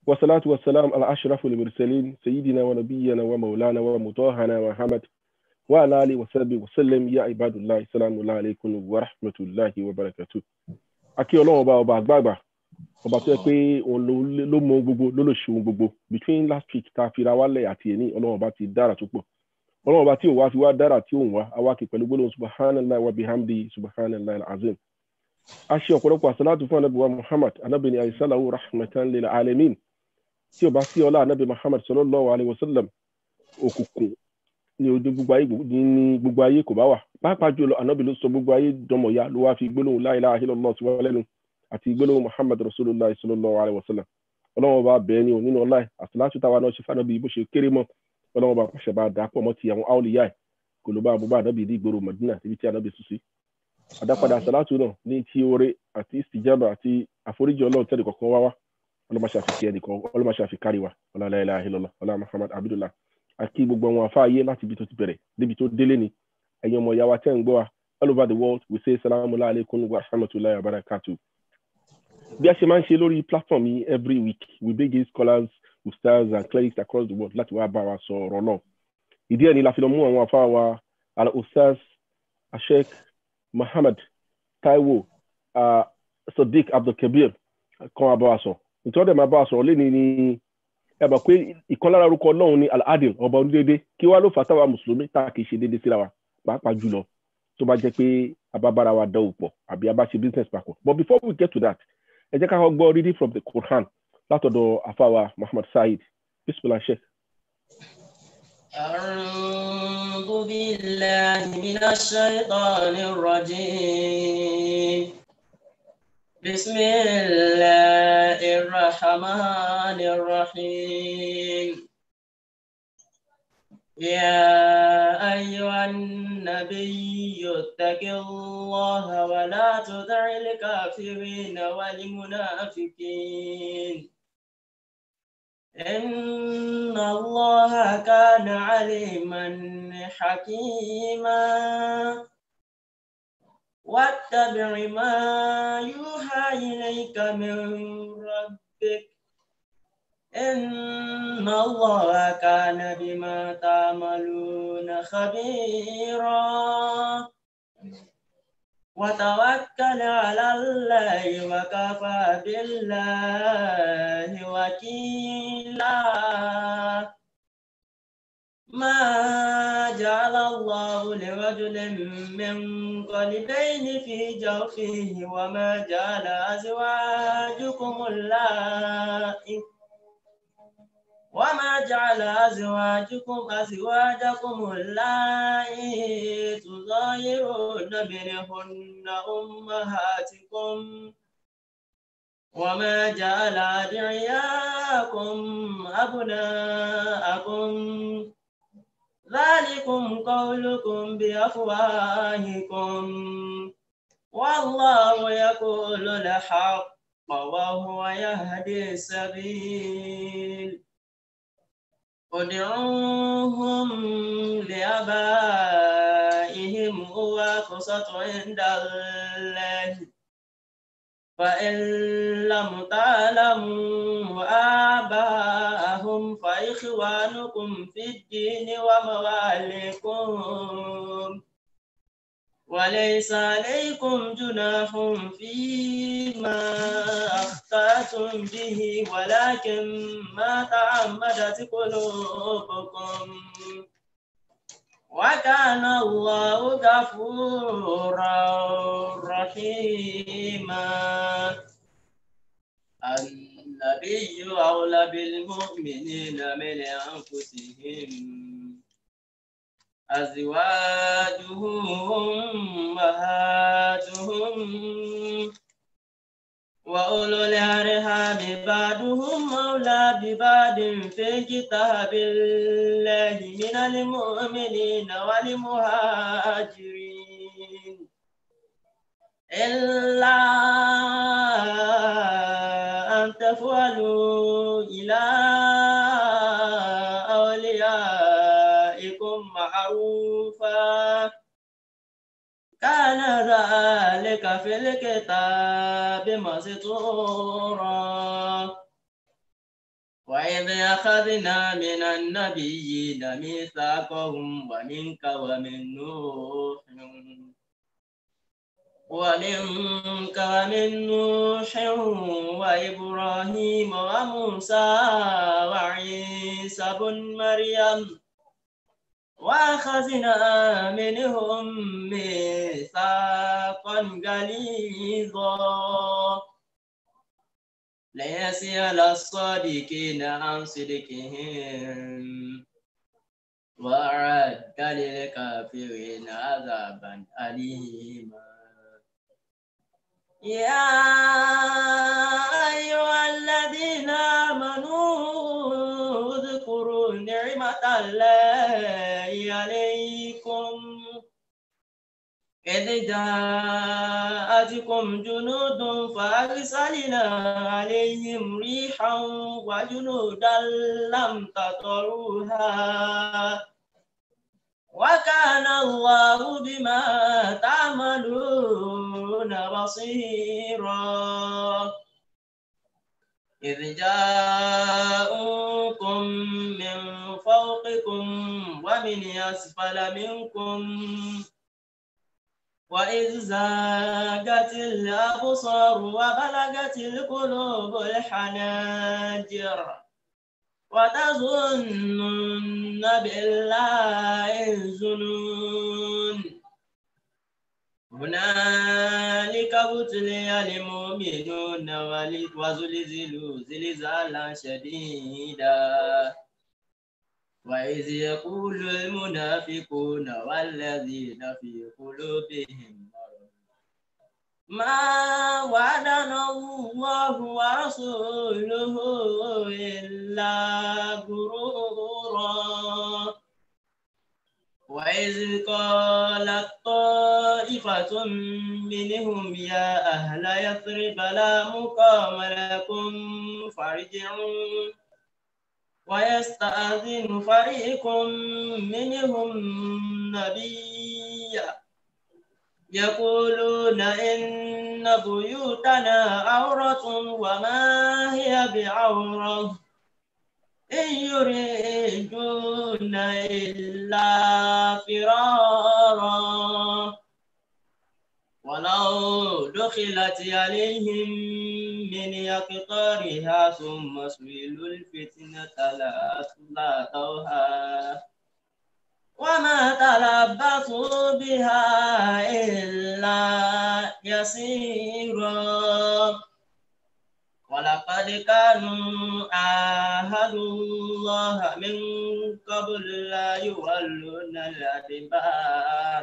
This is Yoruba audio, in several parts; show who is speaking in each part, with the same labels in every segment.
Speaker 1: والصلاة والسلام على أشرف المرسلين سيدنا ونبينا ومولانا ومطهنا محمد وعلى آله وصحبه وسلم يا عباد الله السلام الله عليكم ورحمة الله وبركاته akí ọlọ́run ọba ọba àgbààgbà ọba tó yẹ pé òun ló mọ gbogbo ló lè ṣe ohun gbogbo between last week tá a fi ra wálẹ̀ àti èní ọlọ́run ọba ti dára tó pọ̀ ọlọ́run ọba tí òun wá fi wá dára tí òun wá awáki pẹ̀lú gbólóhùn subhanallah wa bihamdi subhanallah alazim a ṣe ọ̀pọ̀lọpọ̀ àṣàlátù fún anabi wa muhammad anabi ni ayisalahu rahmatan lil alamin tí o bá sí ọlá anabi muhammad sallallahu alayhi wa sallam òkùnkùn ní ojú gbogbo ayé ní gbogbo ayé kò bá wà pàápàá jùlọ anabi ló sọ gbogbo ayé dọmọya ló wá fi gbólóhùn la ilaha illallah sí wọn lẹ́nu àti gbólóhùn muhammad rasulillah sallallahu alayhi wa sallam ọlọ́wọ́n bá bẹ̀ẹ́ ni ò nínú ọlá ẹ̀ àṣàlátù táwa náà ṣe fànàbí bó ṣe kéré mọ́ ọlọ́wọ́n bá pàṣẹ bá dà pọ̀ mọ́ ti àwọn áwòlíyá ẹ̀ kò ló bá àbúbá ànábì ní ìgboro madina níbi tí ànábì sùn sí àdápadà àṣàlátù náà ní ti oore àti istijaba àti àforíjì ọlọ́run tẹ́lẹ̀ kọ̀ọ̀kan wá wá ọlọ́mọṣẹ́ àfi kẹ́ẹ̀dì kan ọlọ́mọṣẹ́ àfi kárí wa ọlá la ilaha illallah ọlá muhammad abdullah àti gbogbo àwọn afáàyè láti ibi tó ti bẹ̀rẹ̀ débi tó délé ni ẹ̀yin ọmọ ìyàwó tẹ́ ń gbọ́ wa all over the world we say salamu alaykum wa rahmatulahi wa barakatu. bí a ṣe máa ń ṣe lórí platform yìí every week we bring in scholars ustaz and clerics across the world láti wá bá wa sọ ọ̀rọ̀ náà ìdí ẹ̀ ni la fi lọ mú àwọn afá wa ala ustaz ashek muhammad taiwo uh, sadiq abdulkabir kan abá wa sọ nítorí ọ̀dẹ̀ máa bá wa sọ̀rọ̀ lẹ́ni ni ẹ bá pé ìkan lára orúkọ ọlọ́run ní al-adil ọba onídéédé kí wá ló fà táwa mùsùlùmí tá a kì í ṣe déédé síra wa pàápàá jùlọ tó bá jẹ́ pé abábára wa dánwò pọ̀ àbí a bá ṣe business papọ̀ but before we get to that ẹ jẹ́ ká kọ́ gbọ́ reading from the Quran látọ̀dọ̀ àfàwà Muhammad Said bismillah sheikh.
Speaker 2: أعوذ بالله من الشيطان الرجيم بسم الله الرحمن الرحيم يا أيها النبي اتق الله ولا تطع الكافرين والمنافقين إن الله كان عليما حكيما واتبع ما يوحى إليك من ربك إن الله كان بما تعملون خبيرا وتوكل على الله وكفى بالله وكيلا ما جعل الله لرجل من قلبين في جوفه وما جعل أزواجكم اللائي وما جعل أزواجكم أزواجكم اللائي تظاهرون منهن أمهاتكم وما جعل أدعياكم أبناءكم ذلكم قولكم بأفواهكم والله يقول الحق وهو يهدي السبيل ادعوهم لآبائهم هو أقسط عند الله فإن لم تعلموا آباءهم فإخوانكم في الدين ومواليكم وليس عليكم جناح فيما أخطأتم به ولكن ما تعمدت قلوبكم وكان الله غفورا رحيما النبي أولى بالمؤمنين من أنفسهم أزواجه أمهاتهم وأولو الأرحام بعضهم أولى ببعض في كتاب الله من المؤمنين والمهاجرين إلا أن تفعلوا إلى أوليائكم معروفا كان ذلك في الكتاب مسطورا وإذ أخذنا من النبيين ميثاقهم ومنك ومن نوح ومنك ومن نوح وإبراهيم وموسى وعيسى بن مريم وأخذنا منهم ميثاقا غليظا ليسأل الصادقين عن صدقهم وأعد للكافرين عذابا أليما يا أيها الذين آمنوا اذكروا نعمة الله عليكم إذ جاءتكم جنود فأرسلنا عليهم ريحا وجنودا لم تطروها وكان الله بما تعملون بصيرا إذ جاءوكم من فوقكم ومن أسفل منكم وإذ زاغت الأبصار وبلغت القلوب الحناجر وتظنون بالله الظنون هنالك ابتلي المؤمنون وزلزلوا زلزالا شديدا وإذ يقول المنافقون والذين في قلوبهم مرض ما وعدنا الله ورسوله إلا غرورا وإذ قالت طائفة منهم يا أهل يثرب لا مقام لكم فارجعوا ويستأذن فريق منهم نبيا يقولون إن بيوتنا عورة وما هي بعورة إن يريدون إلا فرارا ولو دخلت عليهم من يقطارها ثم سئلوا الفتنة لأتوها وما تلبثوا بها إلا يسيرا ولقد كانوا عاهدوا الله من قبل لا يولون الأدبار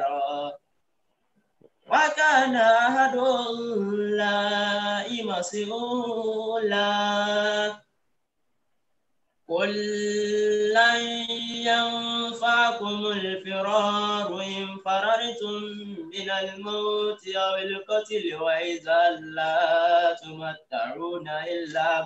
Speaker 2: وكان عهد الله مسؤولا قل لن ينفعكم الفرار إن فررتم من الموت أو القتل وإذا لا تمتعون إلا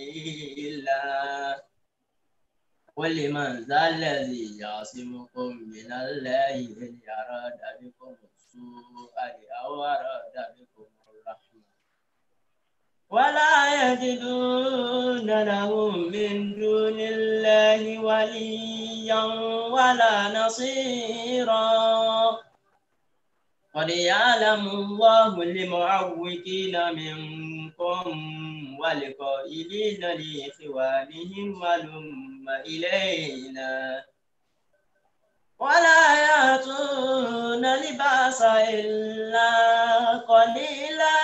Speaker 2: قليلا قل من ذا الذي يعصمكم من الله إن أراد بكم السوء أو أراد بكم الرحمة ولا يجدون لهم من دون الله وليا ولا نصيرا قد يعلم الله المعوقين منكم والقائلين لإخوانهم ولم إلينا ولا يأتون لباس إلا قليلا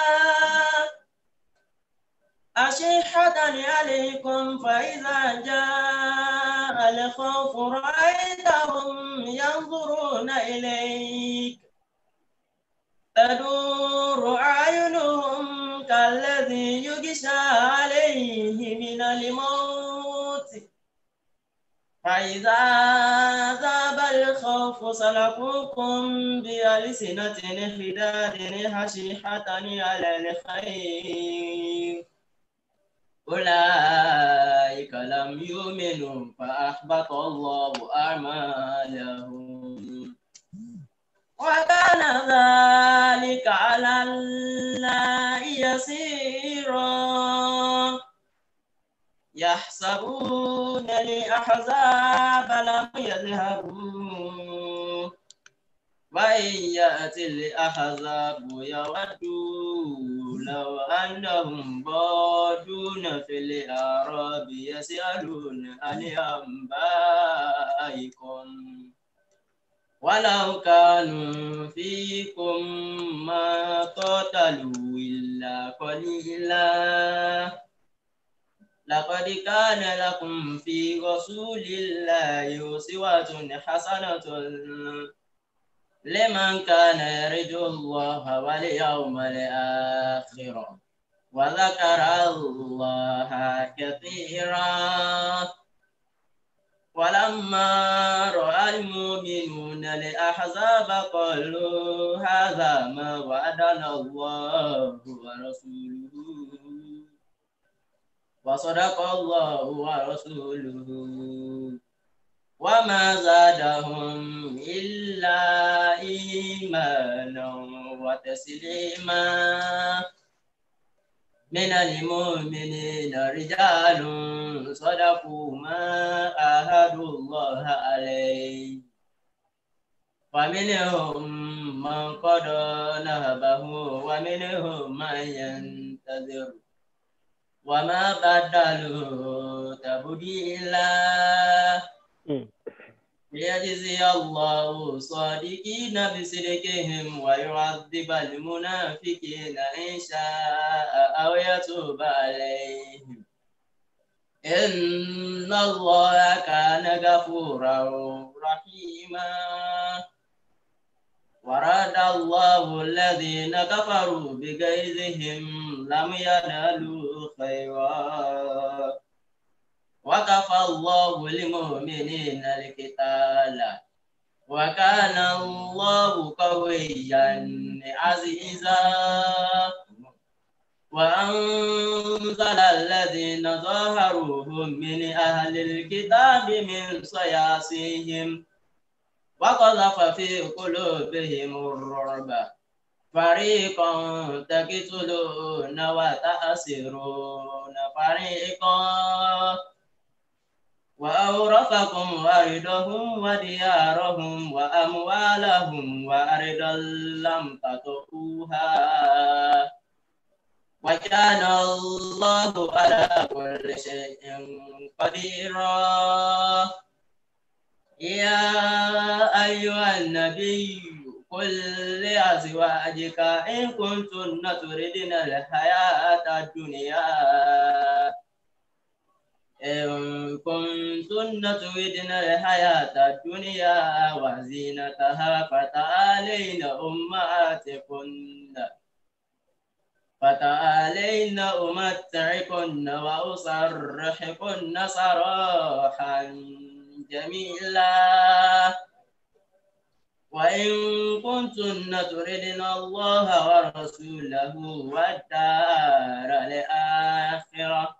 Speaker 2: أشحة عليكم فإذا جاء الخوف رأيتهم ينظرون إليك تدور أعينهم كالذي يغشى عليه من الموت فإذا ذاب الخوف سلكوكم بألسنة حداد حشيحة على الخير أولئك لم يؤمنوا فأحبط الله أعمالهم وكان ذلك على الله يسيرا يحسبون الأحزاب لم يذهبوا وإن يأتي الأحزاب يودوا لو أنهم بادون في الأعراب يسألون عن أنبائكم ولو كانوا فيكم ما قاتلوا إلا قليلا لقد كان لكم في رسول الله أسوة حسنة لمن كان يرجو الله واليوم الآخر وذكر الله كثيرا ولما رأى المؤمنون الأحزاب قالوا هذا ما وعدنا الله ورسوله وصدق الله ورسوله وما زادهم إلا إيمانا وتسليما من المؤمنين رجال صدقوا ما عاهدوا الله عليه فمنهم من قضى نهبه ومنهم من ينتظر وما بدلوا تبديلا ليجزي الله الصادقين بصدقهم ويعذب المنافقين إن شاء أو يتوب عليهم إن الله كان غفورا رحيما ورد الله الذين كفروا بغيظهم لم ينالوا خيرا وكفى الله المؤمنين القتال وكان الله قويا عزيزا وأنزل الذين ظاهروهم من أهل الكتاب من صياصيهم وقذف في قلوبهم الرعب فريقا تقتلون وتأسرون فريقا وأورثكم أرضهم وديارهم وأموالهم وأرضا لم تطئوها وكان الله على كل شيء قديرا يا أيها النبي قل لأزواجك إن كنتن تردن الحياة الدنيا إن كنتن تردن الحياة الدنيا وزينتها فتعالين أمهاتكن فتعالين أمتعكن وأسرحكن سراحا جميلا وإن كنتن تردن الله ورسوله والدار الآخرة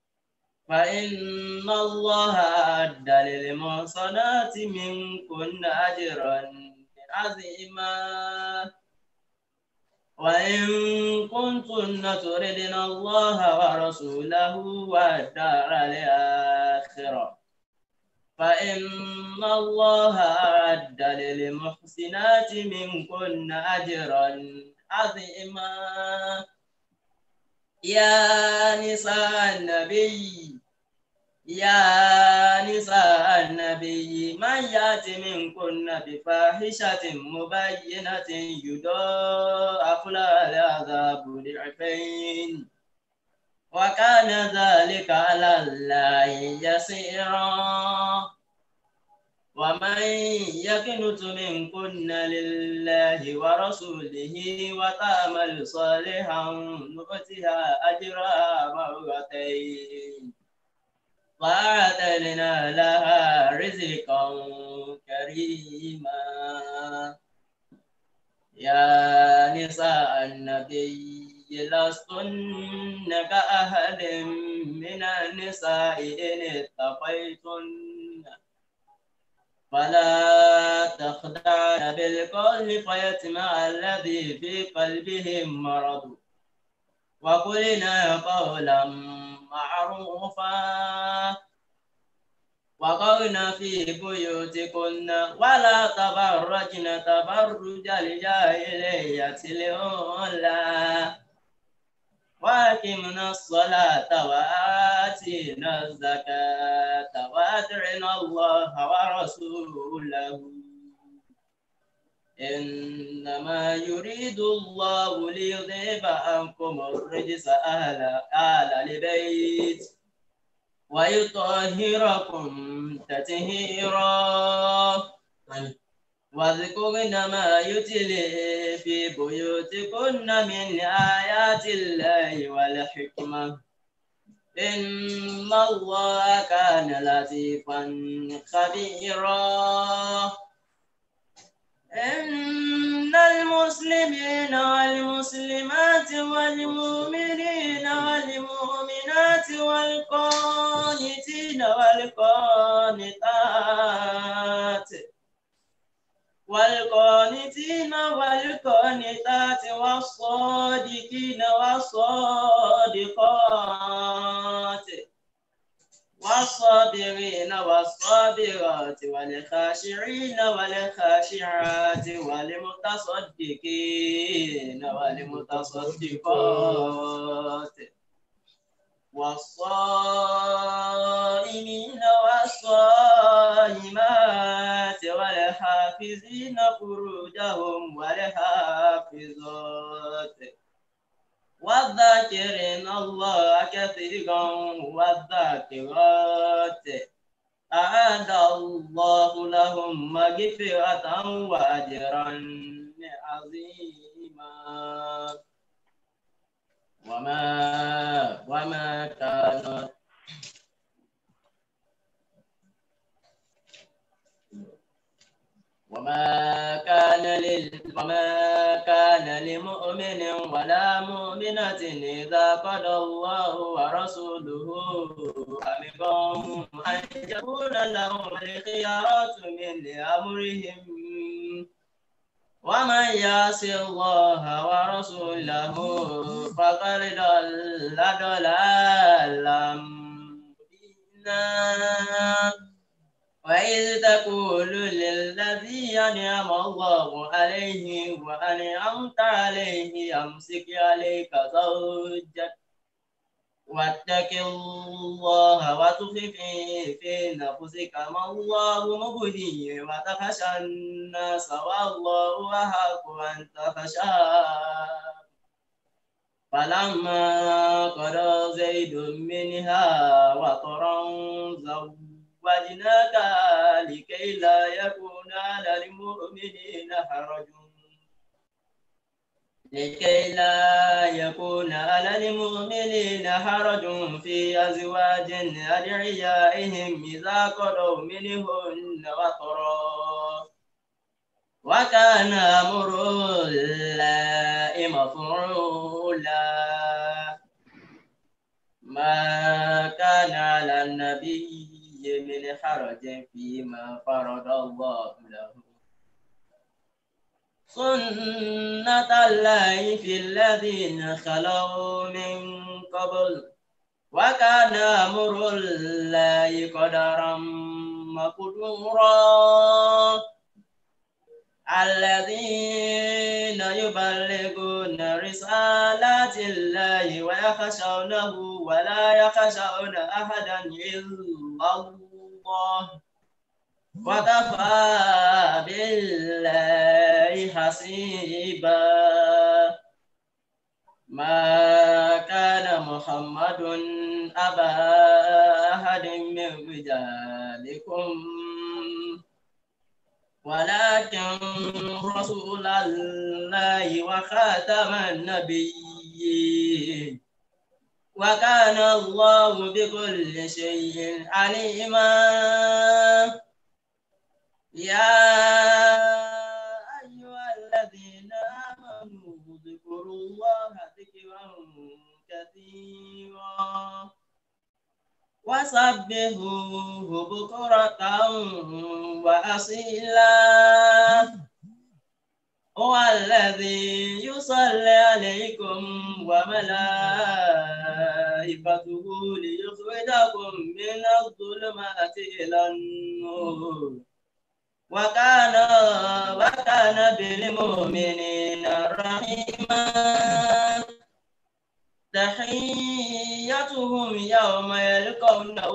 Speaker 2: فإن الله أعد للمحصنات منكن أجرا عظيما وإن كنتن تردن الله ورسوله والدار الآخرة فإن الله أعد للمحسنات منكن أجرا عظيما يا نساء النبي يا نساء النبي من يأت منكن بفاحشة مبينة يضاعف لها العذاب ضعفين وكان ذلك على الله يسيرا ومن يكنت منكن لله ورسوله وتعمل صالحا نؤتها أجرها مرتين وأعتدنا لها رزقا كريما يا نساء النبي لستن كأحد من النساء إن اتقيتن فلا تخدعن بالقول فيتمع الذي في قلبه مرض وقلنا قولا معروفا وقرن في بيوتكن ولا تبرجن تبرج الجاهلية الأولى وأقمنا الصلاة وآتينا الزكاة وأطعنا الله ورسوله إنما يريد الله ليذهب عنكم الرجس أهل أهل البيت ويطهركم تطهيرا واذكرن ما يتلي في بيوتكن من آيات الله والحكمة إن الله كان لطيفا خبيرا إن المسلمين والمسلمات والمؤمنين والمؤمنات والقانتين والقانتات والقانتين والقانتات والصادقين والصادقات والصابرين والصابرات والخاشعين والخاشعات والمتصدقين والمتصدقات والصائمين والصائمات والحافظين فروجهم والحافظات والذاكرين الله كثيرا والذاكرات أعد الله لهم مغفرة وأجرا عظيما وما وما كان وما كان لل وما كان لمؤمن ولا مؤمنة إذا قضى الله ورسوله أمرهم أن يكون لهم الخيارات من أمرهم ومن يعص الله ورسوله فقد ضل ضلالا مبينا وإذ تقول للذي أنعم الله عليه وأنعمت عليه أمسك عليك زوجك واتق الله وتخفي في نفسك ما الله مبديه وتخشى الناس والله أحق أن تخشاه فلما قضى زيد منها وطرا زوجناك لكي لا يكون على المؤمنين حرج لكي لا يكون على المؤمنين حرج في أزواج أدعيائهم إذا قضوا منهن وطرا وكان أمر الله مفعولا ما كان على النبي من حرج فيما فرض الله له سنة الله في الذين خلوا من قبل وكان أمر الله قدرا مقدورا الذين يبلغون رسالات الله ويخشونه ولا يخشون أحدا إلا الله وكفى بالله حسيبا ما كان محمد أبا أحد من رجالكم ولكن رسول الله وخاتم النبيين وكان الله بكل شيء عليما يا أيها الذين آمنوا اذكروا الله ذكرا كثيرا وسبحوه بكرة وأصيلا هو الذي يصلي عليكم وملائكته ليخرجكم من الظلمات إلى النور وكان وكان بالمؤمنين رحيما تحيتهم يوم يلقونه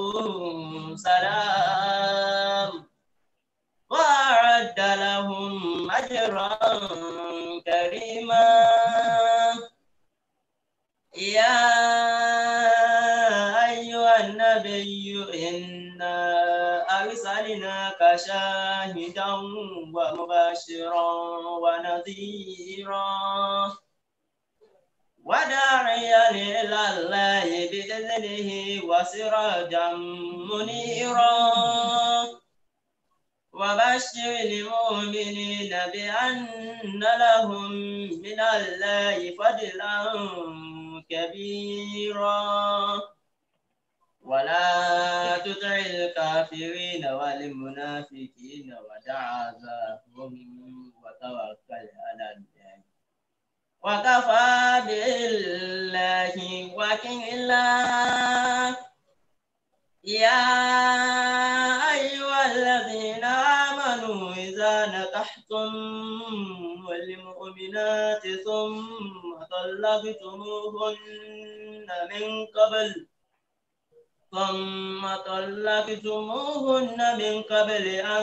Speaker 2: سلام وأعد لهم أجرا كريما يا أيها النبي إنا أرسلناك شاهدا ومبشرا ونذيرا وداعيا إلى الله بإذنه وسراجا منيرا وبشر المؤمنين بأن لهم من الله فضلا كبيرا ولا تطع الكافرين والمنافقين ودع ذاهم وتوكل على الله وكفى بالله وكيلا يا أيها الذين آمنوا إذا نكحتم المؤمنات ثم طلقتموهن من قبل ثم طلقتموهن من قبل أن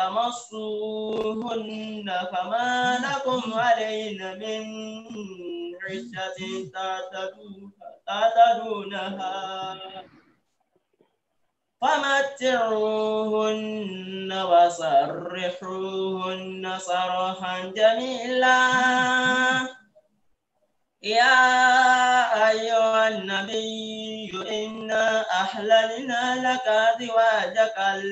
Speaker 2: تمصوهن فما لكم علينا من عدة تعتدونها فمتعوهن وسرحوهن سرحا جميلا يا أيها النبي إنا أحللنا لك أزواجك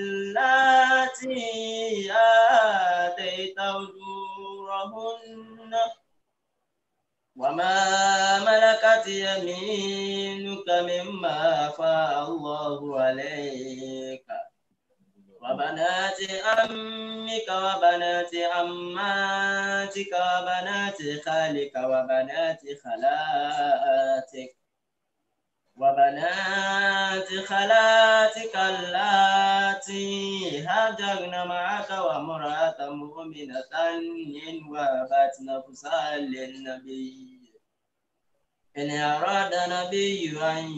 Speaker 2: اللاتي آتيت أجورهن وما ملكت يمينك مما أفاء الله عليك وبنات عمك وبنات عماتك وبنات خالك وبنات خالاتك وبنات خالاتك اللاتي هاجرن معك وامرأة مؤمنة إن وهبت نفسها للنبي إن أراد نبي أن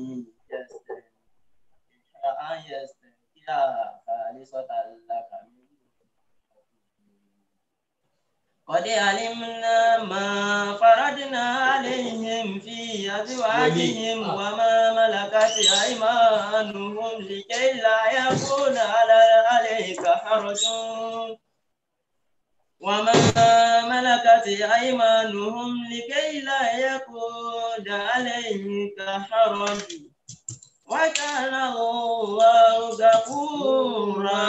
Speaker 2: يستنكرها خالصة لك قد علمنا ما فرضنا عليهم في أزواجهم وما ملكت أيمانهم لكي لا يكون على عليك حرج وما ملكت أيمانهم لكي لا يكون عليك حرج وكان الله غفورا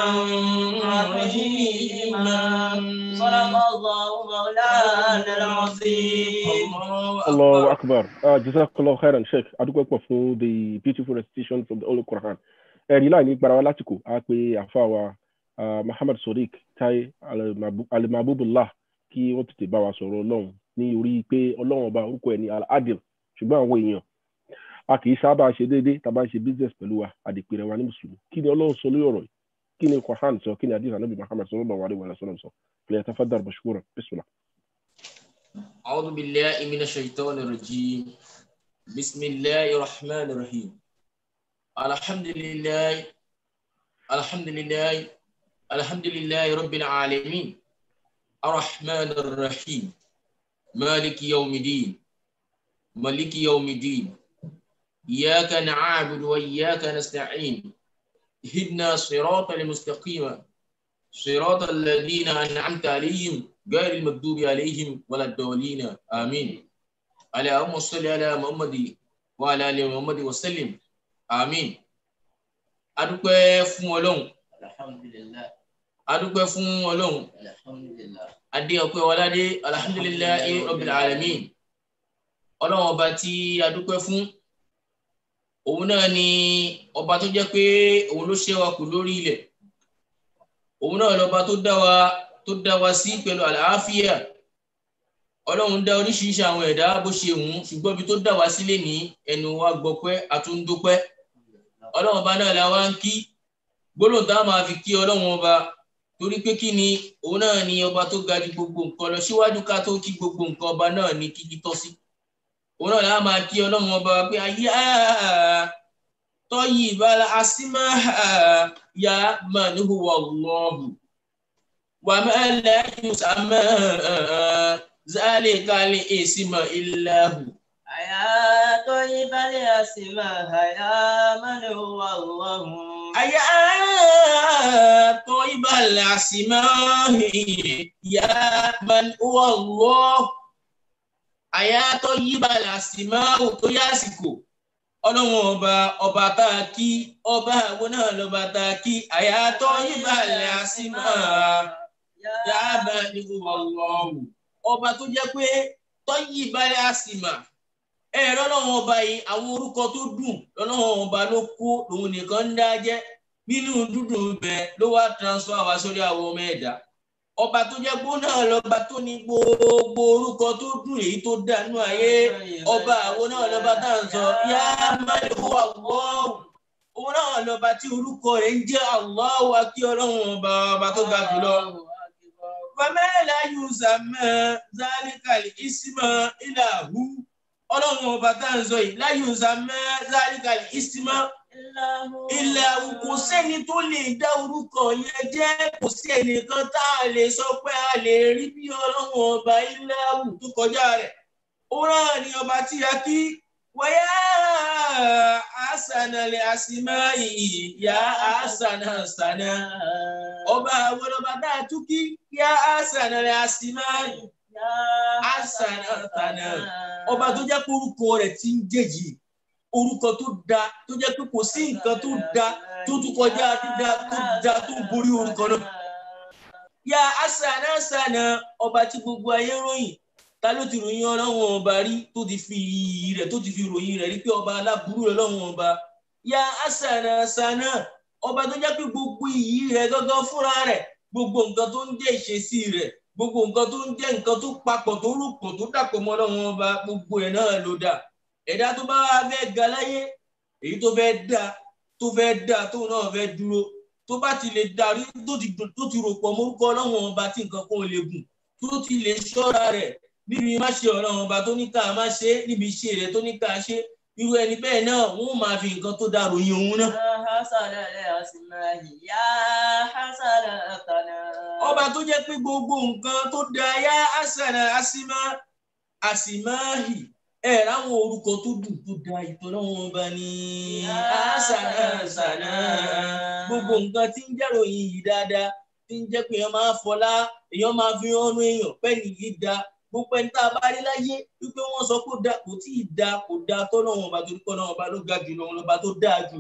Speaker 2: رحيما صدق الله مولانا العظيم
Speaker 1: Allahu Akbar. Uh, Jazakallah khairan, Sheikh. Adúpẹ́ pọ̀ fún the beautiful recitation from the Holy Quran. Ẹ̀rí láì ní gbarawa lásìkò, a pe àfa wa uh, Muhammad Sadiq Tai Alimabubullah kí wọ́n tètè bá wa sọ̀rọ̀ Ọlọ́run ní orí pé Ọlọ́run ọba orúkọ ẹ̀ ní Al-Adil ṣùgbọ́n àwọn èèyàn a kì í sábà ṣe déédéé tá a bá ń ṣe business pẹ̀lú wa àdìpé rẹ̀ wa ní mùsùlùmí kí ni Ọlọ́run sọ lórí ọ̀rọ̀ yìí kí ni Quran sọ kí ni hadith Ànábì Muhammad sallallahu alaihi wa sallam sọ فليتفضل مشكورا بسم الله
Speaker 3: أعوذ بالله من الشيطان الرجيم بسم الله الرحمن الرحيم الحمد لله الحمد لله الحمد لله رب العالمين الرحمن الرحيم مالك يوم الدين مالك يوم الدين إياك نعبد وإياك نستعين اهدنا الصراط المستقيم صراط الذين أنعمت عليهم غير المكذوب عليهم ولا الضالين آمين اللهم صل على محمد وعلى آل محمد وسلم آمين adúpẹ́ fún ọlọ́run
Speaker 2: alhamdulillah
Speaker 3: adúpẹ́ fún ọlọ́run
Speaker 2: alhamdulillah
Speaker 3: adé ọpẹ́ wọládé alhamdulillahi rabbil alamin ọlọ́run ọba tí adúpẹ́ fún òun náà ni ọba tó jẹ́ pé òun ló ṣe wa kù lórí ilẹ̀ òun náà lọ́ba tó dá wa tó dá wa sí pẹ̀lú àlàáfíà ọlọ́run dá oríṣiríṣi àwọn ẹ̀dá bó ṣe wù ú ṣùgbọ́n ibi tó dà wá sílé ní ẹnu wa gbọpẹ́ àtúndópẹ́ ọlọ́run ọba náà la wá ń kí gbólóhùn tá a máa fi kí ọlọ́run ọba torí pé kí ni òun náà ni ọba tó ga ju gbogbo nǹkan lọ síwájú ká tó kí gbogbo nǹkan ọba náà ní kíkí tọ́ sí òun náà la máa kí ọlọ́run ọba pé ayé tọ́yì ìbára asímá ya man huwa Allahu wà mẹ́lẹ̀ yusamma zalika li isma illahu.
Speaker 2: يا طيب الأسماء يا من هو الله
Speaker 3: يا طيب الأسماء يا من هو الله يا طيب الأسماء tó yásìkò ọlọ́run ọba ọba tá a kí ọba àwọn náà lọ́ba tá a kí àyà طيب الأسماء yá bá ní ọlọ́run ọba tó jẹ́ pé طيب الأسماء ẹ̀rọ lọ́wọ́ ọba yìí àwọn orúkọ tó dùn lọ́wọ́ ọba ló kó lòun nìkan ń dá jẹ́ nínú dúdùn bẹ́ẹ̀ ló wá transfer wá sórí àwọn ọmọ ẹ̀dá ọba tó jẹ́ gbó náà lọ́ba tó ní gbogbo orúkọ tó dùn èyí tó dànù ayé ọba àwọn náà lọ́ba tá à ń sọ yá máyọ̀ wà wọ́ọ̀rù òun náà lọ́ba tí orúkọ rẹ̀ ń jẹ́ Allahu wa kí ọlọ́run ọba ọba tó ga jùlọ. Fàmẹ́lá Yusamẹ́ Zalikali Isma Ilahu ọlọ́run ọba tá à ń sọ yìí láyé Yusamẹ́ Zalikali Isma ilẹ̀ kò sẹ́ni tó lè dá orúkọ yẹn jẹ́ kò sí ẹnìkan tá a lè sọ pé a lè rí bí ọlọ́run ọba ilẹ̀ awù tó kọjá rẹ̀ ó náà ní ọba tí a kí wáyà àṣànàlẹ̀ àṣìmá ìyá àṣànà ṣànà ọba àwọn ọba tá a tún kí yá àṣànàlẹ̀ àṣìmá àṣànà ṣànà ọba tó jẹ́ pé orúkọ rẹ̀ ti ń jèjì orúkọ tó da tó jẹ́ pé kò sí nǹkan tó da tó tún kọjá dídá tó da tó borí orúkọ náà. ya asana asana ọba tí gbogbo ayé ròyìn ta ló ti ròyìn ọlọ́run ọba rí tó ti fi iyì rẹ̀ tó ti fi ròyìn rẹ̀ rí pé ọba aláburú ọlọ́run ọba ya asana asana ọba tó jẹ́ pé gbogbo iyì rẹ̀ gángan fúnra rẹ̀ gbogbo nǹkan tó ń jẹ́ ìṣesí rẹ̀ gbogbo nǹkan tó ń jẹ́ nǹkan tó papọ̀ tó rúpọ̀ tó dàpọ̀ mọ́ ọlọ́run ọba gbogbo ẹ̀ náà ló dà ẹ̀dá tó bá fẹ́ ga láyé èyí tó fẹ́ dá tó fẹ́ dá tóun náà fẹ́ dúró tó bá ti lè darí tó ti tó ti rò pọ̀ mórúkọ ọlọ́run ọba tí nǹkan kan lè gùn tó ti lè ṣọ́ra rẹ̀ níbi má ṣe ọlọ́run ọba tó ní ká má ṣe níbi iṣẹ́ rẹ̀ tó ní ká ṣe irú ẹni bẹ́ẹ̀ náà wọ́n máa fi nǹkan tó dáa ròyìn òun náà. ọba tó jẹ́ pé gbogbo nǹkan tó dáa yá àṣàrà àṣìmá àṣìmáhì ẹ ráwọn orúkọ tó dùn tó da ìtọ́lọ́wọ́n bá ní àṣànà àṣànà gbogbo nǹkan tí ń jẹ́ròyìn yìí dáadáa tí ń jẹ́ pé èèyàn máa fọlá èèyàn máa fi ọ̀nà èèyàn pẹ́ẹ́nì yìí da gbogbo ẹni tá a bá rí láyé wípé wọ́n sọ pé kò tí ì da kò da tọ́lọ́wọ́n bá torí kọ́lọ́wọ́n bá ló ga jù lọ́wọ́n lọ́ba tó dáa jù.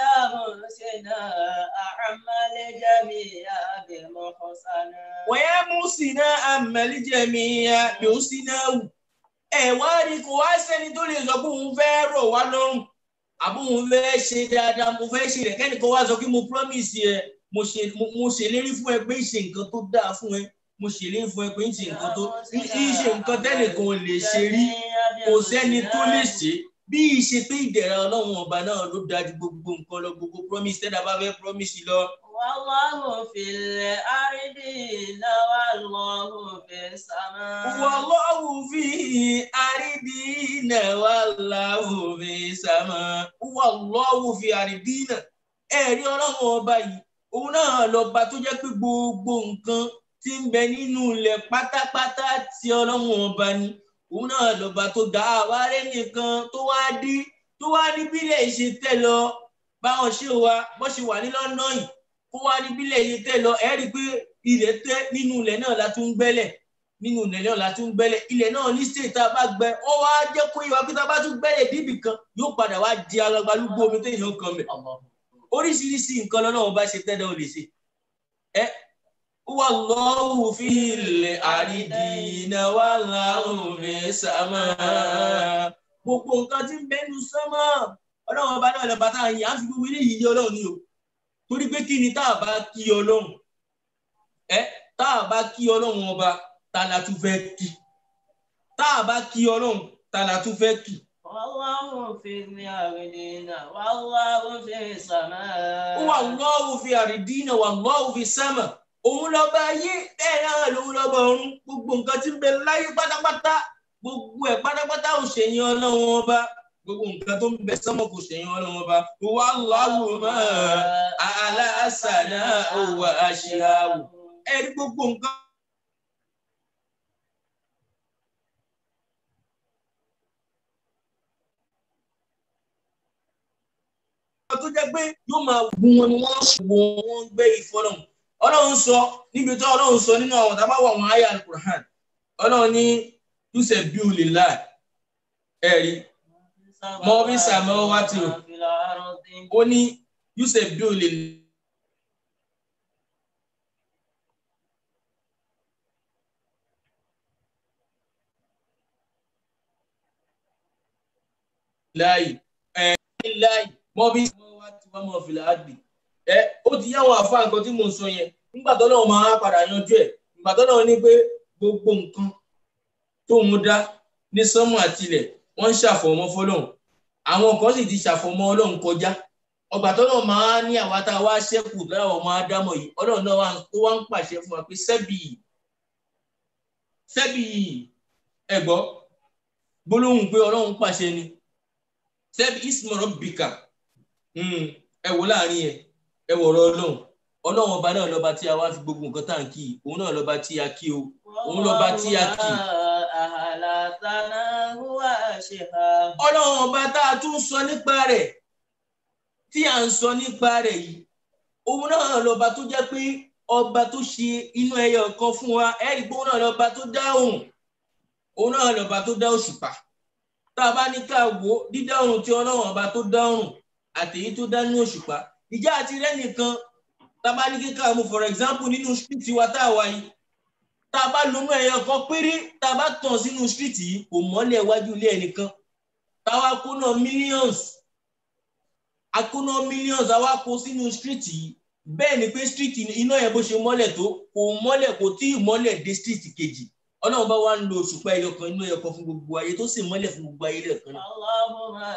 Speaker 3: wọ́n yẹ mú sínú àmàlẹ́jẹ̀mí yóò sínú àwù ẹ wá rí kó wá sẹ́ni tó lè sọ pé òun fẹ́ rọ̀ wá lọ́rùn àbí òun fẹ́ ṣe dáadáa mo fẹ́ ṣe rẹ̀ kẹ́ni kan wá sọ pé mo promise ẹ mo ṣèlérí fún ẹ pé ìṣe nǹkan tó dáa fún ẹ mo ṣèlérí fún ẹ pé ìṣe nǹkan tó ìṣe nǹkan tẹ́nìkan lè ṣe rí kò sẹ́ni tó lè ṣe bí ìṣe pé ìdẹ̀ra ọlọ́run ọba náà ló dájú gbogbo nǹkan lọ gbogbo promise tẹ́lá bá fẹ́ promise lọ.
Speaker 2: والله في الأرض والله في السماء
Speaker 3: والله في أرضين والله في السماء والله في أرضين ẹ̀rí ọlọ́run ọba yìí òun náà lọ́ba tó jẹ́ pé gbogbo nǹkan tí ń bẹ nínú ilẹ̀ pátápátá tí ọlọ́run ọba ni òun náà lọ́ba tó dá àwárẹ̀ nìkan tó wá dí tó wá ní bílẹ̀ ìṣe tẹ̀ lọ báwọn ṣe wà bó ṣe wà ní lọ́nà yìí kó wá ní bílẹ̀ yìí tẹ̀ lọ ẹ̀ rí i pé ilẹ̀ tẹ́ nínú ilẹ̀ náà la tún gbẹ́lẹ̀ nínú ilẹ̀ náà la tún gbẹ́lẹ̀ ilẹ̀ náà ní state tá a bá gbẹ ó wá jẹ́ kó ìwà pé tá a bá tún gbẹ́lẹ̀ débì kan yóò padà wá di alágbálúgbó omi tó yàn kan mẹ́ oríṣiríṣi nǹkan lọ́nà wọn bá ṣe tẹ́lẹ̀ ò lè ṣe ẹ wallahu fil aridina wallahu fis sama gbogbo nǹkan tí ń bẹnu sánmà ọlọ́run ọba náà lọ́ba tá a yàn á fi gbogbo ilé yìí yé ọlọ́run ni o torí pé kí ni tá a bá kí ọlọ́run ẹ tá a bá kí ọlọ́run ọba tá a la tún fẹ́ kí tá a bá kí ọlọ́run tá a la tún fẹ́ kì.
Speaker 2: والله في الأرضين والله في السماء
Speaker 3: ó wà lọ́wọ́ fi àrídìínà wà lọ́wọ́ fi sámà òun lọ́ba ayé bẹ́ẹ̀ náà lòun lọ́ba ọ̀run gbogbo nǹkan tí ń bẹ láyé pátápátá gbogbo ẹ̀ pátápátá ò ṣèyìn ọlọ́run ọba gbogbo nǹkan tó ń bẹ sánmọ̀ kò ṣèyìn ọlọ́run ọba wà lọ́wọ́ mọ́ aláṣàlá òwò àṣìhàwò ẹ̀rí gbogbo nǹkan. tó jẹ́ pé yóò máa gun wọn ni wọ́n wo wọn gbé ìfọlọ́hún ọlọ́run sọ níbi tó ọlọ́run sọ nínú àwọn tábà wà wọn àyà alukur'an ọlọ́run ní túnṣe bí o lè láì ẹ̀rí mọ́ bí sàmọ́ wá ti rò ó ní túnṣe bí o lè láì ẹ̀ láì mọ bí wọn wá tí wọn mọ fìlà àgbè ẹ ó ti yá àwọn àfa nǹkan tí mò ń sọ yẹn nígbà tó náà máa padà yanjú ẹ nígbà tó náà ní pé gbogbo nǹkan tó ń dá ní sánmọ̀ àtilẹ̀ wọ́n ń ṣàfọ̀mọ́ fọ́lọ́run àwọn kan sì ti ṣàfọ̀mọ́ Ọlọ́run kọjá ọgbà tó náà máa ní àwa tá a wá ṣẹ́kù láwọn ọmọ ádámọ̀ yìí Ọlọ́run náà wá ó wá ń pàṣẹ fún wa pé sẹ́bì sẹ́bì ẹ̀gbọ́ gbólóhùn pé Ọlọ́run pàṣẹ ni sẹ́bì ismọ̀rọ̀ bìkà ẹ wò láàrin ẹ ẹ wọ̀rọ̀ ọlọ́run ọlọ́run ọba náà lọ́ba tí a wá fi gbogbo nǹkan tá à ń kí òun náà lọ́ba tí a kí o òun lọ́ba tí a kí. ọlọ́run ọba tá a tún sọ nípa rẹ̀ tí a ń sọ nípa rẹ̀ yìí òun náà lọ́ba tó jẹ́ pé ọba tó ṣe inú ẹyọ kan fún wa ẹ̀rí pé òun náà lọ́ba tó dá òun òun náà lọ́ba tó dá òṣùpá tá a bá ní ká wò dídá òun tí ọlọ́run ọba tó dá òun àtèyí tó dá ní òṣùpá ìjà àti rẹ nìkan tá a bá ní kíkà mú for example nínú street wa tá a wà yìí tá a bá lónú ẹyọ kan péré tá a bá tàn sínú street yìí kò mọ́lẹ̀ iwájú ilé ẹnìkan táwa kó náà millions akóná millions àwa kó sínú street yìí bẹ́ẹ̀ ni pé street iná yẹn bó ṣe mọ́lẹ̀ tó kò mọ́lẹ̀ kò tí ì mọ́lẹ̀ dé street kejì ọlọ́run bá wá ń lo òṣùpá ẹyọ kan inú ẹyọ kan fún gbogbo ayé tó sì mọ́lẹ̀ fún gbogbo ayé lẹ́ẹ̀kan náà.
Speaker 2: Allahumma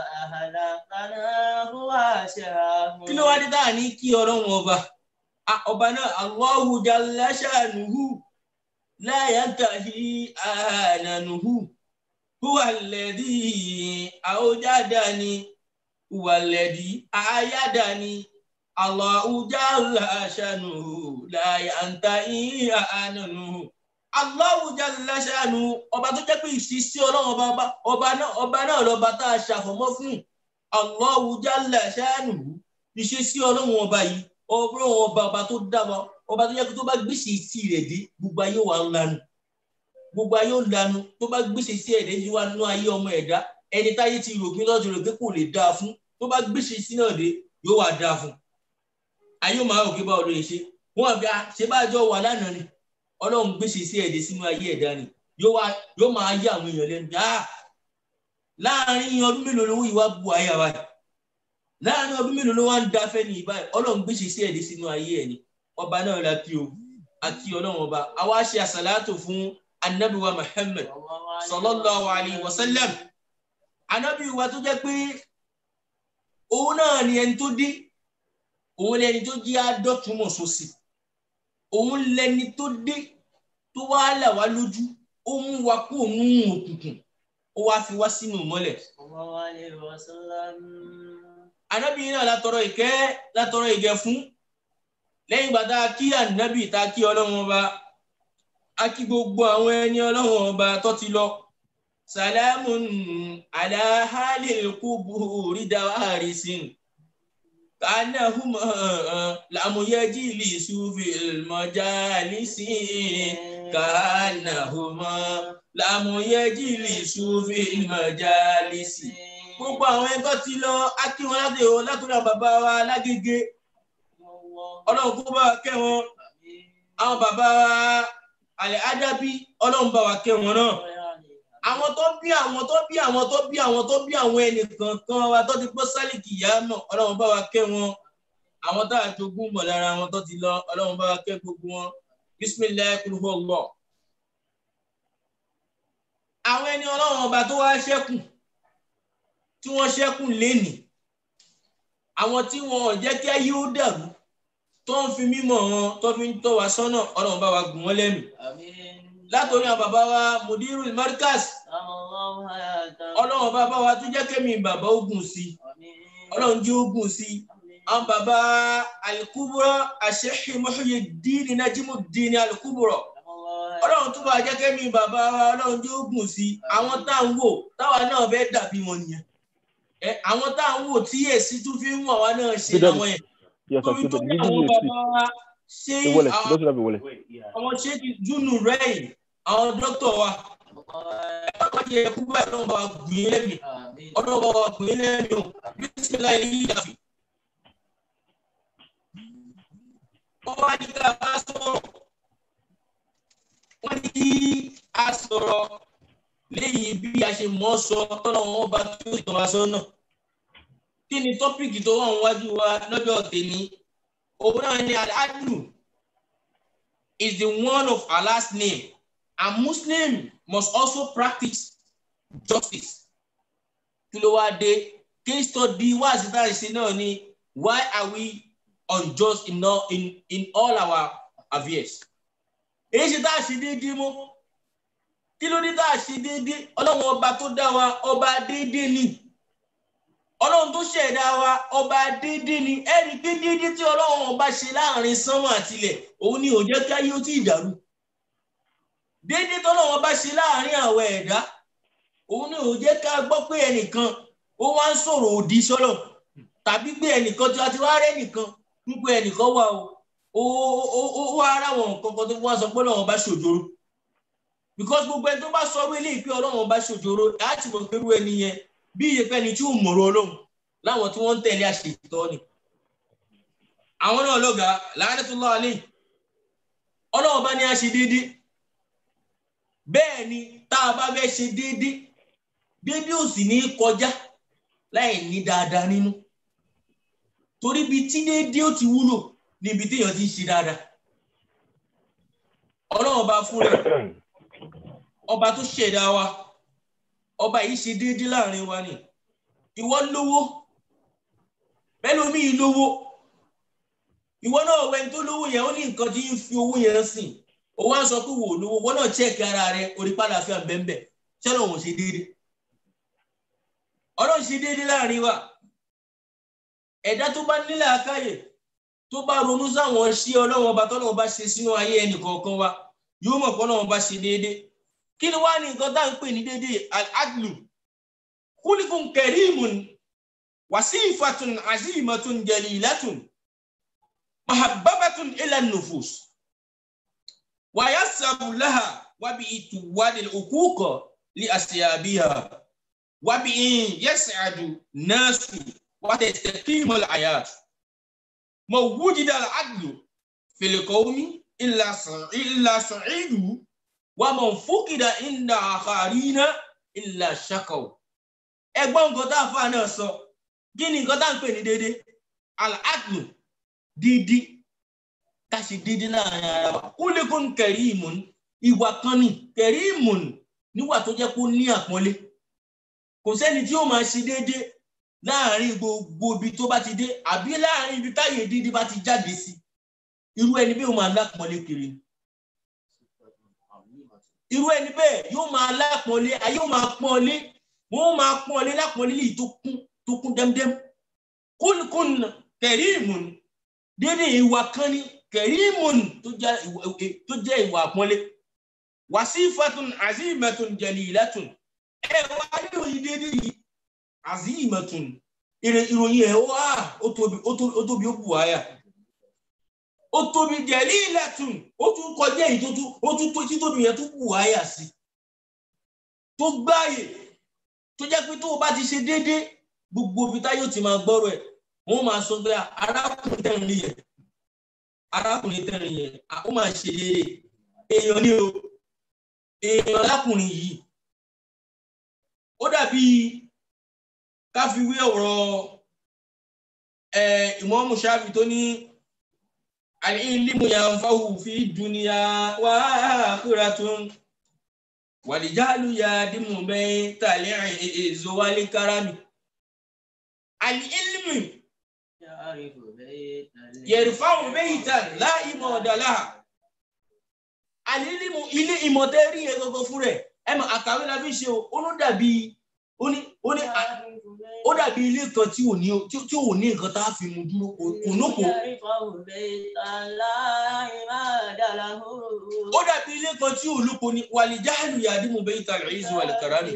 Speaker 2: ahlakana huwa shahun.
Speaker 3: kí ló wá dé dáa ní kí ọlọ́run ọba ọba náà Allahu jalla shanuhu la yantahi ananuhu huwa alladhi awjadani huwa alladhi ayadani Allahu jalla shanuhu la yantahi ananuhu. Allahu jalla shanu ọba tó jẹ́ pé ìṣísí ọlọ́run ọba ọba náà ọba náà lọ́ba tá a ṣàfọ̀mọ́ fún Allahu jalla shanu ìṣísí ọlọ́run ọba yìí ọlọ́run ọba ọba tó dá wa ọba tó jẹ́ pé tó bá gbèsè sí rẹ̀ dé gbogbo ayé wa ń lanu gbogbo ayé ń lanu tó bá gbèsè sí ẹ̀dẹ́ yìí wá nínú ayé ọmọ ẹ̀dá ẹni táyé ti rò pé lọ́dún rẹ̀ pé kò lè dáa fún tó bá gbèsè sí náà dé yóò wá dáa fún ayé máa rò pé báwo ló lè ṣe wọn àbí ṣe bá jọ wà lánàá ni ọlọ́run gbèsè sí ẹ̀dẹ̀ sínú ayé ẹ̀dá ni yóò máa yá àwọn èèyàn lẹ́nu dáa láàrin ọdún mélòó lówó ìwà bu ayé wa láàrin ọdún mélòó ló wá ń da fẹ́ ní ìbáyìí ọlọ́run gbèsè sí ẹ̀dẹ̀ sínú ayé ẹ̀ ni ọba náà la kí o àti ọlọ́run ọba àwa ṣe àsàlátò fún anabiwa Muhammad sallallahu alayhi wa sallam anabiwa tó jẹ́ pé òun náà ni ẹni tó dé òun ni ẹni tó jí àádọ́túnmọ̀ sósì òun lẹni tó dé tó wá là wá lójú ó mú wa kó òun òkùnkùn ó wá fi wá sínú mọ́lẹ̀. Ànábì náà látọrọ ìkẹ́ látọrọ ìgẹ̀ fún lẹ́yìn ìgbà tá a kí ànábì tá a kí ọlọ́run ọba a kí gbogbo àwọn ẹni ọlọ́run ọba tó ti lọ. Salamun ala halil kuburi dawarisin. كأنهما لم يجلسوا في المجالس كأنهما لم يجلسوا في المجالس gbogbo àwọn ẹgbẹ́ ti lọ akí wọn láti o látọ̀dọ̀ bàbá wa lágége ọlọ́run kó bá wa kẹ́ wọn àwọn bàbá wa àlẹ́ ádábí ọlọ́run bá wa kẹ́ wọn náà àwọn tó bí àwọn tó bí àwọn tó bí àwọn tó bí àwọn ẹnìkan kan wa tó ti gbọ́ sálìkì ìyá náà ọlọ́run bá wa kẹ́ wọn àwọn tá a jogún mọ̀ lára wọn tó ti lọ ọlọ́run bá wa kẹ́ gbogbo wọn bisimilayi kúrúfọ́ lọ. àwọn ẹni ọlọ́run ọba tó wá ṣẹ́kù tí wọ́n ṣẹ́kù lénìí àwọn tí wọn ò jẹ́ kí ayé ó dàrú tó ń fi mímọ̀ wọn tó fi ń tọ́ wa sọ́nà ọlọ́run bá wa gùn wọ́n lẹ́mìí látòrí àwọn bàbá wa mudiru markaz ọlọ́run bá bá wa tún jẹ́ kémi bàbá ogun sí ọlọ́run jẹ́ ogun sí àwọn bàbá alikubura àṣehì Muhyiddin Najimuddin alikubura ọlọ́run tún bá jẹ́ kémi bàbá wa ọlọ́run jẹ́ ogun sí àwọn tá à ń wò táwa náà fẹ́ dàbí wọn nìyẹn àwọn tá à ń wò tí èsì tún fi ń wọ̀ wá náà ṣe àwọn yẹn
Speaker 1: Yes,
Speaker 3: torí
Speaker 1: I'm
Speaker 3: tó
Speaker 1: stupid.
Speaker 3: ní
Speaker 1: Give
Speaker 3: àwọn
Speaker 1: me a seat.
Speaker 3: bàbá wa ṣé
Speaker 1: A wallet.
Speaker 3: àwọn-
Speaker 1: Doesn't have a wallet.
Speaker 3: àwọn ṣéèkì júnù rẹ́yìn àwọn dókítà wa ọlọ́run yẹ kú báyìí ọlọ́run bá wa gùn yín lẹ́mìí ọlọ́run bá wa gùn yín lẹ́mìí o bísímìlá yìí yìí dàbí. wọ́n wá ní ká bá sọ̀rọ̀ wọ́n ní kí a sọ̀rọ̀ lẹ́yìn bí a ṣe mọ̀ ọ́ sọ tọ́lọ́run wọn bá tó ìtàn wa sọ́nà. kí ni tọ́pìkì tó wà níwájú wa lọ́jọ́ tèmi òun náà ni al-adlu is the one of Allah's name and Muslim must also practice justice. kí ló wá dé case study wá síta ìṣe náà ni why are we unjust in all, in, in all our affairs. èyí ṣe tá a ṣe déédéé mọ́ kí ló dé tá a ṣe déédéé ọlọ́run ọba tó dá wa ọba déédéé ni ọlọ́run tó ṣẹ̀dá wa ọba déédéé ni ẹ̀rí pé déédéé tí ọlọ́run ọba ṣe láàrin sánmọ̀ àtilẹ̀ òun ni ò jẹ́ kí ayé ó tí ì dàrú déédéé tọ́lọ́run ọba ṣe láàrin àwọn ẹ̀dá òun ni ò jẹ́ ká gbọ́ pé ẹnìkan ó wá ń sọ̀rọ̀ òdì sọ́lọ̀ tàbí pé ẹnìkan tí a ti wá rẹ́ nìkan ń pé ẹnìkan wà o ó ó- ó wá ara wọn nǹkan kan tó wá sọ pé ọlọ́run ọba ṣòjòrò because gbogbo ẹni tó bá sọ wílé ìpín ọlọ́run ọba ṣòjòrò láti mọ̀ pé irú ẹni yẹn bí ìyẹpẹ́ ni tí ò mọ̀rọ̀ ọlọ́run láwọn tí wọ́n ń tẹ̀lé àṣetọ́ ni. àwọn náà lọ́gàá la'natullah alayhi ọlọ́run bá ní a ṣe déédéé bẹ́ẹ̀ ni tá a bá fẹ́ ṣe déédéé déédéé ò sì ní í kọjá láì ní dáadáa nínú torí ibi tí déédéé ó ti wúlò ní ibi téèyàn ti ń ṣe dáadáa ọlọ́run bá fún rẹ̀ ọba tó ṣẹ̀dá wa ọba yìí ṣe déédéé láàrin wa ni ìwọ lówó bẹ́lómi lówó ìwọ náà wẹ́n tó lówó yẹn ó ní nǹkan tí ń fi owó yẹn sìn ó wá ń sọ pé wò ó lówó wọn náà chẹ́ẹ̀kì ara rẹ orí padà fi hàn bẹ́ẹ̀ ṣẹlẹ̀ òun ṣe déédéé ọlọ́run ṣe déédéé láàrin wa ẹ̀dá tó bá nílẹ̀ àkáyè tó bá ronú sáwọn ṣí ọlọ́run ọba tọ́lọ́run bá ṣe sínú ayé ẹnì kọ̀ọ̀kan wa yóò mọ̀ pé ọlọ́run bá ṣe déédéé kí ni wàá ní nǹkan tá à ń pè ní déédéé al-adlu kúlíkùn kẹrìmùn wàsíìfàtún àzíìmọ̀tún jẹ̀lìlátún mahabbabatun ila nufus wàyásàbù láhà wàbí ìtùwádìí òkúkọ lí àṣeyàbíyà wàbí yẹsàdù nọ́ọ̀sù wàtẹ̀tẹ̀kìmọ̀ àyàt mọ̀ wújìdá al-adlu fìlẹ̀kọ́wọ́mí ìlà sọ̀ídù wà mọ̀ fúkìdá ìndà àkàrínà ìlà ṣàkàwò ẹgbọ́n nǹkan tá a fà náà sọ kí ni nǹkan tá à ń pè ní déédéé al-adlu dídí ká ṣe dídí láàrin ara wa kúlẹ̀kùn kẹrìmùn ìwà kan ní kẹrìmùn níwà tó jẹ́ kó ní àpọ́nlé kò sẹ́ni tí ó máa ṣe déédéé láàrin gbogbo ibi tó bá ti dé àbí láàrin ibi táyé dídí bá ti jáde sí irú ẹni bí ó máa lápọ́nlé kiri irú ẹni bẹ́ẹ̀ yóò máa lápọ́nlé ayé yóò máa pọ́nlé wọ́n máa pọ́nlé lápọ́nlé lè tó kún tó kún dẹ́mdẹ́m kúnkún kẹrìmùn dédé ìwà kan ní kẹrìmùn tó jẹ́ ìwà tó jẹ́ ìwà àpọ́nlé wàsífàtún àzíìmẹ̀tún jẹ̀lìlẹ́tún ẹ wá ìròyìn dédé yìí àzíìmẹ̀tún ìròyìn ẹ̀ wá ó tóbi ó tóbi ó tóbi ó bù wáyà ó tóbi jẹ̀lìlẹ́tún ó tún kọjá èyí tó tún ó tún tó títóbi yẹn tó bù wáyà sí tó gbáyè tó jẹ́ pé tó o bá ti ṣe déédé gbogbo ibi táyọ̀ ti máa gbọ́rọ̀ ẹ̀ wọ́n máa sọ pé arákùnrin tẹ̀rín yẹn arákùnrin tẹ̀rín yẹn ó máa ṣe déédé èèyàn ní o èèyàn lákùnrin yìí ó dàbí káfíwé ọ̀rọ̀ Ìmáàmù Ṣáfì tó ní al-ilmu yanfa'u fi dunya wa akhiratun wàlìjáàlú ya dìmú bẹ́ẹ̀ tàlẹ́ èzò wálé káràmì àlì ilmi yẹrìfáwò bẹ́ẹ̀ tà láì mọ̀ ọ̀dàlá àlì ilmu ilé ìmọ̀tẹ́rì yẹn gbogbo fún rẹ̀ ẹ mọ̀ àkàwé la fi ṣe o ó ló dàbí ó ní ó ní ó dàbí ilé kan tí ò ní tí ò ní nǹkan tá a fi mu dúró kò nóko ó dàbí ilé kan tí ò lóko ni wàlìjáàlú ya dìmú bẹ́ẹ̀ tà láì èzò wálé káràmì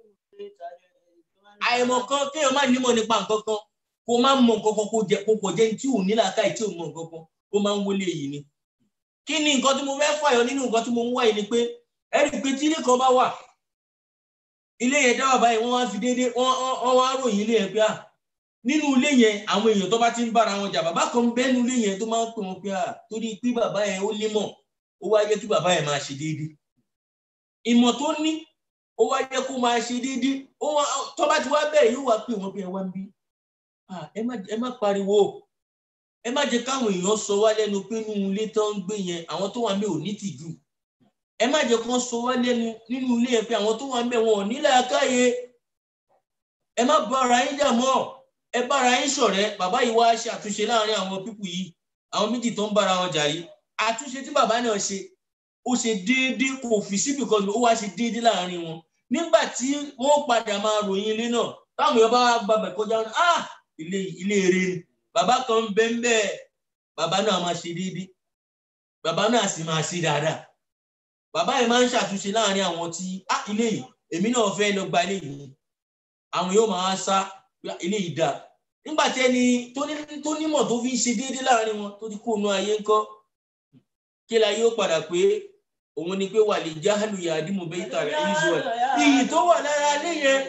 Speaker 3: àìmọ̀ kan kéèyàn má nímọ̀ nípa nǹkan kan kó má mọ̀ nǹkan kan kó jẹ kó pọ̀ jẹ́ tí ò ní làákàyè tí ò mọ̀ nǹkan kan ó máa ń wọlé yìí ni. kí ni nǹkan tí mo fẹ́ fàyọ nínú nǹkan tí mo ń wá yìí ni pé ẹ rí i pé tí ilé kan bá wà ilé yẹn dáwà báyìí wọ́n wá fi déédé wọ́n wá ròyìn ilé yẹn pé à nínú ilé yẹn àwọn èèyàn tó bá ti ń bára wọn jà bàbá kan bẹ́ẹ̀ nínú ilé yẹn tó máa ń pè wọ́n pé à torí pé bàbá yẹn ó nímọ̀ ó wá yẹ kí bàbá yẹn máa ṣe déédé ìmọ̀ tó ní ó wá yẹ kó máa ṣe déédéé ó wá tó bá ti wá bẹ́ẹ̀ yóò wá pè wọ́n bí ẹ wá ń bí ẹ má pariwo ẹ má jẹ́ káwọn èèyàn sọ wá lẹ́nu pé nínú ilé tó ń gbé yẹn àwọn tó wà ń bẹ̀ ò ní tìjú ẹ má jẹ́ kán sọ wá lẹ́nu nínú ilé yẹn pé àwọn tó wà ń bẹ̀ wọn ò ní làákàyè ẹ má bá ara yín jà mọ́ ẹ bá ara yín ṣọ̀rẹ́ bàbá yìí wá ṣe àtúnṣe láàrin àwọn pípù yìí àwọn méjì tó ń bára wọn jà yìí àtúnṣe tí bàbá náà ṣe ó ṣe déédéé kò fi síbì kan ó wá ṣe déédéé láàrin wọn nígbà tí wọn padà máa ròyìn ilé náà táwọn èèyàn bá wá gbàgbẹ kọjá wọn ah ilé ilé eré ni bàbá kan ń bẹ ń bẹ bàbá náà máa ṣe déédéé bàbá náà sì máa ṣe dáadáa bàbá yìí máa ń ṣàtúnṣe láàrin àwọn tí ah ilé yìí èmi náà fẹ́ lọ gba ilé yìí àwọn yóò máa sá ilé yìí dáa nígbà tí ẹni tó nímọ̀ tó fi ń ṣe déédéé láàrin wọn tó ti kó inú ayé ńkọ́ kí la yóò padà pé òun ni pé wà lè jáhálù yà dímú bẹ́ẹ̀ tààrà israel iyì tó wà lára ilé yẹn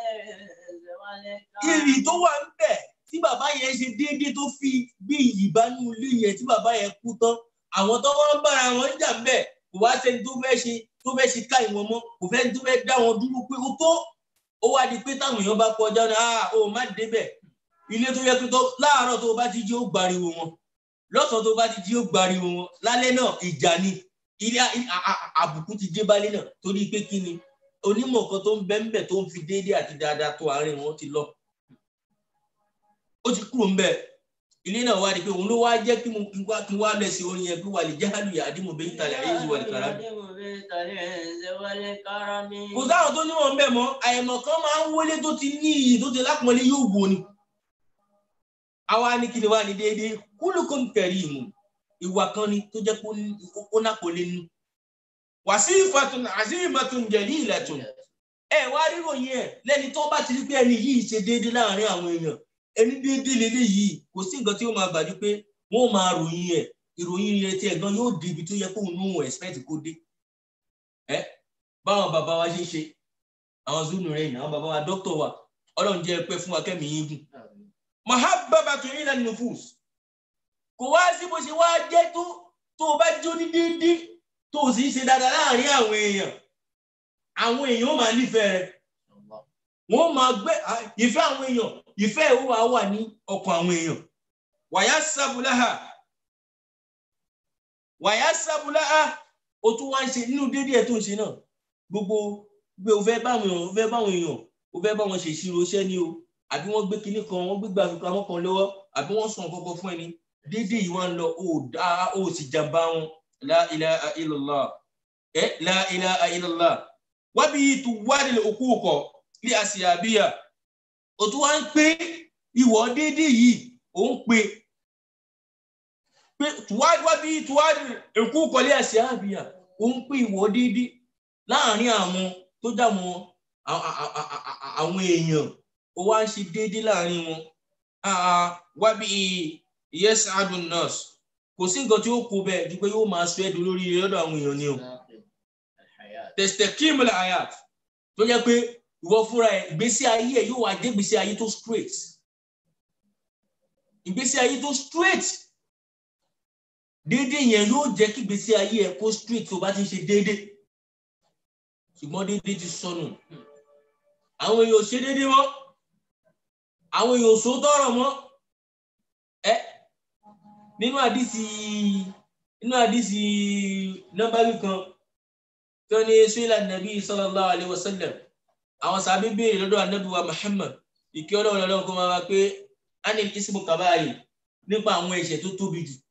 Speaker 3: iyì tó wà ń bẹ̀ tí bàbá yẹn ṣe déédéé tó fi gbé iyì bá nú ilé yẹn tí bàbá yẹn kú tán àwọn tó wọ́n bára wọn jà ń bẹ̀ kò wá sẹ́ni tó fẹ́ ṣe tó fẹ́ ṣe ká ìwọ̀n mọ́ kò fẹ́ tó fẹ́ dá wọn dúró pé ó tó ó wá di pé táwọn èèyàn bá kọjá náà ah ó má débẹ̀ ilé tó yẹ pé tó láàárọ̀ tó bá ti jí ó gbariwo wọn lọ́sàn-án tó bá ti jí ó gbariwo wọn lálẹ́ náà ìjà ni ilé àbùkù ti dé bálé náà torí pé kí ni onímọ̀ kan tó ń bẹ́ ń bẹ̀ tó ń fi déédéé àti dáadáa tó àárín wọn ti lọ. ó ti kúrò ń bẹ̀ ilé náà wá di pé òun ló wá jẹ́ kí mo kí wá kí wá lẹ̀ sí orin yẹn pé wà lè jáàlù yà á dì mọ̀ bẹ́ẹ̀ ìtàlẹ̀ ayé ìwà ìkàrà mi. kò sáwọn tó níwọ̀n ń bẹ̀ mọ́ àyẹ̀mọ̀ kan máa ń wọlé tó ti ní iyì tó ti lápọ̀nlé yóò wò ni. àwa ní kí ni wá ní déédéé kúlùkùn kẹrìmù ìwà kan ni tó jẹ́ kó nápolé nú wàsífàtún àzímàtún jẹ̀lílàtún ẹ wá ríròyìn ẹ lẹ́ni tó bá ti rí pé ẹni yìí ṣe déédéé láàrin àwọn èèyàn ẹni déédéé lélẹ̀ yìí kò sí nǹkan tí ó máa gbàdú pé wọ́n máa ròyìn ẹ ìròyìn rẹ tí ẹ̀gbọ́n yóò dé ibi tó yẹ kó nù expect kó dé ẹ báwọn bàbá wa ṣe ń ṣe àwọn zunu rẹ àwọn bàbá wa dókítà wa Ọlọ́run jẹ́ pẹ́ fún wa kẹ́mi yín gùn mahabbabatun ila nufus kò wá sí bó ṣe wá jẹ́ tó tó o bá jó ní díndín tó o sì ń ṣe dáadáa láàrin àwọn èèyàn àwọn èèyàn ó máa nífẹ̀ẹ́ rẹ wọ́n máa gbé ìfẹ́ àwọn èèyàn ìfẹ́ ìwọ wa wà ní ọkàn àwọn èèyàn wàyà sábúláhà wàyà sábúláhà o tún wá ń ṣe nínú déédéé ẹ̀ tó ń ṣe náà gbogbo gbé o fẹ́ báwọn èèyàn o fẹ́ báwọn èèyàn o fẹ́ báwọn ṣe ìṣirò iṣẹ́ ni o àbí wọ́n gbé kinní kan wọ́n gbé gbàgbọ́ kan lọ́wọ́ àbí wọ́n sàn kọ́kọ́ fún ẹni dédé yìí wọ́n lọ ó dá ó sì jàmbá wọn la ilaha illallah ẹ la ilaha illallah wábí tu wádìí lè òkú kọ ní àṣìyàbíyà ó tún wá ń pé ìwọ dédé yìí ó ń pè pé wábí tu wádìí òkú kọ ní àṣìyàbíyà ó ń pè ìwọ dédé láàrin àwọn tó dá wọn àwọn èèyàn ó wá ń ṣe dédé láàrin wọn wábí yes adun nurse kò sí nǹkan tí ó kú bẹ́ẹ̀ ju pé yóò máa sọ ẹ̀dùn lórí lọ́dọ̀ àwọn èèyàn ni o tẹ̀sítẹ̀ kíìmù àyà tó jẹ́ pé ìwọ fúnra ẹ̀ ìgbésí ayé ẹ̀ yóò wá dé ìgbésí ayé tó straight ìgbésí ayé tó straight déédéé yẹn yóò jẹ́ kí ìgbésí ayé ẹ̀ kó straight tó bá ti ń ṣe déédéé ṣùgbọ́n déédéé ti sọnù àwọn èèyàn ò ṣe déédéé mọ́ àwọn èèyàn ò sòótọ́ ọ̀rọ̀ mọ́ ẹ nínú àdìsí nínú àdìsí nọ́mbàrí kan tí wọ́n ní suila nabi sallallahu alayhi wa sallam àwọn sàbí béèrè lọ́dọ̀ anabi wa muhammad ìkí ọlọ́run lọ́dọ̀ kó máa wá pé anil ismu kabayi nípa àwọn ẹ̀ṣẹ̀ tó tóbi jù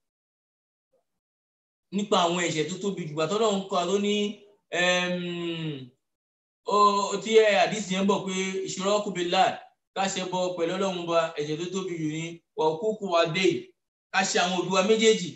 Speaker 3: nípa àwọn ẹ̀ṣẹ̀ tó tóbi jù gbàtọ́ náà ń kọ́ àtó ní tí ẹ àdìsí yẹn bọ̀ pé ìṣòro ọkùnrin láà káṣẹ bọ pẹ̀lú ọlọ́run ba ẹ̀ṣẹ̀ tó tóbi jù ní wàkúkú wa dé káṣẹ àwọn òbí wa méjèèjì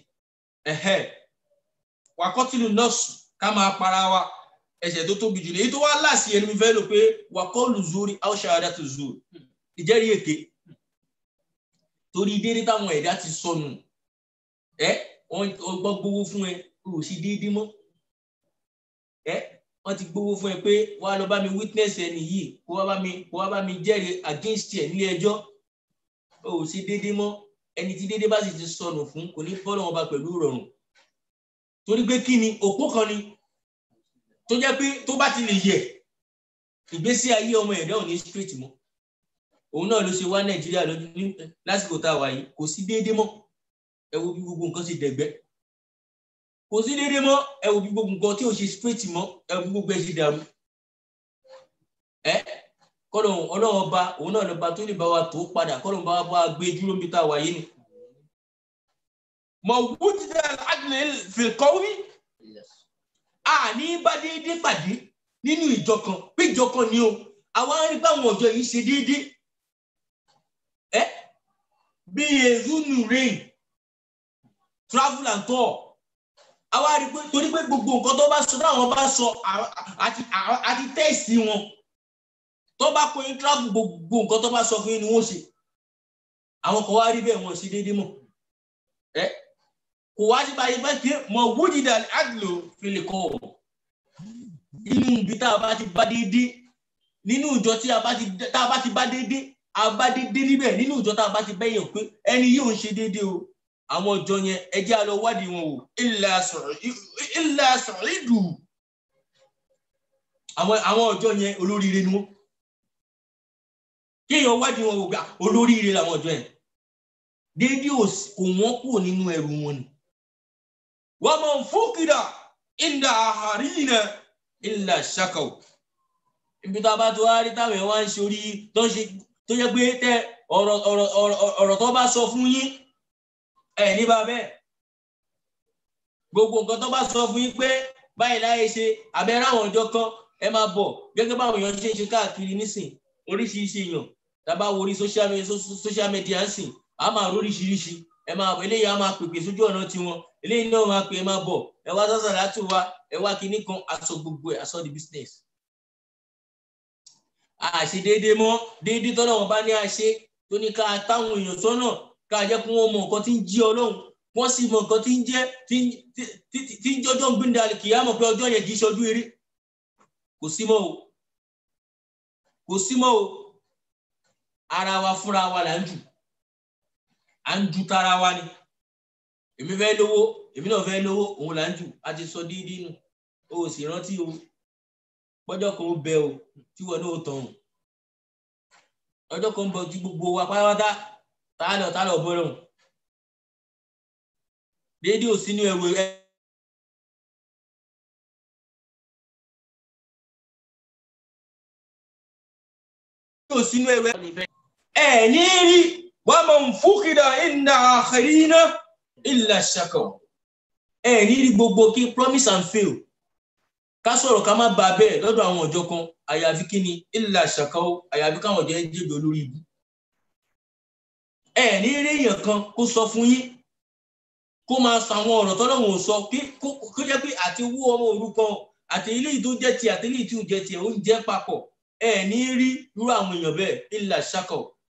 Speaker 3: wàkọ́tìlù nọ́ọ̀sì ká máa para wa ẹ̀ṣẹ̀ tó tóbi jù ní èyí tó wá láàsì ẹni mi fẹ́ lò pé wàkọ́ọ̀lù zuri aṣááda tó zuri ìjẹ́rìí èké torí déédé táwọn ẹ̀dá ti sọnù ẹ wọ́n gbọ́ gbowó fún ẹ o ò sí déédé mọ́ ẹ wọ́n ti gbowó fún ẹ pé wà á lọ bá mi witness ẹni yìí kó wá bá mi kó wá bá mi jẹ́rìí against ẹ nílé ẹjọ́ o ò sí déédé mọ́ ẹni tí déédé bá sì ti sọnù fún kò ní bọ́lọ̀ wọn bá pẹ̀lú ìrọ̀rùn torí pé kí ni òpó kan ni tó jẹ́ pé tó bá ti lè yẹ ìgbésí ayé ọmọ ẹ̀dá ò ní straight mọ́ òun náà ló ṣe wá nàìjíríà lọ́dún ní lásìkò tá a wà yìí kò sí déédéé mọ́ ẹ wo bí gbogbo nǹkan ṣe dẹ̀gbẹ́ kò sí déédéé mọ́ ẹ wo bí gbogbo nǹkan tí ò ṣe straight mọ́ ẹ wo bí gbogbo ẹ ṣe dàrú ẹ kọ́lọ̀ ọlọ́run ọba òun náà lọ́ba tó lè bá wa tó padà kọ́lọ̀ bá wa bá wa gbé dúró níbi tá a wà yìí ni. mọ̀ wúdìdá àgbẹ̀ fìkọ́wí àní bá déédéé pàdé nínú ìjọ kan pé ìjọ kan ni o àwa ń rí báwọn ọjọ́ yìí ṣe déédéé ẹ bí ezunu rain travel and tour àwa rí pé torí pé gbogbo nǹkan tó bá sọ táwọn bá sọ àti àti tẹ́ẹ̀sì wọn tó bá kó yín travel gbogbo nǹkan tó bá sọ fún yín ni wọ́n ṣe àwọn kan wá rí bẹ́ẹ̀ wọ́n ṣe déédéé mọ̀ ẹ kò wá sí báyìí bẹ́ẹ̀ pé mọ̀ wújìdà àdìlò fìlè kọ́ ọ̀ inú ibi tá a bá ti bá déédéé nínú ìjọ tí a bá ti tá a bá ti bá déédéé a bá déédéé níbẹ̀ nínú ìjọ tá a bá ti bẹ́yàn pé ẹni yóò ń ṣe déédéé o àwọn ọjọ́ yẹn ẹ jẹ́ a lọ wádìí wọn o ilà sọ̀rọ̀ ìdù àwọn àwọn ọjọ́ yẹn olóríire ni wọ́n kéèyàn wádìí wọn o gbà olóríire làwọn ọjọ́ yẹn déédéé kò wọ́n kúrò nínú ẹrù wọn ni wọ́n mọ̀ fúkìdà ìdá àhàrínà ilà ṣàkàwọ̀ ibi tá a bá tó wá rí táwọn ẹ̀ wá ń ṣe orí tó ń ṣe tó yẹ pé tẹ ọ̀rọ̀ ọ̀rọ̀ ọ̀rọ̀ tó bá sọ fún yín ẹ̀ ní bá bẹ́ẹ̀ gbogbo nǹkan tó bá sọ fún yín pé báyìí láyé ṣe abẹ́rẹ́ àwọn ọjọ́ kan ẹ máa bọ̀ gẹ́gẹ́ báwọn èèyàn ṣe ń ṣe káàkiri nísìn oríṣiríṣi èèyàn tábà wo orí social media ń sìn á máa róríṣiríṣi ẹ máa eléyìí á máa pèpè sójú ọ̀nà tiwọn eléyìí náà máa pè é máa bọ̀ ẹ wá sọ́sà láti wá ẹ wá kinní kan aṣọ gbogbo ẹ̀ aṣọ the business àṣe déédéé mọ́ déédéé tọ́lọ́ wọn bá ní àṣe tó ní ká táwọn èèyàn sọ́nà ká jẹ́ kí wọ́n mọ nǹkan tí ń jí ọlọ́run wọ́n sì mọ nǹkan tí ń jẹ́ tí ń jọjọ́ ń gbìndà kì í á mọ̀ pé ọjọ́ yẹn kì í ṣojú eré kò sí mọ́ o kò sí mọ́ o ara wa fúnra wa là ń jù à ń ju tara wa ni èmi fẹ́ lówó èmi náà fẹ́ lówó òun là ń jù a ti sọ dídí nù o ò sì rántí o gbọ́jọ́ kan ó bẹ o tí wọn náà tàn ọjọ́ kan bọ tí gbogbo wa pátápátá tá a lọ tá a lọ bọ́rọ̀ déédéé ò sínú ẹrù ẹ. ò sínú ẹrù ẹ. ẹ ní rí wàá mọ̀ ń fúkìdá ìnà àkàrínà ìlà ṣàkọ̀ ẹ ní rí gbogbo kí promise and fail ká sọ̀rọ̀ ká má ba bẹ́ẹ̀ lọ́dọ̀ àwọn ọ̀jọ́ kan àyàfi kí ni ìlà ṣàkọ́ àyàfi káwọn ọ̀jọ́ jẹ́jọ́ lórí ibu. ẹ ní eré èèyàn kan kó sọ fún yín kó máa sọ àwọn ọ̀rọ̀ tọ́lọ́wọ̀n ò sọ kó jẹ́ pé àti owó ọmọ òrukàn àti ilé tó jẹ́ tiẹ̀ àti ilé tí ò jẹ́ tiẹ̀ ó ń jẹ́ papọ̀ ẹ ní rí irú àwọn èèyàn bẹ́ẹ̀ ìlà ṣàkọ́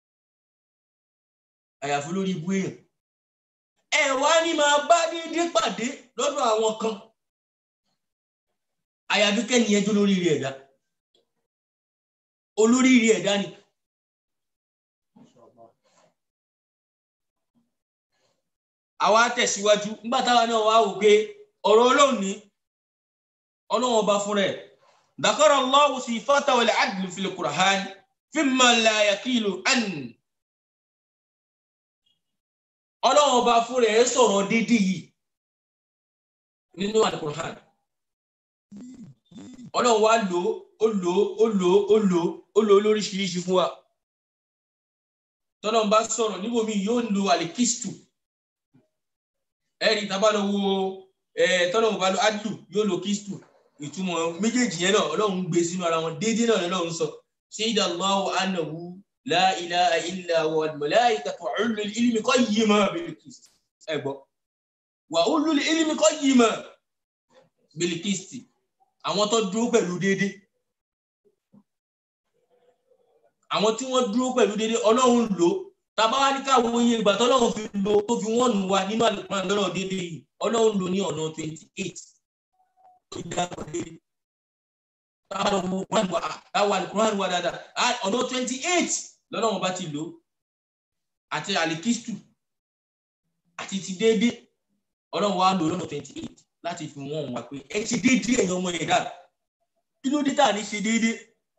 Speaker 3: àyàfi lórí ibu èèyàn. ẹ wá ní máa bá déédéé pàdé lọ́dọ̀ àwọn kan àyàfi kẹ́ni ẹjọ́ lórí rí ẹ̀dá olórí rí ẹ̀dá ni àwa tẹ̀síwájú nígbà táwa náà wá wò pé ọ̀rọ̀ ọlọ́run ní ọlọ́run ọba fún rẹ̀ dakara Allahu sifata wal adl fil Qur'an fimma la yaqilu an ọlọ́run ọba fún rẹ̀ sọ̀rọ̀ dídí yìí nínú al-Qur'an ọlọ́run wá lò ó lò ó lò ó lò ó lò ó lóríṣiríṣi fún wa tọ́lọ́run bá sọ̀rọ̀ níbòmí yóò lo àlèkístù ẹ̀rí tá a bá lọ wo tọ́lọ́run bá lo adlu yóò lo kístù ìtumọ̀ méjèèjì yẹn náà ọlọ́run gbé sínú ara wọn déédéé náà lọ́lọ́run sọ ṣéyidà Allahu annahu la ilaha illa huwa al-malaikatu wa ulul ilmi qayyima bil-qist ẹ gbọ́ wa ulul ilmi qayyima bil-qist àwọn tó dúró pẹ̀lú déédéé àwọn tí wọ́n dúró pẹ̀lú déédéé ọlọ́run lò tàbá wá ní káwọn oyin ìgbà tọ́lọ́run fi lò tó fi wọ́n nù wá nínú àlùkùránì lọ́rọ̀ déédéé yìí ọlọ́run lò ní ọ̀nà twenty eight tó dáàbò déédéé táwọn àlùkùránì wà dáadáa ọ̀nà twenty eight lọ́lọ́run bá ti lò àti àlìkístù àti ti déédéé ọlọ́run wá lò lọ́nà twenty eight láti fi wọ́n wá pé ẹ ti déédéé ẹ̀yin ọmọ ẹ̀dá kí ló dé tá à ní ṣe déédéé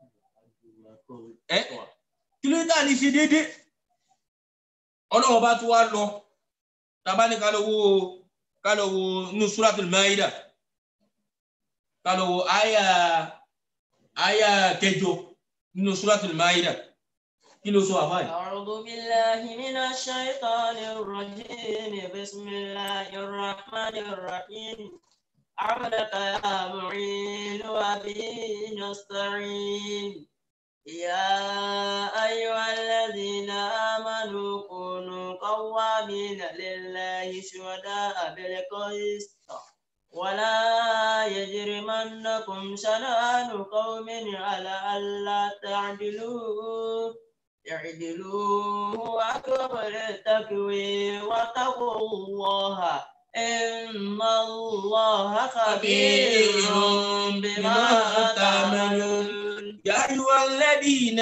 Speaker 3: ẹ kí ló dé tá à ní ṣe déédéé ọlọ́run bá tún wá lọ tábà ní ká lọ wo ká lọ wo nínú suratul maida ká lọ wo àyà àyà kẹjọ nínú suratul maida kí ló sọ àfáà yìí.
Speaker 2: أعوذ بالله من الشيطان الرجيم بسم الله الرحمن الرحيم عبدك يا معين وبه نستعين يا أيها الذين آمنوا كونوا قوامين لله شهداء بالقسط ولا يجرمنكم شنآن قوم على ألا تعدلوا اعدلوا هو أقرب للتقوى واتقوا الله إن الله خبير بما تعملون
Speaker 3: يا أيها الذين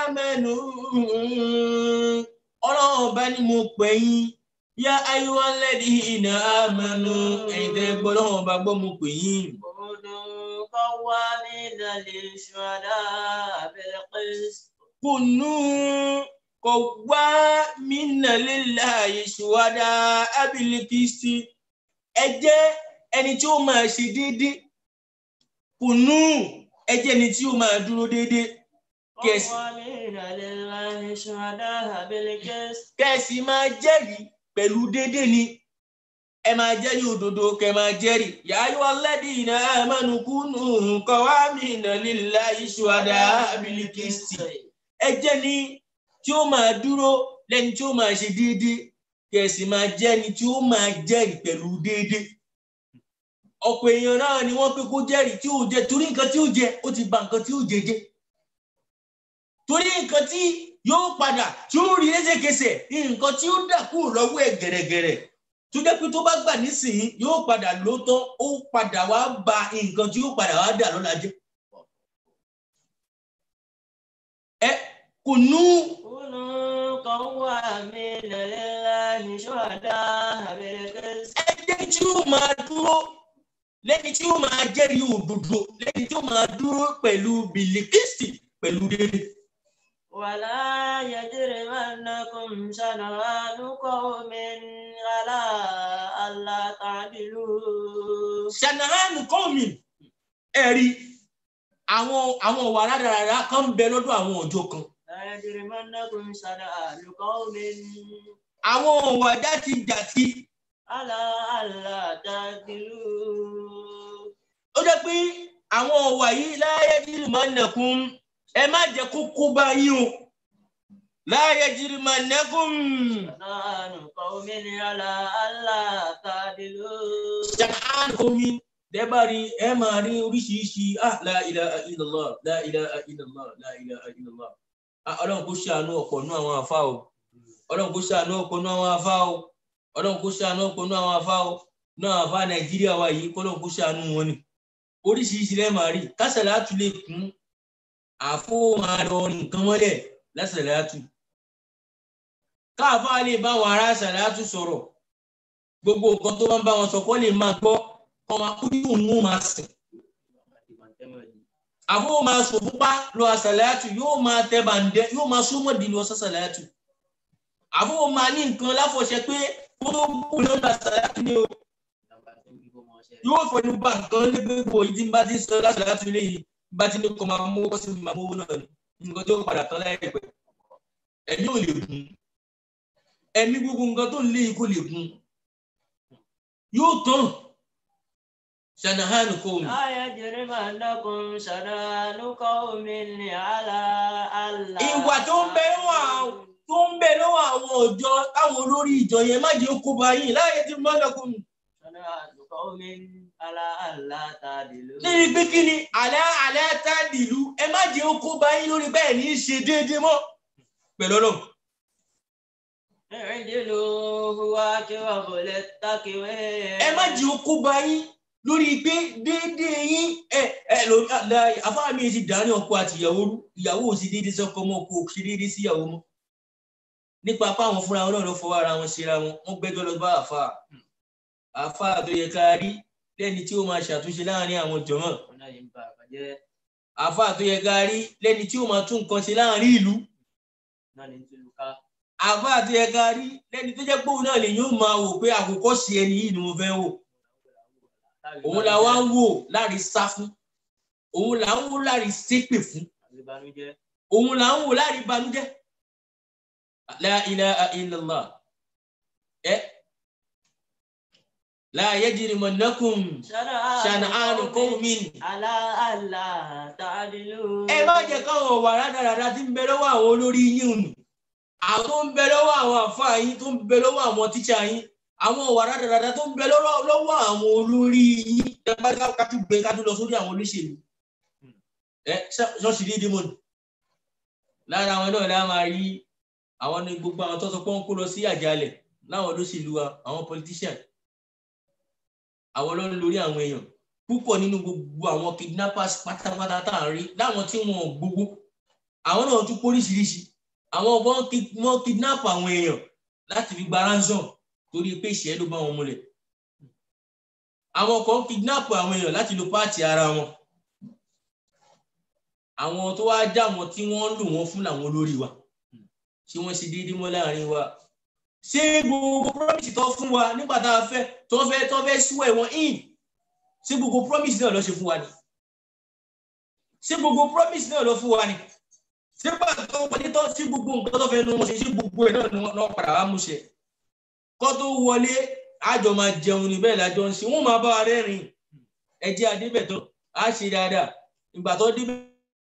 Speaker 3: آمنوا ọlọ́run bá ní mo pè yín yá ayéwá lẹ́dí iná àmánú ẹ̀yin tẹ́ gbọ́ lọ́wọ́ bá gbọ́ mo pè yín.
Speaker 2: كونوا قوامين للشهداء بالقسط
Speaker 3: kùnú kò wá mínà lílà ìṣúwádà abilikisti ẹ jẹ́ ẹni tí ó máa ṣe déédéé kùnú ẹ jẹ́ ẹni tí ó máa dúró déédéé kẹsì
Speaker 2: قوامين لله شهداء بالقسط
Speaker 3: kẹsì máa jẹ́rìí pẹ̀lú déédéé ni ẹ máa jẹ́rìí òdodo kẹ máa jẹ́rìí yàáyọ alladina amanu kunu qawamina lillahi shuhada abilikisti ẹ jẹ́ ni tí ó máa dúró lẹ́ni tí ó máa ṣe déédéé kẹsì máa jẹ́ ni tí ó máa jẹ́rìí pẹ̀lú déédéé ọ̀pọ̀ èèyàn náà ni wọ́n pé kó jẹ́rìí tí ó jẹ torí nǹkan tí ó jẹ ó ti bà nǹkan tí ó jẹ jẹ́ torí nǹkan tí yóò padà tí ó rí lẹ́sẹ̀kẹsẹ̀ nǹkan tí ó dà kúrò lọ́wọ́ ẹ̀ gẹ̀rẹ́gẹ̀rẹ́ tó jẹ́ pé tó bá gbà nísìnyí yóò padà ló tán ó padà wá ba nǹkan tí yóò padà wá dà lọ́la jẹ́. ẹ kò nú
Speaker 2: كونوا قوامين لله شهداء بالقسط
Speaker 3: ẹ jẹ́ tí ó máa dúró lẹ́ni tí ó máa jẹ́rìí òdodo lẹ́ni tí ó máa dúró pẹ̀lú bìlíkìsì pẹ̀lú déédéé.
Speaker 2: ولا يجرمنكم شنآن قوم على ألا تعدلوا
Speaker 3: ṣànàhánù kọ́ọ̀mì ẹ̀rí àwọn àwọn ọ̀wà rádaràdà kan ń bẹ lọ́dọ̀ àwọn ọjọ́ kan
Speaker 2: لا يجرمنكم شنآن قوم
Speaker 3: àwọn ọ̀wà játijàti
Speaker 2: على ألا تعدلوا
Speaker 3: ó jẹ́ pé àwọn ọ̀wà yìí láyé jìrìmánàkùn ẹ má jẹ́ kó kó bá yín o láyé jìrìmánàkùn
Speaker 2: شنآن قوم على ألا تعدلوا
Speaker 3: ṣànàhánù kọ́ọ̀mì dẹ́bàrí ẹ máa rí oríṣiríṣi ah la ilaha illallah la ilaha illallah la ilaha illallah ah ọlọ́run kó ṣàánú ọ̀pọ̀ nú àwọn àfa o ọlọ́run kó ṣàánú ọ̀pọ̀ nú àwọn àfa o ọlọ́run kó ṣàánú ọ̀pọ̀ nú àwọn àfa o nú àwọn àfa nàìjíríà wa yìí kọ́lọ́run kó ṣàánú wọn ni oríṣiríṣi lẹ́ẹ̀ máa rí kásàlátù lè kún àfó máa lọ nǹkan mọ́lẹ̀ lásàlátù káàfá lè bá wọn ará sàlátù sọ̀rọ̀ gbogbo nǹkan tó bá ń bá wọn sọ kọ́ lè máa gbọ́ kọ́ máa kú ní òun ó máa sìn àfó máa sọ fúnpá lọ àsàlátù yóò máa tẹ bàǹdẹ yóò máa súnmọ́ di lọ sàsàlátù àfó máa ní nǹkan láfọ̀ṣẹ pé kó tó kú lọ́dọ̀ àsàlátù ni o yóò fọnú bá nǹkan lébèbò yìí tí n bá ti sọ láti láti ilé yìí bá ti ní kọ́ máa mú kọ́ sí máa mú náà ni nǹkan tó padà tán láìpẹ́ ẹ̀mí ò lè gun ẹ̀mí gbogbo nǹkan tó ń lé yìí kò lè gun yóò tán ṣànàhánù kò mú.
Speaker 2: لا يجرمنكم شنآن قوم على ألا
Speaker 3: ìwà tó ń bẹ lọ́wọ́ àwọn tó ń bẹ lọ́wọ́ àwọn ọjọ́ táwọn olórí ìjọ yẹn má jẹ́ kó bá yín láyé tí mo lọ́kùn mi.
Speaker 2: شنآن قوم على ألا تعدلوا
Speaker 3: níbi pé kí ni àlẹ́ àlẹ́ tá dìlú ẹ má jẹ́ kó bá yín lórí bẹ́ẹ̀ ní í ṣe déédéé mọ́ pẹ̀lú ọlọ́run.
Speaker 2: اعدلوا هو أقرب للتقوى
Speaker 3: ẹ má jẹ́ kó bá yín lórí pé déédéé yín ẹ ẹ lórí àfáà mi ti dàárín ọkọ àti ìyàwó rú ìyàwó ò sí déédéé sọkọ mọ́ kó o ṣe déédéé sí ìyàwó mọ́ nípa pé àwọn fúnra wọn náà ló fọwọ́ ara wọn ṣera wọn wọ́n gbẹ́jọ́ lọ bá àfáà àfáà tó yẹ ká rí lẹ́ni tí ó máa ṣàtúnṣe láàrin àwọn jọ̀mọ́
Speaker 2: ọ̀nà yìí ń ba àbàjẹ́
Speaker 3: àfáà tó yẹ ká rí lẹ́ni tí ó máa tún nǹkan ṣe láàrin ìlú
Speaker 2: náà ní tìlúkà
Speaker 3: àfáà tó yẹ ká rí lẹ́ni tó jẹ́ pé òun náà lè yóò máa wò pé àkókò sí ẹni yìí ni mo fẹ́ wò òun là wá ń wò láàrin sá fún òun là ń wò láàrin ṣépè fún
Speaker 2: àgbébánújẹ́
Speaker 3: òun là ń wò láàrin banújẹ́ la ilaha illallah ẹ la yajrimannakum shana'anu qawmin
Speaker 2: على ألا تعدلوا
Speaker 3: ẹ má jẹ́ káwọn ọ̀wà rádaràdá tí ń bẹ lọ́wọ́ àwọn olórí yín nù àwọn tó ń bẹ lọ́wọ́ àwọn àfáà yín tó ń bẹ lọ́wọ́ àwọn tíṣà yín àwọn ọ̀wà rádaràdá tó ń bẹ lọ́wọ́ lọ́wọ́ àwọn olórí yín tẹ́gbà kájú gbé kájú lọ sórí àwọn olóṣèlú ẹ ṣọ́ọ̀ṣì dídí mọ́ni lára àwọn náà lá máa rí àwọn ní gbogbo àwọn tó sọ pé wọ́n kó lọ sí àjálẹ̀ láwọn olóṣèlú wa àwọn politician àwọn ló ń lórí àwọn èèyàn púpọ̀ nínú gbogbo àwọn kidnappers pátápátá tá à ń rí láwọn tí wọn ò gbogbo àwọn náà tún póríṣiríṣi àwọn wọn kid- wọn kidnap àwọn èèyàn láti fi gba ransom torí pé ìṣẹ́ ló bá wọn múlẹ̀ àwọn kan kidnap àwọn èèyàn láti lo páàtì ara wọn àwọn tó wá já wọn tí wọ́n ń lò wọ́n fún làwọn olórí wa ṣé wọ́n ṣe déédéé mọ́ láàrin wa ṣé gbogbo promise tó fún wa nígbà tá a fẹ́ tó fẹ́ tó fẹ́ swear wọn in ṣé gbogbo promise náà ló ṣe fún wa ni ṣé gbogbo promise náà ló fún wa ni ṣé gbà tó wọlé tó ṣé gbogbo nǹkan tó fẹ́ nu wọn ṣe ṣé gbogbo ẹ̀ náà ni wọ́n náà padà wá mú ṣe kó tó wọlé àjọ máa jẹun ní bẹ́ẹ̀ lájọ ń ṣe wọ́n máa bá wa rẹ́rìn ẹ jẹ́ adébẹ̀ tán á ṣe dáadáa ìgbà tó débẹ̀.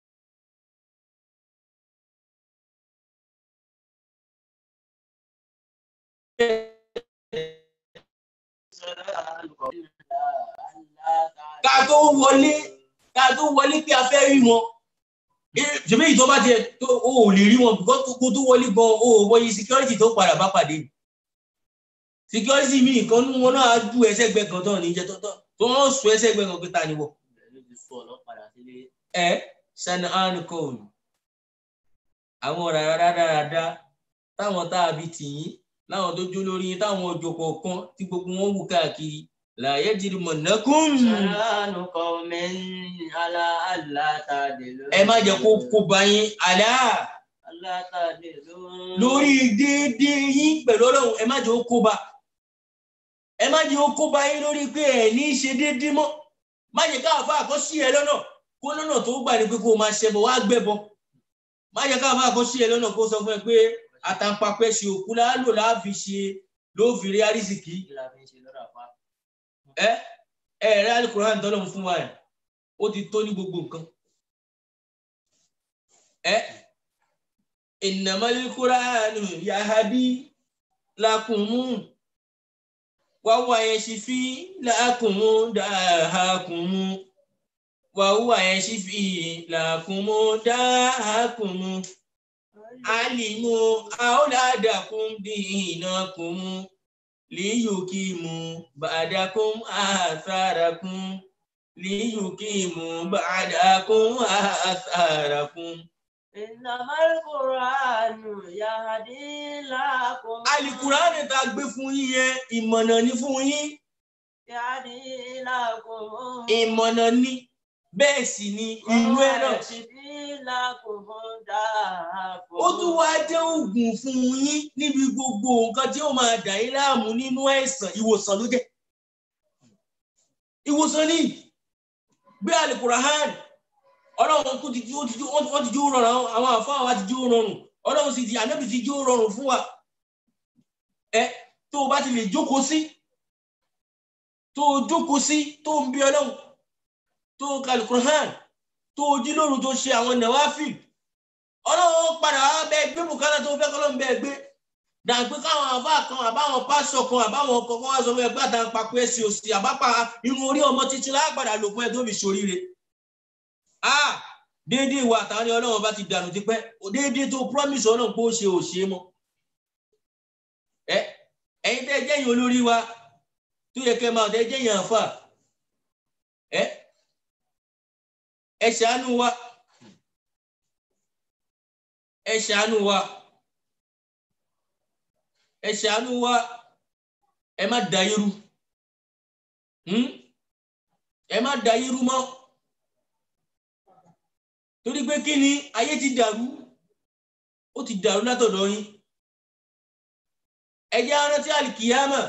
Speaker 3: ká tó wọlé ká tó wọlé pé a fẹ́ rí wọn ṣèbí ìtọ́ bá tiẹ̀ tó o ò lè rí wọn because kó tó wọlé gan o ò wọ̀nyí security tó padà bá pàdé security mi nǹkan nínú wọn náà á ju ẹsẹ̀ gbẹ kan tán níjẹ tó tán tó wọ́n sọ ẹsẹ̀ gbẹ kan pé ta ni wọ.
Speaker 2: ló ti sọ ọlọ́padà sílé
Speaker 3: ẹ sani anikon àwọn ọ̀rọ̀ rárára táwọn tá a bí tìyín láwọn tó jó lórí yín táwọn ọjọ́ kọ̀ọ̀kan tí gbogbo wọn wù káàkiri làyé jìrì mọ̀nàkùn.
Speaker 2: ṣàánú qawmin ala alla ta'dilu
Speaker 3: ẹ má jẹ́ kó kó bá yín àlá
Speaker 2: alla ta'dilu
Speaker 3: lórí déédéé yín pẹ̀lú ọlọ́run ẹ má jẹ́ ó kó bá ẹ má jẹ́ ó kó bá yín lórí pé ẹ ní í ṣe déédéé mọ́ má jẹ́ káàfà àkọ́ sí ẹ lọ́nà kó lọ́nà tó gbà ní pé kó o máa ṣẹbọ wá gbẹbọ má jẹ́ káàfà àkọ́ sí ẹ lọ́nà kó sọ fún ẹ pé àtàǹpàpẹ́ ṣe òkú láàlò láàfi ṣe ló fi rí àrísìkí
Speaker 2: kí la fi ń ṣe lọ́dọ̀ àfa
Speaker 3: ẹ ẹ rẹ alukuran tọ́lọ̀ fún wa ẹ ó ti tó ní gbogbo nǹkan ẹ innamal Qur'anu yahdi lakum wa huwa yashfi lakum dahakum wa huwa yashfi lakum dahakum alimu auladakum dinakum liyukimu ba'dakum atharakum liyukimu ba'dakum atharakum.
Speaker 2: innamal qur'anu yahdi lakum
Speaker 3: alikuraani tá a gbé fún yín yẹn ìmọ̀nà ni fún yín
Speaker 2: yahdi lakum
Speaker 3: ìmọ̀nà ni bẹ́ẹ̀ sì ni ìlú ẹ̀ náà
Speaker 2: yashfi lakum dahakum
Speaker 3: ó tún wá jẹ́ oògùn fún yín níbi gbogbo nǹkan tí ó máa dà yín láàmú nínú ẹ̀sán ìwòsàn ló jẹ́ ìwòsàn ní gbé alikurahan ọlọ́run kú ti jú wọ́n ti jú rọrùn àwọn àfáà wa ti jú rọrùn ọlọ́run sì ti ànábì ti jú rọrùn fún wa ẹ tó o bá ti lè jókòó sí tó o jókòó sí tó o ń bí ọlọ́run tó o ka alikurahan tó o jí lóru tó ṣe àwọn nàwáfíì ọlọ́run padà wá bẹ́ẹ̀ gbé bùkátà tó fẹ́ kọ́lọ́run bẹ́ẹ̀ gbé dàgbé káwọn àbá kan àbáwọn pásọ kan àbáwọn ọkọ kan wá sọ fún ẹgbẹ́ àtàwọn papọ̀ ẹ̀sìn òsì àbápa irun orí ọmọ títí lágbàdà lò fún ẹ tó fi ṣoríire. a déédéé wa àtàwọn ní ọlọ́run bá ti dànù tipẹ́ déédéé tó promise ọlọ́run pé ó ṣe ò ṣe mọ́. ẹ ẹ̀yin tẹ́ jẹ́yìn olórí wa tó yẹ kẹ́ máa tẹ́ jẹ́yìn àǹfà ẹ ẹ ṣàánú wa ẹ ṣàánú wa ẹ ṣàánú wa ẹ má da irú ẹ má da irú mọ́ torí pé kí ni ayé ti dàrú ó ti dàrú látọ̀dọ̀ yín ẹ jẹ́ arántí àlìkìyámà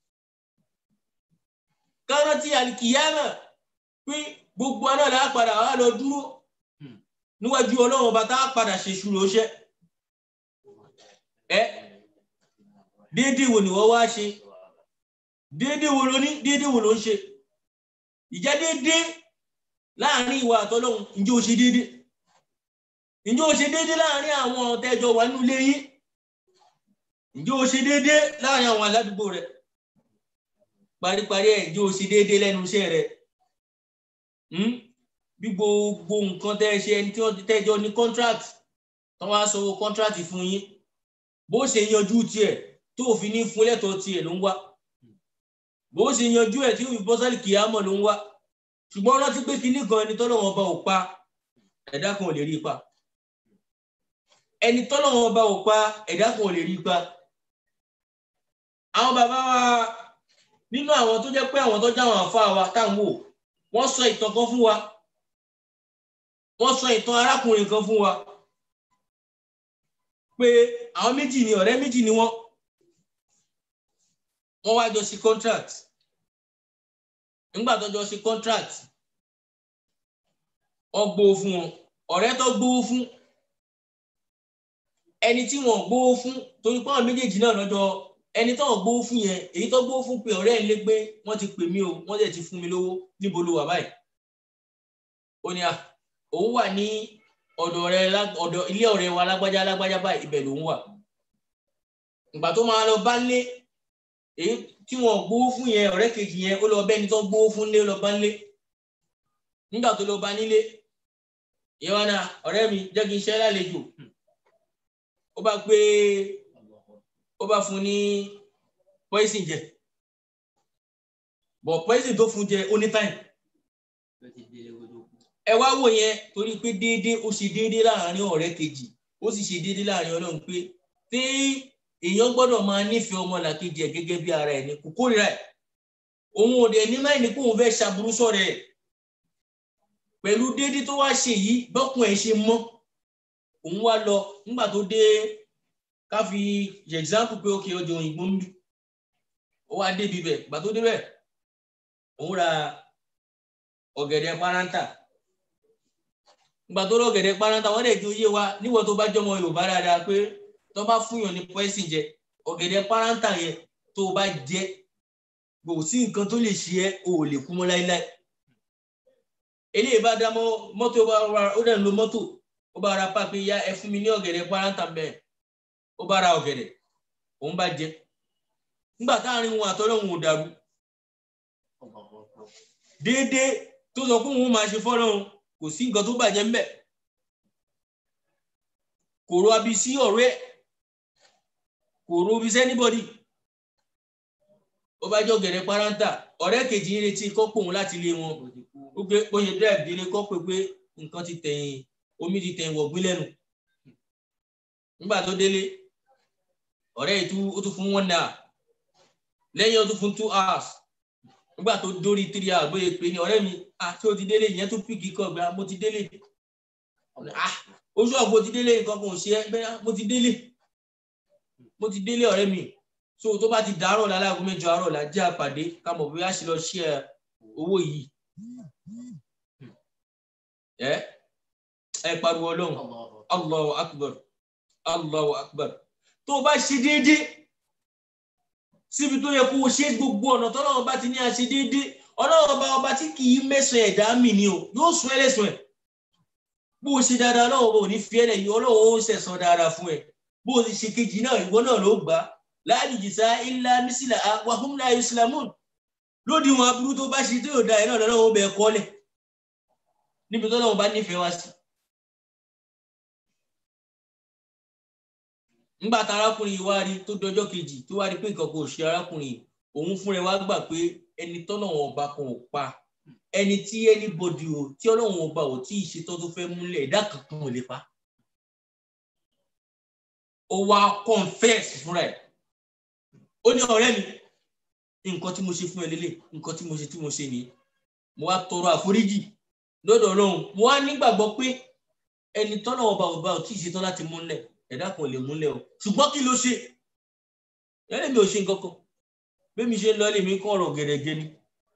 Speaker 3: kárántí àlìkìyámà pé gbogbo aná là á padà wá lọ dúró níwájú ọlọ́run ọba tá a padà ṣe ṣùrọ̀ ṣẹ́ ẹ déédéé wo ni wọ́n wá ṣe déédéé wo ló ní déédéé wo ló ń ṣe ìjẹ́ déédéé láàrin ìwà àtọ́lọ́hun ǹjẹ́ o ṣe déédéé ǹjẹ́ o ṣe déédéé láàrin àwọn tẹ́jọ wà nínú ilé yín ǹjẹ́ o ṣe déédéé láàrin àwọn aládùúgbò rẹ paríparí ẹ̀ ǹjẹ́ o ṣe déédéé lẹ́nu iṣẹ́ rẹ bí gbogbo nǹkan tẹ́ ṣe ẹni tí wọ́n tẹ́jọ ní contract tí wọ́n á sanwó contract fún yín bó ṣe yanjú tiẹ̀ tó fi ní fún lẹ́tọ̀ọ́ tiẹ̀ ló ń wá bó ṣe yanjú ẹ̀ tí ó fi bọ́ sálì kìámọ̀ ló ń wá ṣùgbọ́n rántí pé kinní kan ẹni tọ́lọ́wọ́n ọba ò pa ẹ̀dá kan ò lè rí i pa ẹni tọ́lọ́wọ́n ọba ò pa ẹ̀dá kan ò lè rí i pa àwọn bàbá wa nínú àwọn tó jẹ́ pé àwọn tó jáwọn àfa wa táwọn wò wọ́n sọ ìtàn kan fún wa wọ́n sọ ìtàn arákùnrin kan fún wa pé àwọn méjì ni ọ̀rẹ́ méjì ni wọ́n wọ́n wá jọ sí contract nígbà tó jọ sí contract wọ́n gbowó fún wọn ọ̀rẹ́ tó gbowó fún ẹni tí wọ́n gbowó fún torí pé àwọn méjèèjì náà lọ́jọ́ ẹni tó wọ́n gbowó fún yẹn èyí tó gbowó fún pé ọ̀rẹ́ ẹ̀ lé gbé wọ́n ti pè mí o wọ́n dẹ̀ ti fún mi lówó níbo ló wà báyìí ó ní à òun wà ní ọ̀dọ̀ rẹ ọ̀dọ̀ ilé ọ̀rẹ́ wa lágbájá lágbájá báyìí ibẹ̀ lòun wà ìgbà tó máa lọ bá lé èyí tí wọn gbowó fún yẹn ọ̀rẹ́ kejì yẹn ó lọ bẹ́ni tó gbowó fún lé lọ bá lé nígbà tó lọ bá nílé ìwọ náà ọ̀rẹ́ mi jẹ́ kí n ṣe lálejò ó bá gbé ó bá fún ní poison jẹ bọ̀ poison tó fún jẹ ó ní time ẹ wá wò yẹn torí pé déédéé ó ṣe déédéé láàrin ọ̀rẹ́ kejì ó sì ṣe déédéé láàrin ọlọ́run pé tí èèyàn gbọ́dọ̀ máa nífẹ̀ẹ́ ọmọ làkejì ẹ̀ gẹ́gẹ́ bí ara ẹ̀ ní kò kórìíra ẹ̀ òun ò dẹ̀ ní máì ní kó òun fẹ́ ṣàbùrú sọ̀rọ̀ ẹ̀ pẹ̀lú déédéé tó wá ṣe yìí bọ́kùn ẹ̀ ṣe mọ́ òun wá lọ nígbà tó dé ká fi example pé ókè ọjọ́ òyìnbó ń bí ó wá débi bẹ̀ gbà tó débẹ̀ òun ra ọ̀gẹ̀dẹ̀ párántà gbà tó rọ gẹ̀dẹ̀ paranta wọ́n dẹ̀ ju yé wa níwọ̀n tó bá jọmọ yorùbá dáadáa pé tó bá fúnyàn ní pọ́ẹ́sì jẹ ọ̀gẹ̀dẹ̀ paranta yẹn tó bá jẹ kò sí nǹkan tó lè ṣe ẹ́ o ò lè kú mọ́ láíláí eléyìí bá dá mọ́tò ó dẹ̀ ń lo mọ́tò ó bá ra pápẹ́ ya ẹ fún mi ní ọ̀gẹ̀dẹ̀ paranta bẹ́ẹ̀ ó bá ra ọ̀gẹ̀dẹ̀ òun bá jẹ nígbà táàrin wọn àtọ́lọ́hún ò dàrú déédéé tó sọ pé òun máa ṣe fọ́lọ́hún kò sí nǹkan tó bàjẹ́ ń bẹ̀ kò ro abi sí ọ̀rẹ́ ẹ̀ kò ro abi sí anybody ó bá jọ gẹ̀rẹ́ paranta ọ̀rẹ́ kejì ń retí kọ́ pòun láti ilé wọn ó gbé bó ṣe drive délé kọ́ pé pé nǹkan ti tẹ̀yìn omi ti tẹ̀yìn wọ̀gbìn lẹ́nu nígbà tó délé ọ̀rẹ́ yìí tún ó tún fún one hour lẹ́yìn ó tún fún two hours nígbà tó dórí three hours bóyá pé ní ọ̀rẹ́ mi àti o ti délé ìyẹn tó pìkì kọ gba mo ti délé oṣù ọ̀gbọ́n ti délé nǹkan kan ò ṣe é bẹ́ẹ̀ mo ti délé mo ti délé ọ̀rẹ́ mi so tó bá ti dàárọ̀ lálágún mẹ́jọ àárọ̀ là jẹ́ àpàdé ká mọ̀ bóyá ṣe lọ ṣe ẹ owó yìí ẹ ẹ pariwo ọlọ́run allahu akbar allahu akbar tó o bá ṣe déédéé síbi tó yẹ kó o ṣe gbogbo ọ̀nà tọ́lọ́run bá ti ní a ṣe déédéé ọlọ́run ọba ọba tí kì í mẹ́sàn ẹ̀dá mi ni o yóò sún ẹlẹ́sùn ẹ̀ bó o ṣe dáadáa ọlọ́run ọba ò ní fi ẹ̀lẹ̀ yìí ọlọ́run ó ṣẹ̀san dáadáa fún ẹ bó o ti ṣe kejì náà ìwọ náà ló gbà láàyè jìsà ilá mísìlá wàhùn láyé islamun lódì wọn aburú tó bá ṣe tó yóò da ẹ náà lọ́wọ́ bẹ̀ kọ́lẹ̀ níbi tó lọ́wọ́ bá nífẹ̀ẹ́ wá sí. nígbà tá arákùnrin yìí wá rí tó dọjọ́ kejì tó wá rí pé nǹkan kò ṣe arákùnrin yìí òun fúnra wá gbà pé ẹni tọ́lọ́wọ́n ọba kan ò pa ẹni tí anybody o tí ọlọ́wọ́n ọba ò tí ì ṣetán tó fẹ́ múlẹ̀ ẹ̀dá kankan ò lè pa. ó wá confess fúnra ẹ̀ ó ní ọ̀rẹ́ mi nǹkan tí mo ṣe fún ẹ lélẹ̀ nǹkan tí mo ṣe tí mo ṣe nìyí mo wá tọrọ àforíjì lọ́dọ̀ ọlọ́run mo wá nígbàgbọ́ pé ẹni tọ́lọ́wọ́n ọba ọba ò tí ì ṣetán láti múlẹ̀ ẹ̀dá kan ò lè múlẹ̀ o ṣùgbọ́n kí ló ṣe ẹ̀rẹ́ mi ò ṣe nǹkan kan bẹ́ẹ̀ mi ṣe ń lọ lèmi kọ́ ọ̀rọ̀ gẹ̀rẹ́gẹ́ ni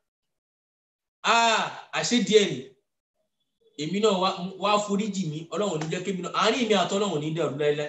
Speaker 3: àṣé díẹ̀ ni èmi náà wá foríjì mi ọlọ́run ní jẹ́ kémi náà àárín mi àtọ́ ọlọ́run ní dẹ̀rù láéláé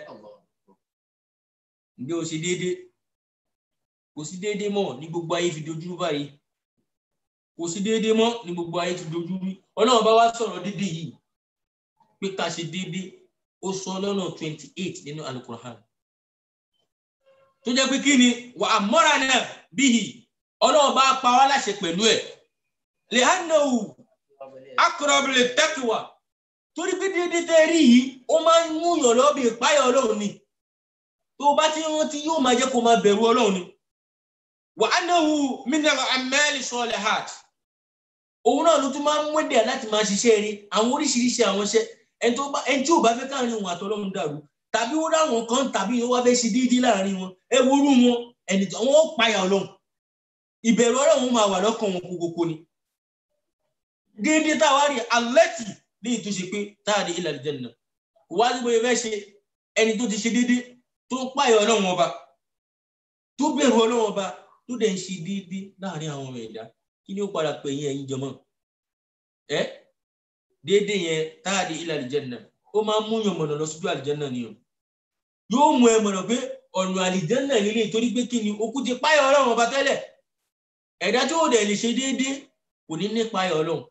Speaker 3: ǹjẹ́ o ṣe déédéé kò sí déédéé mọ́ ní gbogbo ayé fi dojúrú báyìí kò sí déédéé mọ́ ní gbogbo ayé fi dojúrú ọlọ́run bá wá sọ̀rọ̀ déédéé yìí pé ká ṣe déédéé ó sọ lọ́nà twenty eight nínú alukur'an tó jẹ́ pé kí ni wà á mọ́ra náà bíi ọlọ́run bá pa wá láṣẹ pẹ̀lú ẹ̀ lẹ́hánnáwù akọ̀rọ̀bìlẹ̀ tẹ́kìwà torí pé déédéé tẹ́ rí yìí ó máa ń múyàn lọ́bì ìpáyà ọlọ́run ni tó bá ti rántí yóò máa jẹ́ kó máa bẹ̀rù ọlọ́run ni wà á náwó mineral amẹ́lì sọ́ọ̀lẹ̀ heart òun náà ló tún máa ń mọ́dẹ̀ láti máa ṣiṣẹ́ rí àwọn oríṣiríṣi àwọn iṣẹ́ ẹni tí ò bá fẹ́ káàrin òun àtọ́lọ́run dàrú tàbí ó ráwọn kan tàbí ó wá fẹ́ ṣe déédéé láàrin wọn ẹ worú wọn ẹni tí wọn ó payà ọlọ́run ìbẹ̀rù ọlọ́run máa wà lọ́kàn wọn kókókó ni déédéé táwa rí alẹ́tì ní ìtúnṣe pé táàdé ilẹ̀ àlùjànnà kò wá sí bóyá fẹ́ ṣe ẹni tó ti ṣe déédéé tó ń payà ọlọ́run ọba tó bẹ̀rù ọlọ́run ọba tó dẹ̀ ń ṣe déédéé láàrin àwọn ọmọ ẹ̀dá kí ni ó padà pè yín ẹ̀yin jọmọ́ ẹ déédéé yẹn táàdé ilẹ̀ àlùjànnà ó máa ń múyàn mọ̀nà lọ sójú àlùjànnà ni o yóò mú ẹ mọ̀nà pé ọ̀nà àlìjẹ́nà lílé torí pé kí ni okú ti páyọ̀ ọlọ́run ọba tẹ́lẹ̀ ẹ̀dá tí ó dẹ̀ lè ṣe déédéé kò ní ní páyọ̀ ọlọ́run.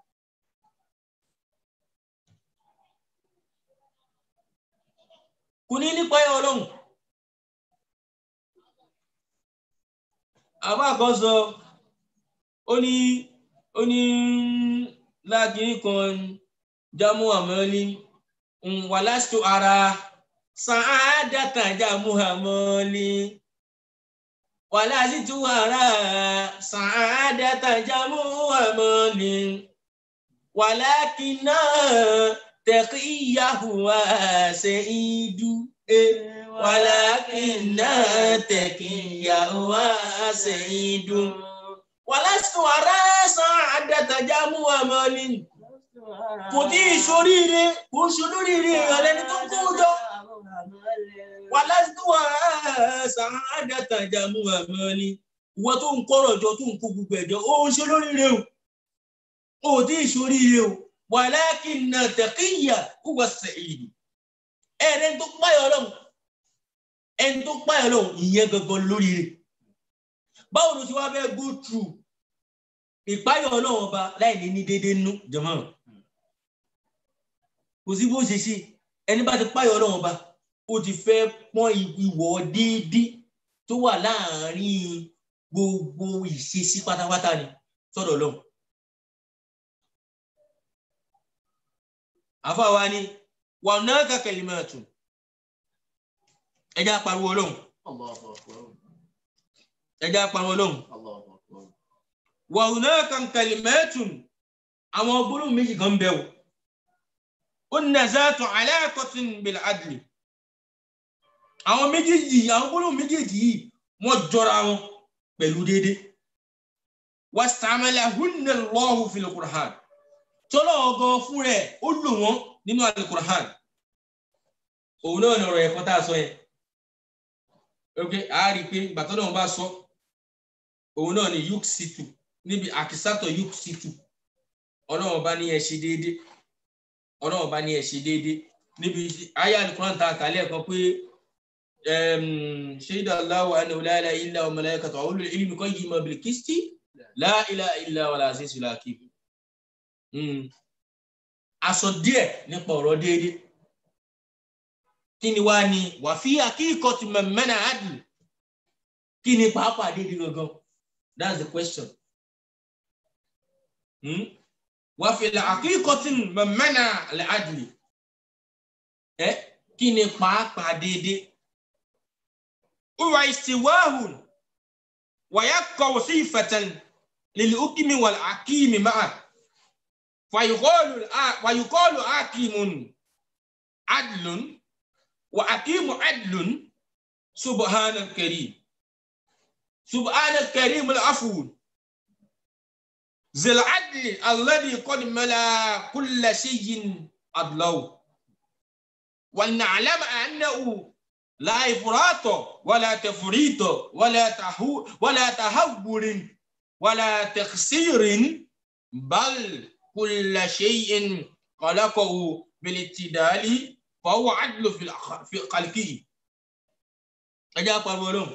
Speaker 3: kò ní ní páyọ̀ ọlọ́run. àbá kan sọ ó ní ó ní láàkiri kan jámù àmọ́lí wàlásù ara sàádàtà jàmúhà mọ́lì wàlásì tuwara sàádàtà jàmúhà mọ́lì wàlákìnà tẹ̀kíyàhù àṣẹ ìdú wàlákìnà tẹ̀kíyàhù àṣẹ ìdú wàlásì tuwara sàádàtà jàmúhà mọ́lì kò tí ì ṣoríire kò ń ṣolóríire ìrọ̀lẹ́ni tó ń kó jọ wà lásìkò wà sàádàtà jàmú àmọ́ni ìwọ tó ń kọ́rọ̀ jọ tó ń kó gbogbo ẹ̀jọ́ ó ń ṣe lóríire o ó tí ì ṣoríire o wà láàkì nà tẹ̀kíyà kó wà sẹ̀yìn ẹ̀rẹ́ tó páyọ̀ ọlọ́run ẹni tó páyọ̀ ọlọ́run ìyẹn gangan lóríire báwo ló ti wá fẹ́ go through ìpáyọ̀ ọlọ́run ọba láì ní ní déédéé nú jọmọ́ kò sí bó ṣe ṣe ẹni bá ti páyọ̀ ọlọ́run ọba ó ti fẹ́ pọ́n ìwọ̀ déédéé tó wà láàárín gbogbo ìṣesí pátápátá ni sọ́dọ̀ ọlọ́run. àfáwa ni wà náà kàkẹ́lì máa tún ẹjá pariwo ọlọ́run ẹjá pariwo ọlọ́run wà náà kàkẹ́lì máa tún àwọn gbólóhùn méjì kan bẹ̀ wò ó nà záàtọ̀ aláàkọ́tún bil adli àwọn méjèèjì àwọn gbólóhùn méjèèjì yìí wọ́n jọra wọn pẹ̀lú déédéé wastamala-hunna Allahu fil Qur'an tọ́lọ́ ọgọ́ fún rẹ̀ ó lò wọ́n nínú al-Qur'an òun náà ní ọ̀rọ̀ ẹ̀kọ́ tá a sọ yẹn ok a rí i pé gbàtọ́ náà bá sọ òun náà ní yuk situ níbi àkísàtọ̀ yóò sì tù ọlọ́run bá ní ẹ ṣe déédé ọlọ́run bá ní ẹ ṣe déédé níbi ayé alukuran ta àkàlẹ́ ẹ̀kan pé ṣéyidà aláwọ̀ àná ọ̀láyàlá ilá ọmọ láyé kàtà olú ìlú kan yìí mọ̀ bìlì kìstì láìlá ilá wàlá àṣìṣe làkì. aṣọ díẹ̀ nípa ọ̀rọ̀ déédé kí ni wàá ní wàfí akíkọ̀ tí mẹ́mẹ́nà àdùn kí ni pàápàá déédé gangan that's the question. Hmm? وفي الحقيقة من منع العدل ẹ kí ni pàápàá déédé huwa istiwahun wa yaqaw sifatan lil hukmi wal hakimi ma'a fa yuqalu wa yuqalu hakimun adlun wa hakimu adlun subhanal karim subhanal karim al afun ذي العدل الذي قد ملا كل شيء عدله ولنعلم أنه لا إفراط ولا تفريط ولا تهو ولا تهور ولا تقصير بل كل شيء خلقه بالاعتدال فهو عدل في في خلقه أجاب الولوم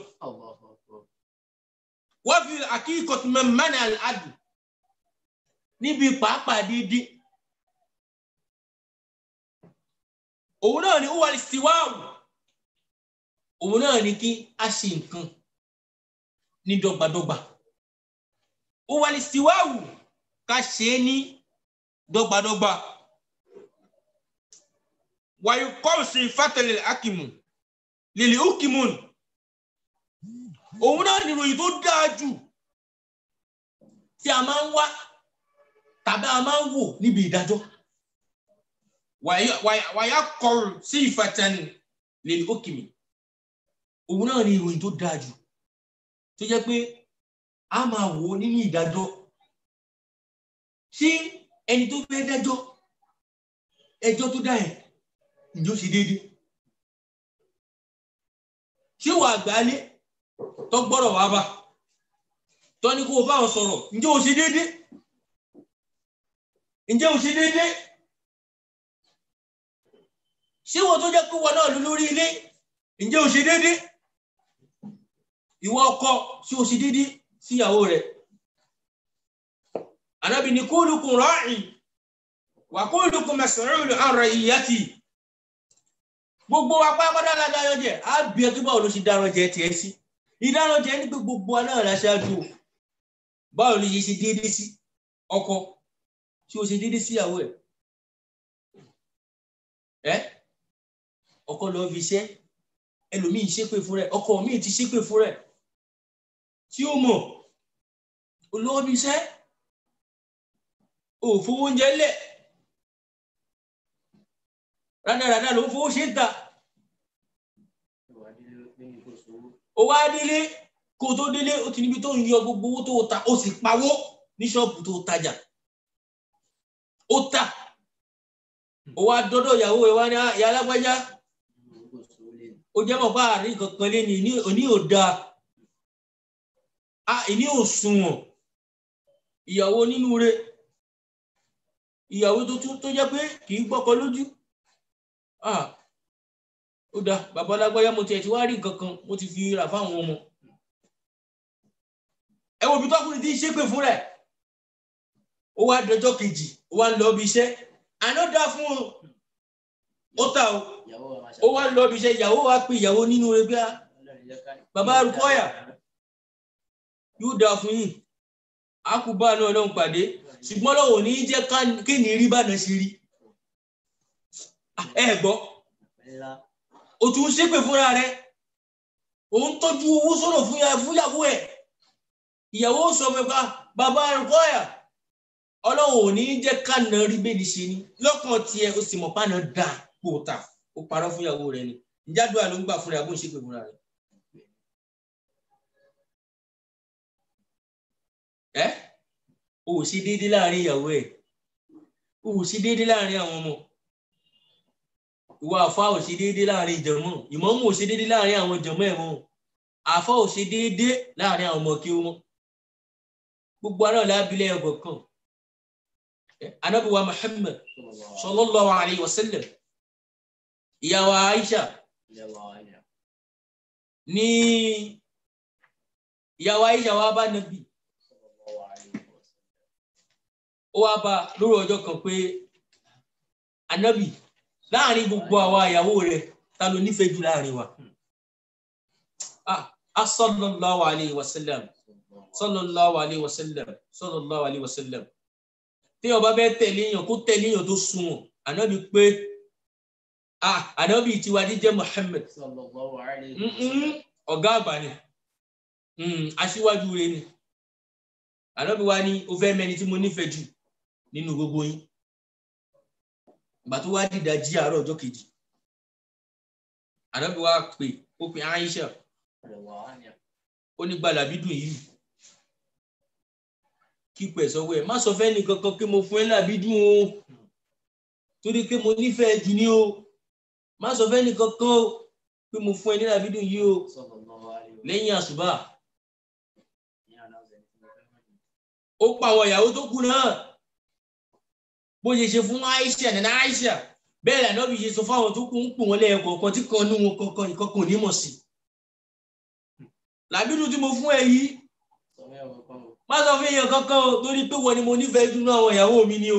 Speaker 3: وفي الحقيقة من منع العدل níbi pàápàá dídí òun náà ni ó wà síwáàwù òun náà ni kí a ṣe nǹkan ní dọ́gbadọ́gba ó wà síwáàwù ká ṣe é ní dọ́gbadọ́gba wàyí kọ́ọ̀sì fátẹ̀lẹ̀ akimu lèlè ukimun òun náà ni ìròyìn tó dáa jù tí a máa ń wá tàbí a máa ń wò níbi ìdájọ́ wàyà kọrù sí ìfàtàn lè ókìmí òun náà ni ìròyìn tó dáa jù tó jẹ́ pé a máa wò nínú ìdájọ́ ṣé ẹni tó fẹ́ dájọ́ ẹjọ́ tó dá ẹ̀ ǹjẹ́ ó ṣe déédéé ṣé wà àgbálẹ̀ tó gbọ́dọ̀ wá bá tó ní kó o bá wọn sọ̀rọ̀ ǹjẹ́ ó ṣe déédéé ǹjẹ́ o ṣe déédé ṣé wọ́n tó jẹ́ pé wọn náà ló lórí ilé ǹjẹ́ o ṣe déédé ìwọ ọkọ ṣé o ṣe déédé síyàwó rẹ̀ Ànábì ní kullukum ra'in wa kullukum mas'ulun 'an ra'iyyati gbogbo apá apá dára dára jẹ á bí ẹ tó báwo ló ṣe dára jẹ tiẹ̀ sí ìdára jẹ ní pé gbogbo anáà láṣáájú báwo ló ṣe déédé sí ọkọ tí o ṣe déédé síyàwó ẹ ẹ ọkọ lọ fi iṣẹ́ ẹlòmíì ṣépè fún rẹ ọkọ míì ti ṣépè fún rẹ tí ó mọ olówó fi iṣẹ́ ò fowó oúnjẹ lẹ rádaràdà ló ń fowó ṣe ń ta ó wá délé kó tó délé ó ti níbi tó ń yọ gbogbo owó tó ta ó sì pawó ní ṣọ́ọ̀bù tó tajà ó tà ó wá dọ́dọ̀ ìyàwó ẹ̀ wá ní ìyá alágbájá ó jẹ́ mọ̀ bá àárín kankan lé ní òní ò dáa a ìní ò sunwọ̀n ìyàwó nínú rẹ̀ ìyàwó tó tún tó jẹ́ pé kì í gbọ́kọ lójú ó dáa bàbá alágbájá mo tiẹ̀ ti wá rí kankan mo ti fi rà fáwọn ọmọ ẹ wo bí tọkùnrin ti ń ṣépè fún rẹ̀ ó wá dọjọ́ kejì ó wá ń lọ bí iṣẹ́ àná dá fún un ó tà ó ó wá lọ bí iṣẹ́ ìyàwó wa pé ìyàwó nínú rẹ̀ bí bàbá arúkọ́yà yóò dá fún yìí àkùbá náà lọ́hùn pàdé ṣùgbọ́n lọ́wọ́ ní jẹ́ kéènì rí bàdàn sí rí ẹ gbọ́ o tún ṣépè fúnra rẹ̀ òun tọ́jú owó sọ̀rọ̀ fúnyàwó ẹ̀ ìyàwó sọ pé bàbá arúkọ́yà ọlọ́run ò ní jẹ́ kánà rí bẹ́ẹ̀ni ṣe ni lọ́kàn tiẹ̀ ó sì mọ̀ pánà dà kó o tà ó parọ́ fún ìyàwó rẹ̀ ni ìjádùá ló ń gbà fúnra bó ń ṣe pé fúnra rẹ̀. ẹ o ò ṣe déédéé láàrin ìyàwó ẹ o ò ṣe déédéé láàrin àwọn ọmọ ìwà àfa ò ṣe déédéé láàrin ìjọmọ ìmọ̀ọ́mù ò ṣe déédéé láàrin àwọn ìjọmọ ẹ̀ mọ́ àfa ò ṣe déédéé láàrin àwọn ọmọ kí ó mọ́ gbogbo aná lábílẹ̀ ẹ̀kọ̀ kan anabi wa muhammad sallallahu alayhi wa sallam ìyàwó aisha ní ìyàwó aisha wa bá nabi ó wá bá lórí ọjọ́ kan pé anabi láàrin gbogbo àwa ìyàwó rẹ̀ ta ló nífẹ̀ẹ́ jù láàrin wa ah sallallahu alayhi wa sallam sallallahu alayhi wa sallam sallallahu alayhi wa sallam tí ọba bẹ tẹ̀lé èèyàn kó tẹ̀lé èèyàn tó sunwọ̀n ànábì pé ah ànábì tiwa jíjẹ́ Muhammad ọ̀gá àgbà ni aṣíwájú rẹ̀ ni ànábì wa ni o fẹ́ mẹ́ni tí mo nífẹ̀ẹ́ jù nínú gbogbo yín ìgbà tó wá dìda jí àárọ̀ ọjọ́ kejì ànábì wa pè ó pe Aisha ó ní gbàlàbí dùn yìí kíkọ ẹ̀ sọ́wọ́ ẹ̀ má sọ fẹ́ nìkan kan pé mo fún ẹ làbí dùn o torí pé mo nífẹ̀ẹ́ jù ní o má sọ fẹ́ nìkan kan o pé mo fún ẹ ní làbí dùn yìí o lẹ́yìn àṣùbà ó pa àwọn ìyàwó tó kù náà bó ṣe ṣe fún Aisha nana Aisha bẹ́ẹ̀ lànà bí ṣe sọ fáwọn tó kù ń pò wọ́n lẹ́yìn kọ̀ọ̀kan tí kan ní wọn kankan ìkankan ò ní mọ̀ sí làbí dùn tí mo fún ẹ yìí má sọ fún èèyàn kankan o torí pé wọ́n ni mo nífẹ̀ẹ́ dúnú àwọn ìyàwó mi ni o.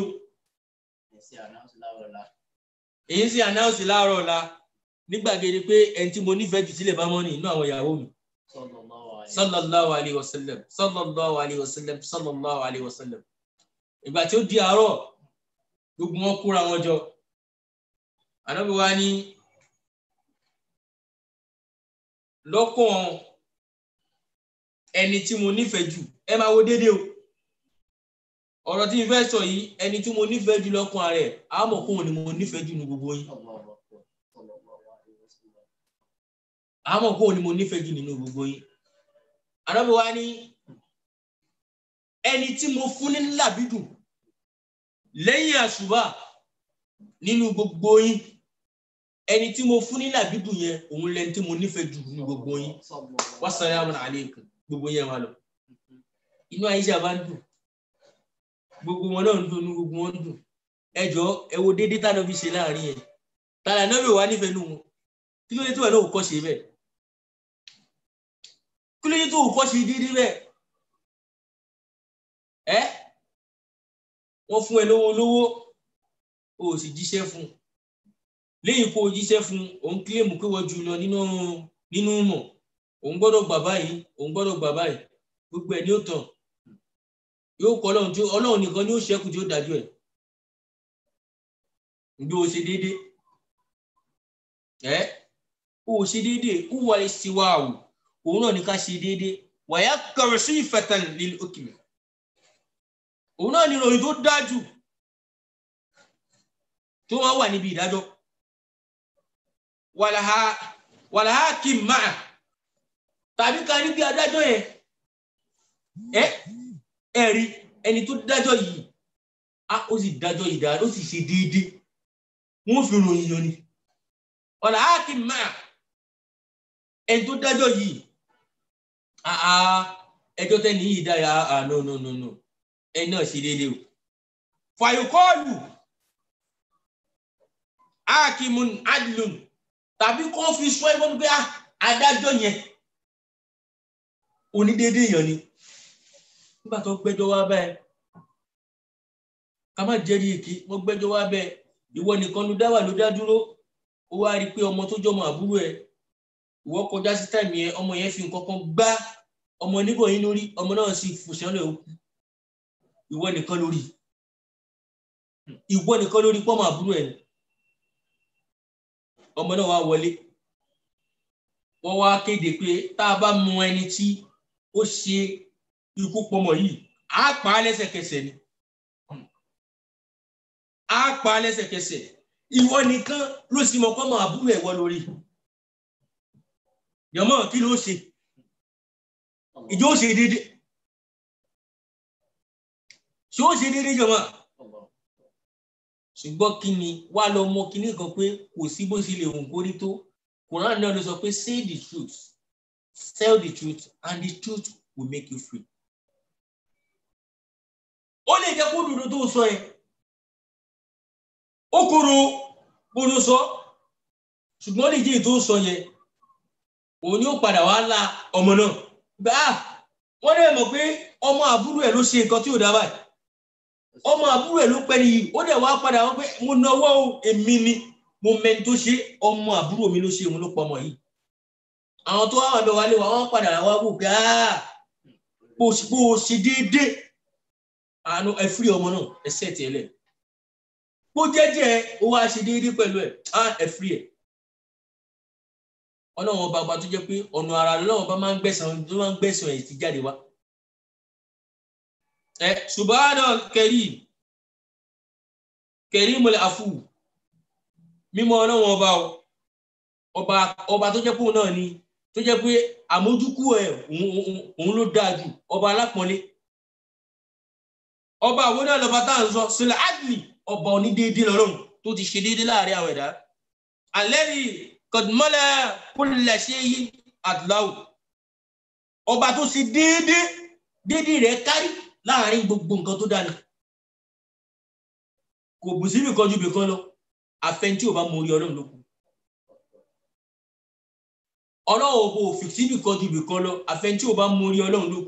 Speaker 3: èyí sì ànáùsì láàárọ̀ ọ̀la nígbàgede pé ẹni tí mo nífẹ̀ẹ́ jù sílẹ̀ bá mọ́ ni inú àwọn ìyàwó mi. sallallahu alayhi wa sallam sallallahu alayhi wa sallam sallallahu alayhi wa sallam. ìgbà tí ó di àárọ̀ gbogbo wọn kóra wọn jọ. ànábi wa ní lọ́kàn ẹni tí mo nífẹ̀ẹ́ jù ẹ máa wo déédéé o ọ̀rọ̀ tí mo fẹ́ sọ yìí ẹni tí mo nífẹ̀ẹ́ jù lọ́kàn rẹ̀ àmọ̀ kóhun ni mo nífẹ̀ẹ́ jù ní gbogbo yín àmọ̀ kóhun ni mo nífẹ̀ẹ́ jù nínú gbogbo yín àdọ́bí wa ní ẹni tí mo fún ní làbídùn lẹ́yìn àṣùbà nínú gbogbo yín ẹni tí mo fún ní làbídùn yẹn òun lẹni tí mo nífẹ̀ẹ́ jù nínú gbogbo yín wassalamu alaykum gbogbo yẹn wà lọ inú àyíṣà bá ń dùn gbogbo wọn náà ń dùn inú gbogbo wọn ń dùn ẹjọ ẹ wo déédéé tá a náà fi ṣe láàrin yẹn tààrà náà bí wà nífẹ̀ẹ́ nù wọn kí ló dé tó wà náà kọ́ ṣe bẹ́ẹ̀ kí ló dé tó kọ́ ṣe déédéé bẹ́ẹ̀ ẹ wọ́n fún ẹ lówó lówó o sì jíṣẹ́ fún lẹ́yìn kó o jíṣẹ́ fún òun kílèmù pé wọ́n jù lọ nínú nínú mọ̀ òun gbọ́dọ̀ gbà báyìí òun gbọ́dọ̀ gbà báyìí gbogbo ẹ̀ ní ó tàn yóò kọ́ ọlọ́run tí ọlọ́run nìkan ni ó ṣẹ́kù tí ó dájú ẹ̀ bí o ṣe déédé ẹ o ṣe déédé kú wà lè ṣe wá o òun náà ní ká ṣe déédé wàyà kọrọ sí ìfẹ̀tàn lílé òkèlè òun náà ní ìròyìn tó dájú tó wá wà níbi ìdájọ́ wàlàhà kì í máa tàbí ká ní bí adájọ́ yẹn ẹ ẹ rí ẹni tó dájọ́ yìí a ó sì dájọ́ yìí dáadáa ó sì ṣe déédéé wọ́n fi ròyìn yọ ni ọ̀nà áàkì máa ẹni tó dájọ́ yìí àá ẹjọ́ tẹ́ni yìí dára àá no no no no ẹni náà ṣe déédéé o fàyòkọ́ọ̀lù áàkìmùn adlùn tàbí kó fi sọ ẹgbọ́n pé adájọ́ yẹn onídéédé èèyàn ni nígbà tó gbẹ́jọ́ wá bẹ́ẹ̀ ká má jẹ́rìí èké wọ́n gbẹ́jọ́ wá bẹ́ẹ̀ ìwọ nìkan ló dá wà ló dá dúró ó wá rí i pé ọmọ tó jọmọ àbúrò ẹ̀ ìwọ kọjá sí táìmì yẹn ọmọ yẹn fi nǹkan kan gbá ọmọ níbọ̀ yín lórí ọmọ náà sì fòṣánlẹ̀ òkú ìwọ nìkan lórí ìwọ nìkan lórí pọ́mọ àbúrò ẹ̀ ọmọ náà wá wọlé wọ́n wá kéde pé tá a bá mú ẹni tí ó ṣe ikú pọmọ yìí á pa á lẹ́sẹ̀kẹsẹ̀ ni á pa á lẹ́sẹ̀kẹsẹ̀ ìwọ nìkan ló sì mọ pọmọ àbúrò ẹ̀ wọ lórí yọmọ kí ló ṣe ìjọ ó ṣe déédé ṣé ó ṣe déédé jọmọ ṣùgbọ́n kí ni wá lọ mọ kíní kan pé kò sí bó ṣe lè hùn kórí tó Quran náà ló sọ pé say the truth tell the truth and the truth will make you free ó lè jẹ́ kó dúdú tó sọ yẹn ó kúrò gbóná sọ ṣùgbọ́n lè jẹ́ ètò sọ yẹn òun ni ó padà wá la ọmọ náà gbà á wọ́n dẹ̀ mọ̀ pé ọmọ àbúrò ẹ̀ ló ṣe nǹkan tí ò dá báyìí ọmọ àbúrò ẹ̀ ló pẹ́ nìyí ó dẹ̀ wá padà wọ́n pé mo náwó èmi ni mo mẹ́ni tó ṣe ọmọ àbúrò mi ló ṣe òun ló pọ̀ ọmọ yìí àwọn tó wà wà bẹ̀ wálé wa wọ́n padà wá wò pé bó o ṣe déédéé àánú ẹ fírí ọmọ náà ẹ sẹ́ẹ̀tì ẹ lẹ̀ bó jẹ́jẹ́ ó wá ṣe déédéé pẹ̀lú ẹ̀ á ẹ fírí ẹ̀ ọlọ́run ọba ọba tó jẹ́ pé ọ̀nà ara lọ́wọ́ ọba máa ń gbẹ̀sán tó máa ń gbẹ̀sán ẹ̀ ti jáde wá ẹ subahana karim karimul afu mímọ́ ọlọ́run ọba ọba ọba tó jẹ́ pé òun náà ni tó jẹ́ pé àmójúkú ẹ̀ òun ló dáa jù ọba alápọ̀nlé ọba àwọn náà lọ́ba tá à ń sọ sílẹ̀ adli ọba onídéédé lọ́rùn tó ti ṣe déédé láàrin àwọn ẹ̀dá alẹ́rì kọ̀dùmọ́lẹ̀ kúlẹ̀ ṣe yí adláwù ọba tó ṣe déédé déédé rẹ̀ kárí láàrin gbogbo nǹkan tó dáni kò bù síbi kan ju bìkan lọ àfẹn tí ò bá mọ orí ọlọ́run ló kù ọlọ́run kò fi síbi kan ju bìkan lọ àfẹn tí ò bá mọ orí ọlọ́run ló kù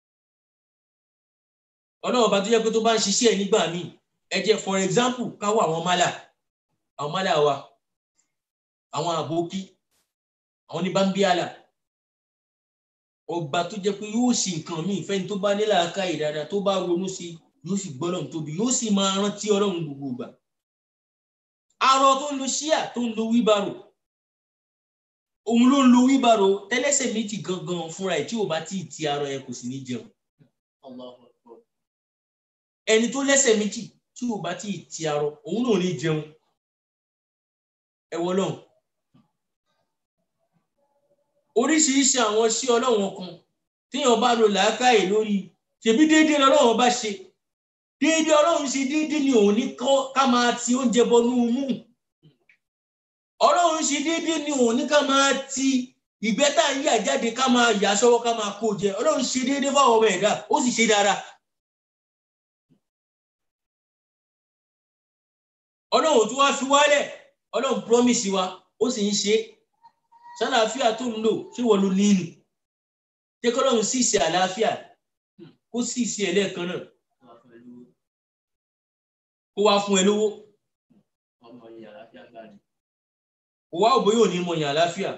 Speaker 3: ọlọ́run bá tó jẹ́ pé tó bá ń ṣiṣẹ́ ẹ̀ nígbà míì ẹ jẹ́ for example káwọ́ àwọn málà àwọn málà wa àwọn àbókí àwọn ní bámbíàlà ọba tó jẹ́ pé yóò ṣe nǹkan míì fẹ́ni tó bá nílà ká ìdára tó bá ronú sí yóò sì gbọ́dọ̀ tóbi yóò sì máa rántí ọlọ́run gbogbo ìgbà arọ tó ń lo ṣíà tó ń lo wíbarò òun ló ń lo wíbarò tẹ́lẹ́sẹ̀ méjì gangan fúnra ẹ̀ tí ò bá tí ì ti arọ ẹ̀ kò sì ní jẹun ẹni tó lẹ́sẹ̀ méjì tí ò bá tí ì ti arọ òun náà ní jẹun ẹwọ náà oríṣiríṣi àwọn sí ọlọ́wọ́n kan téèyàn bá lo làákàyè lórí ṣèbí déédéé lọ́wọ́n bá ṣe déédéé ọlọ́run ṣe déédéé ni òun ní ká máa ti oúnjẹ bọnú mú ọlọ́run ṣe déédéé ni òun ní ká máa ti ìgbẹ́ tá à ń yà jáde ká máa yà sọ́wọ́ ká máa kó jẹ ọlọ́run ṣe déédéé fáwọn ọmọ ẹ̀dá ó sì ṣe dáadáa. ọlọ́run tó wá fi wálẹ̀ ọlọ́run promise wa ó sì ń ṣe ṣàlàáfíà tó ń lò ṣé wọ́n ló nílù jẹ́ kọ́lọ́run sì ṣe àlàáfíà kó sì ṣe ẹ̀ lẹ́ẹ̀kan náà kó wá fún ẹ lówó kó wá òbó yóò ní mọ yàn àlàáfíà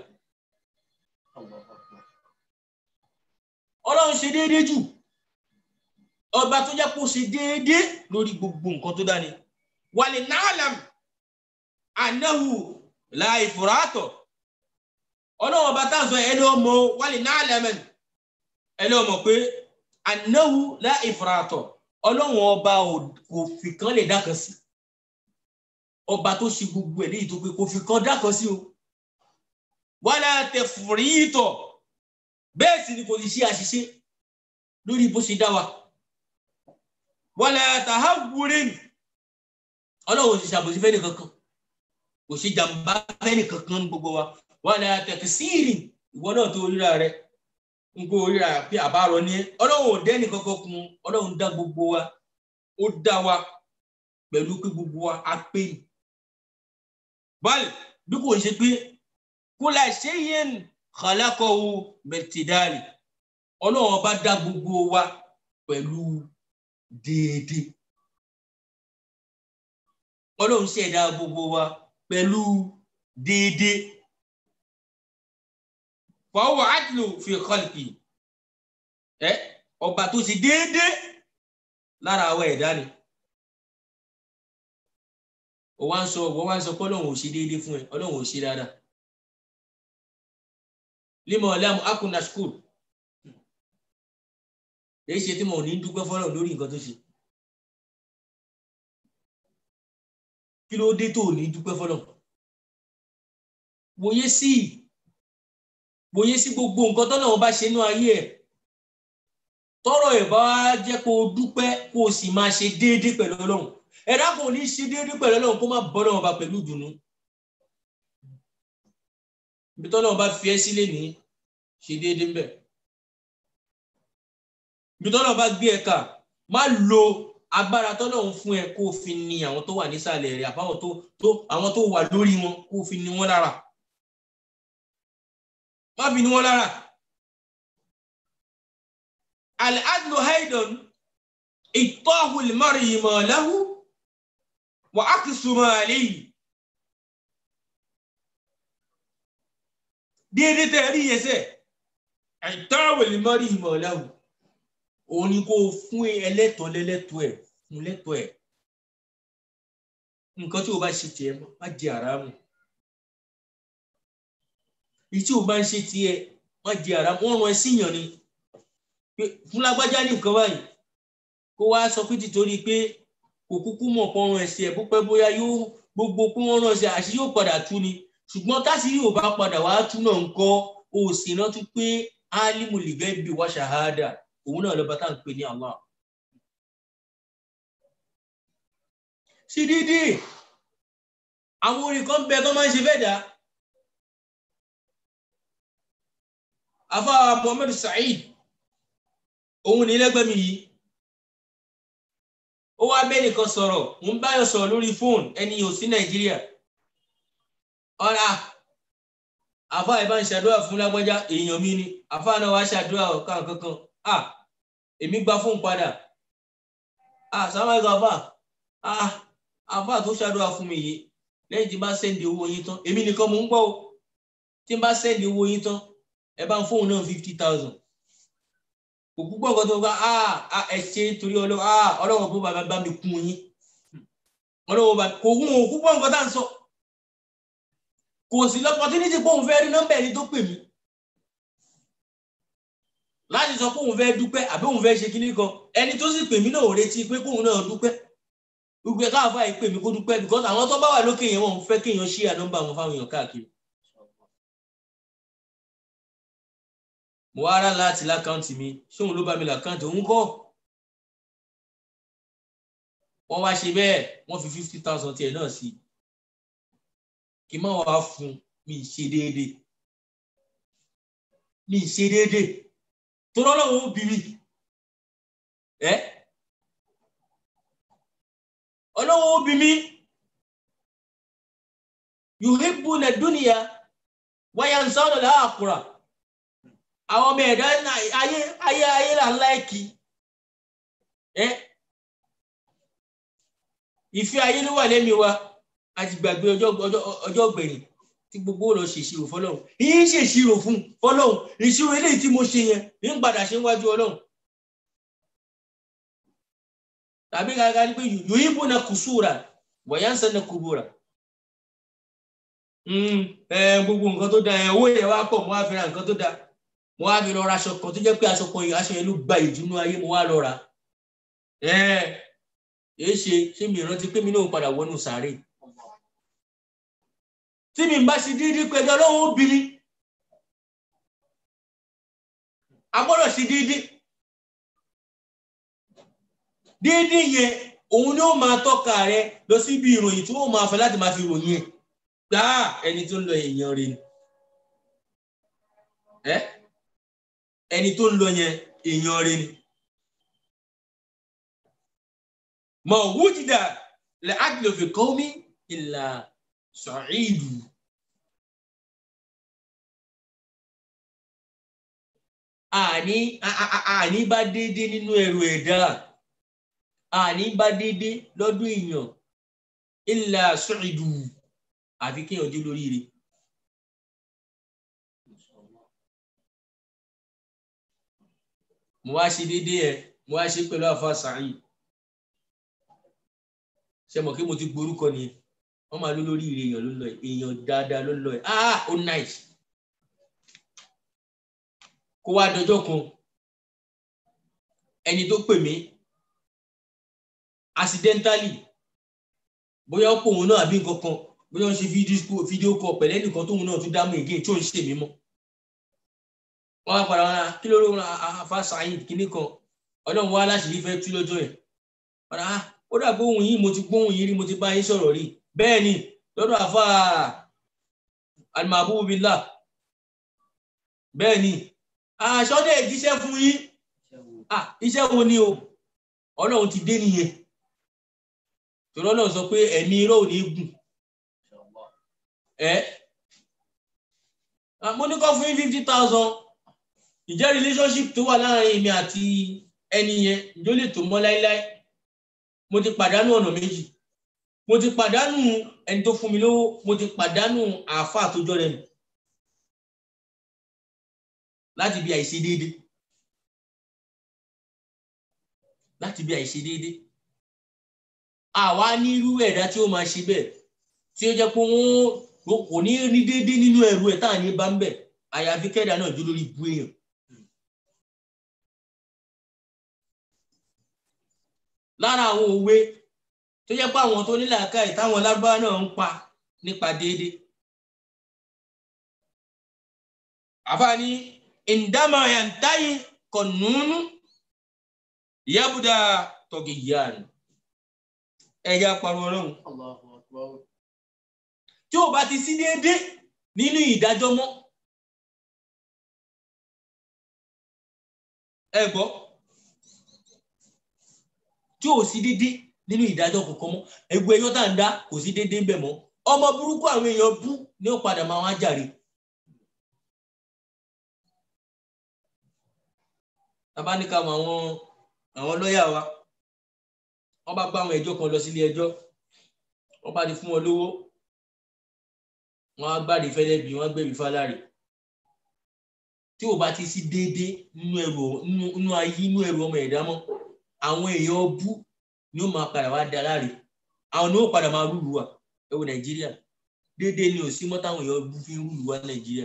Speaker 3: ọlọ́run ṣe déédéé jù ọba tó jẹ́ kó ṣe déédéé lórí gbogbo nǹkan tó dání wàlẹ̀ náàlàm ànáhù láì fúrátọ̀ ọlọ́wọ́n bá táà sọ ẹni ọmọ wàlẹ̀ náàlàmẹ̀ ẹni ọmọ pé ànáhù láì fúrátọ̀ ọlọ́wọ́n ọba kò fi kan lè dákan sí ọba tó ṣe gbogbo ẹ̀ léyìí tó pé kò fi kan dákan sí o wàlẹ̀ àtẹ fúrítọ̀ bẹ́ẹ̀ sì ni kò sì ṣe àṣìṣe lórí bó ṣe dá wa wàlẹ̀ àtàhàwùrẹ́ nì ọlọ́run ti ṣàbòsí fẹ́ni kankan kò ṣe jàǹbá fẹ́ni kankan gbogbo wa wà ní àtẹ̀kì síìrì ìwọ náà tó ríra rẹ ń kó ríra pé àbárọ ní ọlọ́run ò dẹ́ni kankan kun ọlọ́run dá gbogbo wa ó dá wa pẹ̀lú pé gbogbo wa á pè ní. báyìí bí kò ṣe pé kó la ṣe yẹn kàlákọ̀ọ́ bẹ̀tìdárì ọlọ́run ọba dá gbogbo wa pẹ̀lú déédéé ọlọ́run ṣẹ̀dá gbogbo wa pẹ̀lú déédéé fọwọ́ àtìlò fi kọ́lìkì ẹ ọba tó ṣe déédéé lára àwọn ẹ̀dá ni ó wá ń sọ ó wá ń sọ pé ọlọ́run ò ṣe déédéé fún ẹ ọlọ́run ò ṣe dáadáa límọ̀ ọ̀làmù akuna school èyí ṣe tí mo ní dúpẹ́ fọlọ́run lórí nǹkan tó ṣe. kí ló dé tó ní dúpẹ́ fọlọ́ wòye sí wòye sí gbogbo nǹkan tọ́nà wọn bá ṣe nínú ayé ẹ̀ tọrọ ẹ̀ bá jẹ́ kó o dúpẹ́ kó o sì máa ṣe déédéé pẹ̀lú ọlọ́run ẹ̀dá kò ní ṣe déédéé pẹ̀lú ọlọ́run kó má bọ́ náà bá pẹ̀lú ìdùnnú ibi tọ́nà bá fi ẹ́ sílé ní ṣe déédéé ń bẹ̀ ibi tọ́nà bá gbé ẹ kà má lo agbára tọ́lọ́run fún ẹ kó o fi ní àwọn tó wà nísàlẹ̀ rẹ̀ àbáwọn tó tó àwọn tó wà lórí wọn kó o fi ní wọn lára má fi ní wọn lára al-adlu haidan ìtọ́hu lè ìmọ̀ lahu wà á kì sùnmọ́ àléyìí déédéé tẹ́ ẹ rí yẹn sẹ́ ìtọ́hu lè ìmọ̀ lahu òun ni kó o fún ẹlẹ́tọ̀ọ́ lẹ́lẹ́tọ̀ọ́ ẹ̀ fún lẹ́tọ̀ọ́ ẹ̀ nǹkan tí o bá ṣe tiẹ̀ má jẹ àràmù èyí tí o bá ń ṣe tiẹ̀ má jẹ àràmù wọ́n rán ẹ síyàn ni pé fún lágbájá ní nǹkan báyìí kó wá sọ pé títorí pé kò kúkú mọ̀ kó rán ẹsẹ̀ ẹ̀ bópẹ́ bóyá yóò gbogbo pé wọ́n rán ẹsẹ̀ àṣì yóò padà tú ni ṣùgbọ́n táṣì yóò bá padà wá tú náà ń kọ́ o sì rántí pé álímùlì gẹ́gẹ́ bí wá ṣàhádà òun náà lọ́ba tá à ń pè ní Allah. sí dídí àwọn orin kan bẹ tó máa ń ṣe fẹ́ dá afa Muhammad Saheed òun ní lẹ́gbẹ̀ẹ́ mi yìí ó wá bẹ́ẹ̀ nìkan sọ̀rọ̀ mo ń báyọ̀ sọ̀rọ̀ lórí fóònù ẹni ò sí Nàìjíríà ọ̀rà àfa ẹ̀ bá ń ṣàdúrà fún lágbájá èèyàn mi ni àfa náà wá ṣàdúrà ọ̀kan kankan ah èmi gba fóònù padà ah sàmáìkà àfà ah àfà tó ṣàdúrà fún mi yìí lẹ́yìn tí n bá sẹ́ndì owó yín tán èmi nìkan mò ń gbọ́ o tí n bá sẹ́ndì owó yín tán ẹ bá ń fóònù náà fifty thousand kò púpọ̀ nǹkan tó bá ah ẹ ṣe torí ọlọ́wọ́ ah ọlọ́wọ́ bó bàbá bá mi kún yín ọlọ́wọ́ bá kò hún o púpọ̀ nǹkan tá à ń sọ kò sí lọ́pọ̀tínítì pé òun fẹ́ rí nọ́mbà ẹni tó pè mí láti sọ pé òun fẹ́ dúpẹ́ àbí òun fẹ́ ṣe kíní kan ẹni tó sì pè mí náà ò retí pé kóun náà dúpẹ́ gbogbo ẹ̀ káàfà yìí pè mí kó dúpẹ́ because àwọn tó bá wà lókè yẹn wọn fẹ́ kéèyàn ṣí à nọ́mbà wọn fáwọn èèyàn káàkiri. mo wá rà láti lákàntì mi ṣóun ló bá mi lákàntì òun kọ́ wọ́n wá ṣe bẹ́ẹ̀ wọ́n fi fifty thousand tiẹ̀ náà sí kí n má wàá fún mi ṣe déédéé mi ṣe déédéé tó lọ́lọ́wọ́ ó bí mi ẹ́ ọlọ́wọ́ ó bí mi yuhibbuna dunya wa yansawna al-akhirah àwọn ọmọ ẹ̀dá ayé ayé ayé là ń láìkì ẹ́ ìfẹ́ ayé ló wà lẹ́mi wa àti gbàgbé ọjọ́ ọgbẹ̀yìn tí gbogbo lọ ṣèṣirò fọlọ́run yìí ṣèṣirò fún fọlọ́run ìṣirò eléyìí tí mo ṣe yẹn ń padà ṣe ń wájú ọlọ́run tàbí gàgà ni pé yòóyìn bó na kùsùrà wọ̀nyá ń sẹ́ni kúbúrà gbogbo nǹkan tó da owó yẹn wá pọ̀ mo wá fi ra nǹkan tó da mo wá fi lọ ra aṣọ kan tó jẹ́ pé aṣọ kan yìí aṣọ yẹn ló gba ìdùnnú ayé mo wá lọ ra èé ṣe ṣé mi rántí pé mi náà padà wọnú sàárè tí mi bá ṣe dídí pẹ̀lú ọlọ́run obìnrin a gbọ́dọ̀ ṣe dídí dídí yẹn òun ni ó máa tọ́ka rẹ lọ síbi ìròyìn tí wọ́n máa fẹ́ láti máa fi ròyìn ẹ̀ gbá ẹni tó ń lọ èèyàn rẹ ni ẹ ẹni tó ń lọ yẹn èèyàn rẹ ni mọ wújìdá lẹ àdìlọ fi kọ́ mi ìlà sọ̀ídù. Àní àní bá déédé nínú ẹrù ẹ̀dá. Àní bá déédé lọ́dún èèyàn. Ìlà sọ̀ídù àfi kéèyàn dé lórí rẹ̀. Mo wá ṣe déédé ẹ̀, mo wá ṣe pẹ̀lú àfa sàáyì. Ṣé mọ̀ kí mo ti gborúkọ nìyẹn? wọ́n máa ló lórí ire èèyàn ló lọ ẹ̀ èèyàn dáadáa ló lọ ẹ̀ ah ó nice kó wá dọjọ́ kan ẹni tó pè mí accidentally bóyá ó pò òun náà àbí nǹkan kan bóyá ó ń ṣe fídíò kọ pẹ̀lú ẹnìkan tóun náà tún dámú again tí ò ń ṣe mí mọ́ wọ́n wá padà wọn kí ló ló wọn afa saheed kínní kan ọlọ́run wá láṣìírí fẹ́ tú lọ́jọ́ ẹ̀ padà ó dàbí ohun yìí mo ti gbóhùn yìí rí mo ti bá yín sọ̀rọ̀ rí bẹ́ẹ̀ ni lọ́dọ̀ àfa alimabubillah bẹ́ẹ̀ ni aṣọ́dẹ̀ jíṣẹ́ fún yín iṣẹ́ wo ni o ọlọ́run ti dé nìyẹn torí ọlọ́run sọ pé ẹ̀mí irọ́ ò ní gùn ẹ mo ní kọ́ fún yín fifty thousand ìjẹ́ relationship tó wà láàrin èmi àti ẹni yẹn ìjọ lè tó mọ́ láíláí mo ti pàdánù ọ̀nà méjì mo ti pàdánù ẹni tó fún mi lówó mo ti pàdánù àáfàá tó jọ rẹ̀ mi láti bí àìṣe déédé láti bí àìṣe déédé àwa ní irú ẹ̀dá tí ó máa ṣe bẹ́ẹ̀ tí ó jẹ́ pé wọ́n kò ní rí déédé nínú ẹ̀rù ẹ̀ táà ní bá ń bẹ̀ àyàfi kẹ́dà náà jó lórí ibú èèyàn. lára àwọn òwe tó jẹ́ pé àwọn tó nílẹ̀ àkáì táwọn lágbára náà ń pa nípa déédé. àfààní ìdámà yantayi kọ̀nùnú yabuda tọ̀gìyàn ẹ̀yà pariwo ọlọ́run tí ò bá ti sí déédé nínú ìdájọ́ mọ́ ẹ gbọ́ tí ò sí déédé nínú ìdájọ́ kankan mọ́ ẹgbẹ́ ẹyọ́ tá à ń dá kò sí déédé ń bẹ̀ mọ́ ọmọ burúkú àwọn èèyàn bú ni ó padà máa wá jàre. tabaníkà mọ àwọn àwọn lọ́ọ̀yà wa wọ́n bá gbá àwọn ẹjọ́ kan lọ sílé ẹjọ́ wọ́n bá ti fún wọn lówó wọ́n á gbáde fẹ́lẹ́ bí wọ́n gbẹ̀bí fáláre tí ò bá ti sí déédé nínú ẹrù nínú ayé nínú ẹrù ọmọ ẹ̀dá mọ́ àwọn èèyàn bú ni ó máa padà wá da láre àwọn ni ó padà máa rúlu wa ẹ wo nàìjíríà déédé ni ò sí mọ́ táwọn èèyàn bú fi ń rúlu wa nàìjíríà.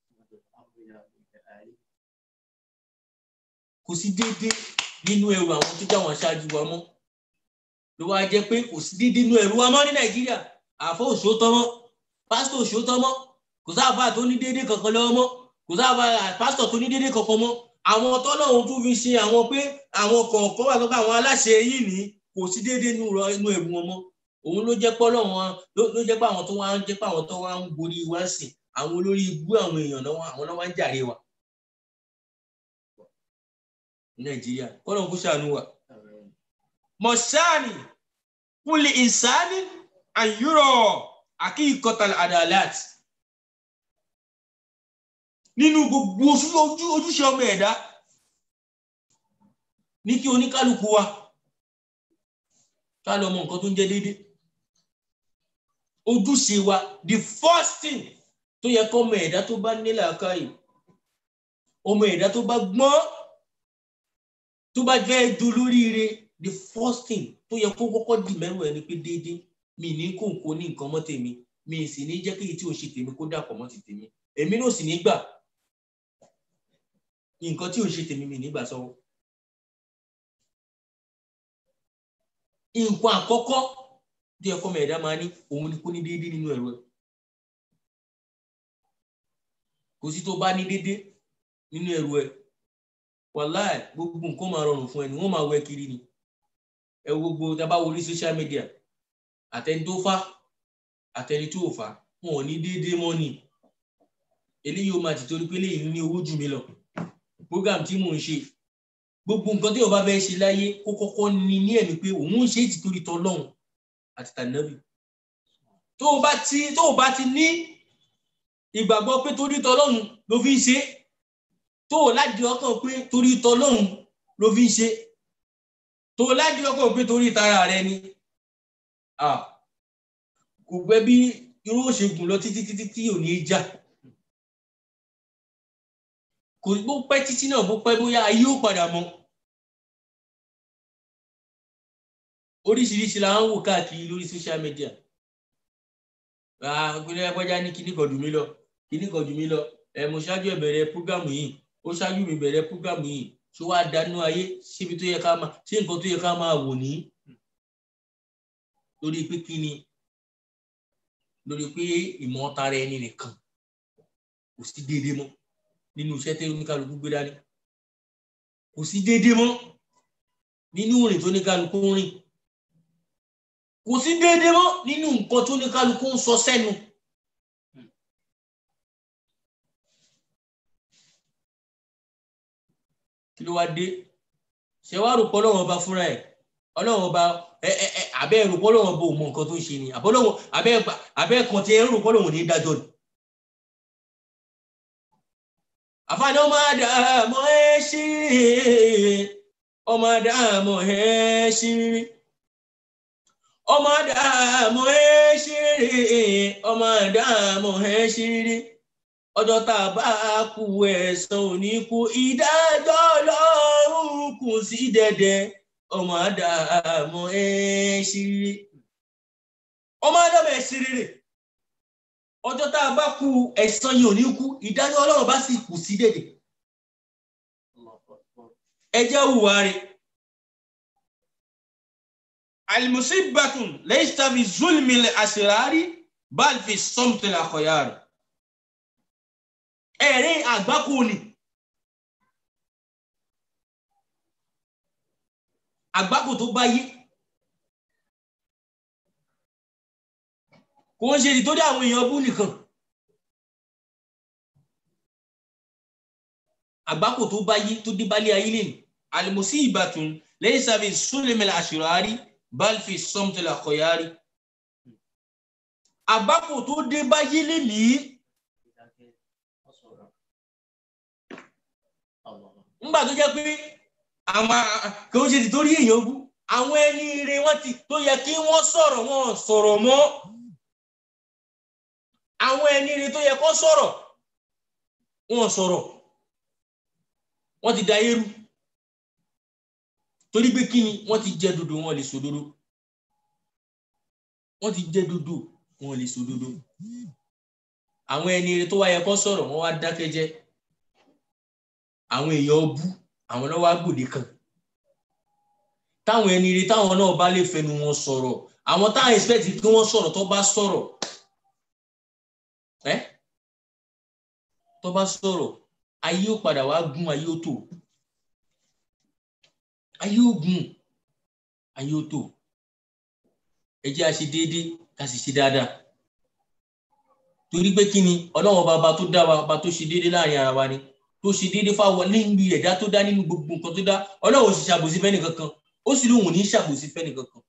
Speaker 3: kò sí déédé nínú ẹrù àwọn tó jáwọn aṣáájú wa mọ́ ló wá jẹ́ pé kò sí déédé nínú ẹrù wa mọ́ ní nàìjíríà àfọ òṣòótọ́ mọ́ pásítọ̀ òṣòótọ́ mọ́ kò sáfà tó ní déédé kankan lọ́wọ́ mọ́ kò sáfà pásítọ̀ tó ní déédé kankan mọ́ àwọn tọ́lọ́run tún fi ṣe àwọn pé àwọn kọ̀ọ̀kan wà lọ́kọ̀ àwọn aláṣẹ yìí ní kò sí déédé nínú ẹrù wọn mọ́ òun ló jẹ́ pé ọlọ́run ló jẹ́ pé àwọn tó wá ń jẹ́ pé àwọn tó wá ń borí wá sìn àwọn olórí ibú àwọn èèyàn náà àwọn náà wá ń jàre wa nàìjíríà kọ́nà kó ṣàánú wa. mọ̀ṣáàní kúlì ìsáni àyúrọ̀ àkíkọ́tàlá àdàlát nínú gbogbo ojúṣe ọmọ ẹ̀dá ní kí oníkálukú wa ká lọ mọ nǹkan tó ń jẹ́ déédéé ojúṣe wa the first thing tó yẹ kọ́ ọmọ ẹ̀dá tó bá nílẹ̀ àkáyè ọmọ ẹ̀dá tó bá gbọ́n tó bá fẹ́ dolóríire the first thing tó yẹ kó kọ́kọ́ dì mẹ́rù ẹ̀ ni pé déédéé mi ní kó nǹkó ní nǹkan mọ́ tèmi mi sì ní jẹ́ kéyìí tí ò ṣe tèmi kó dàpọ̀ mọ́ ti tèmi èmi náà sì ní gbà nǹkan tí ò ṣe tèmi mi nígbà sọ́wọ́. nǹkan àkọ́kọ́ tí ẹ̀kọ́ mẹ̀ẹ́dá máa ní òun ni kó ní déédéé nínú ẹ̀rọ ẹ̀ kò sí tó bá ní déédéé nínú ẹ̀rọ ẹ̀ wàláì gbogbo nǹkan máa rọrùn fún ẹni wọn máa wẹ kiri ni ẹ wo gbogbo tá a bá wọlé social media àtẹni tó fà àtẹni tó fà wọn ò ní déédéé mọ́ ni eléyìí ó máa ti torí pé eléyìí ní owó jù mí lọ program tí mò ń ṣe gbogbo nǹkan tí o bá fẹ́ ṣe láyé kó kọ́kọ́ ní ní ẹ̀mí pé òun ń ṣe é ti torí tọlọ́hun àti tànàbì tó o bá ti tó o bá ti ní ìgbàgbọ́ pé torí tọlọ́hun ló fi ń ṣe é tó o láti ọkàn pé torí tọlọ́hun ló fi ń ṣe tó o láti ọkàn pé torí tara rẹ ni kò gbẹ bí irú òṣègùn lọ títí títí tí ò ní í jà kò bó pẹ́ títí náà bó pẹ́ bóyá ayé ó padà mọ́ oríṣiríṣi la ń wò káàkiri lórí social media ìpínlẹ̀ ẹgbẹ́já ní kíní kan jù mí lọ kíní kan jù mí lọ ẹ̀ mo ṣáájú ẹ̀ bẹ̀rẹ̀ púrógámù yìí ó ṣáájú mi bẹ̀rẹ̀ púrógámù yìí ṣó wàá dánú ayé síbi tó yẹ ká máa ṣé nǹkan tó yẹ ká máa wò ní lórí pé kí ni lórí pé ìmọ̀ tara ẹni nìkan kò sí déédéé mọ́ nínú iṣẹ́ tí oníkálukú gbé dání kò sí déédéé mọ́ nínú ìrìn tó oníkálukú ń rìn kò sí déédéé mọ́ nínú nǹkan tó oníkálukú ń sọ sẹ́nu. kí ló wá dé ṣé wàá rò pọ́lọ́ wọn bá fúnra ẹ̀ ọlọ́run ọba ẹ ẹ ẹ abẹ́ ẹ̀rù pọ́lọ́run ọba ò mọ nǹkan tó ń ṣe ni àbọ́lọ́run abẹ́ abẹ́ kan ti ẹ̀rù pọ́lọ́run ní dájọ́ ni. àfààní ọmọ àdàmọ ẹ ṣírí ọmọ àdàmọ ẹ ṣírí ọmọ àdàmọ ẹ ṣírí ọmọ àdàmọ ẹ ṣírí ọjọ́ tá a bá kú ẹ̀san òní kú ìdájọ́ ọlọ́run kù sí dẹ̀dẹ̀ ọmọ àdàmọ ẹ ṣírí ọmọ àdàmọ ẹ ṣírí ọjọ́ tá a bá kú ẹ̀san yìí ò ní kú ìdájọ́ ọlọ́run bá sì kù sí dèdè ẹ jẹ́ hùwà rẹ̀ alimusibatun laysa fi zulmi al-asrari bal fi samti al-akhyar ẹ̀rín àgbákò ni àgbákò tó bá yé kò ń ṣe ìtọ́jú àwọn èèyàn bú nìkan àgbákò tó bá yí tó dé bálé ayé lè ní alimusi ìbátan lẹ́yìn sábẹ súnlẹmẹlẹ àṣìrárí balfi sọmtẹlẹ àkọyárí àgbákò tó dé báyé lè ní ńgbà tó jẹ́ pé àwọn kò ń ṣe ìtọ́jú èèyàn bú àwọn ẹni ire wọn ti tó yẹ kí wọ́n sọ̀rọ̀ wọn sọ̀rọ̀ mọ́ àwọn ẹni rí tó yẹ kó sọ̀rọ̀ wọn sọ̀rọ̀ wọ́n ti da eérú torí pé kí ni wọ́n ti jẹ́ dodo wọn lè sòdodo wọ́n ti jẹ́ dodo wọn lè sòdodo àwọn ẹni rí tó wá yẹ kó sọ̀rọ̀ wọ́n wá dákẹ́ jẹ́ àwọn èèyàn bú àwọn náà wá gbòde kan táwọn ẹni rí táwọn náà bá lè fẹnu wọn sọ̀rọ̀ àwọn táwọn expect kí wọ́n sọ̀rọ̀ tó bá sọ̀rọ̀ ẹ tó bá sọ̀rọ̀ ayé ó padà wá gún ayé ó tò ayé ó gún ayé ó tò ẹ jẹ́ a ṣe déédéé ká sì ṣe dáadáa torí pé kí ni ọlọ́wọ́n bàbá tó dá wa bàbá tó ṣe déédéé láàrin ara wa ni tó ṣe déédéé fáwọn níbi ẹ̀dá tó dá nínú gbogbo nǹkan tó dá ọlọ́wọ́n sì ṣàbòsí fẹ́ni kankan ó sì lóun ní ṣàbòsí fẹ́ni kankan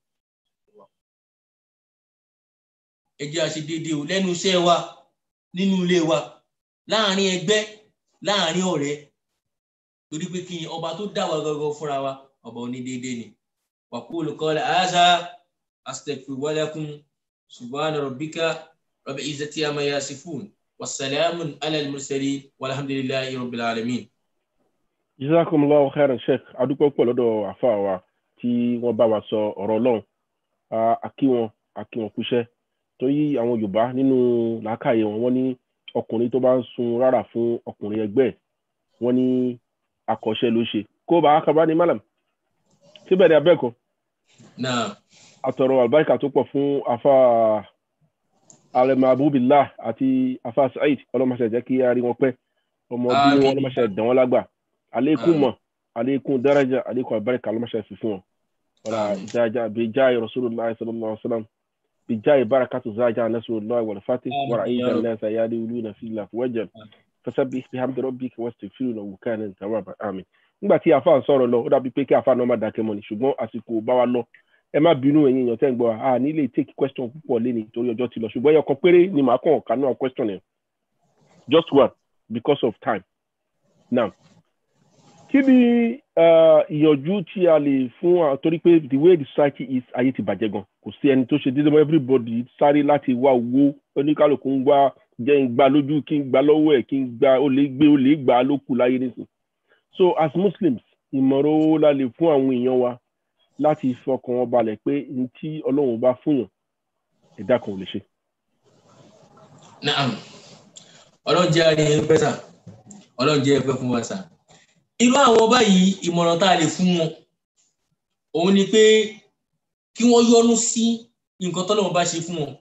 Speaker 3: ẹ jẹ́ a ṣe déédéé o lẹ́nu iṣẹ́ wa nínú ilé wa láàrin ẹgbẹ́ láàrin ọ̀rẹ́ torí pé kí ni ọba tó dá wa gangan fúnra wa ọba onídéédé ni waqulu qala hadha astaghfiru wa lakum subhana rabbika rabbil izzati amma yasifun wassalamun ala al-mursalin walhamdulillahi rabbil alamin.
Speaker 1: jazakumullahu khairan sheikh adúpẹ́ pọ̀ lọ́dọ̀ àfa wa tí wọ́n bá wa sọ ọ̀rọ̀ ọlọ́run àkí wọn àkí wọn kúṣẹ́ torí àwọn yorùbá nínú làákàyè wọn wọ́n ní ọkùnrin tó bá ń sun rárá fún ọkùnrin ẹgbẹ́ wọ́n ní akọ́ṣẹ́ ló ṣe kó bá akaba ní malam síbẹ̀ ní abẹ́ẹ̀kọ́
Speaker 3: náà
Speaker 1: àtọ̀rọ̀ àlùbáríkà tó pọ̀ fún afa alẹ́mọ̀ abúbilá àti afa saheed ọlọ́mọṣẹ́ jẹ́ kí a rí wọn pẹ́ ọmọ bí wọn ọlọ́mọṣẹ́ dán wọn lágbà àlékún mọ̀ àlékún daraja àlékún àlùbáríkà ọlọ́mọṣẹ́ fi fún wọn wọ́n ìdájà bíi jáì rasulullah sallallahu alaihi wasallam بجاي بركة زاجة نسر الله والفاتح ورأيت الناس يدخلون في الله وجل فسبح بحمد ربك واستغفره وكان توابا آمين nígbà tí afa ń sọ̀rọ̀ lọ ó dàbí pé kí afa náà má dákẹ́ mọ́ ni ṣùgbọ́n àsìkò bá wa lọ ẹ má bínú ẹ̀yin èèyàn tẹ́ ń gbọ́ a ní lè take question púpọ̀ lé ní torí ọjọ́ ti lọ ṣùgbọ́n ẹyọ kan péré ni màá kàn ká náà question yẹn just one because of time now kí ni ìyànjú tí a lè fún wa torí pé the way the society is ayé ti bàjẹ́ gan kò sí ẹni tó ṣe dédé mọ́ everybody sáré láti wá owó oníkálukú ń wá jẹ́ ń gba lójú kí ń gba lọ́wọ́ ẹ̀ kí ń gba ó lè gbé ó lè gbà á ló kù láyé nísìn so as muslims ìmọ̀ràn owó la lè fún àwọn èèyàn wa láti fọkàn wọn balẹ̀ pé ní tí ọlọ́run bá fún yàn ẹ̀dá kan ò lè ṣe.
Speaker 3: naam ọlọ́run jẹ́ àárín ẹgbẹ́ sà ọlọ́run jẹ́ ẹgbẹ́ fún wa sà irú àwọn báyìí ìmọ̀ràn tá a lè fún wọn òun ni pé kí wọ́n yọ́nú sí nǹkan tọ́lọ́run bá ṣe fún wọn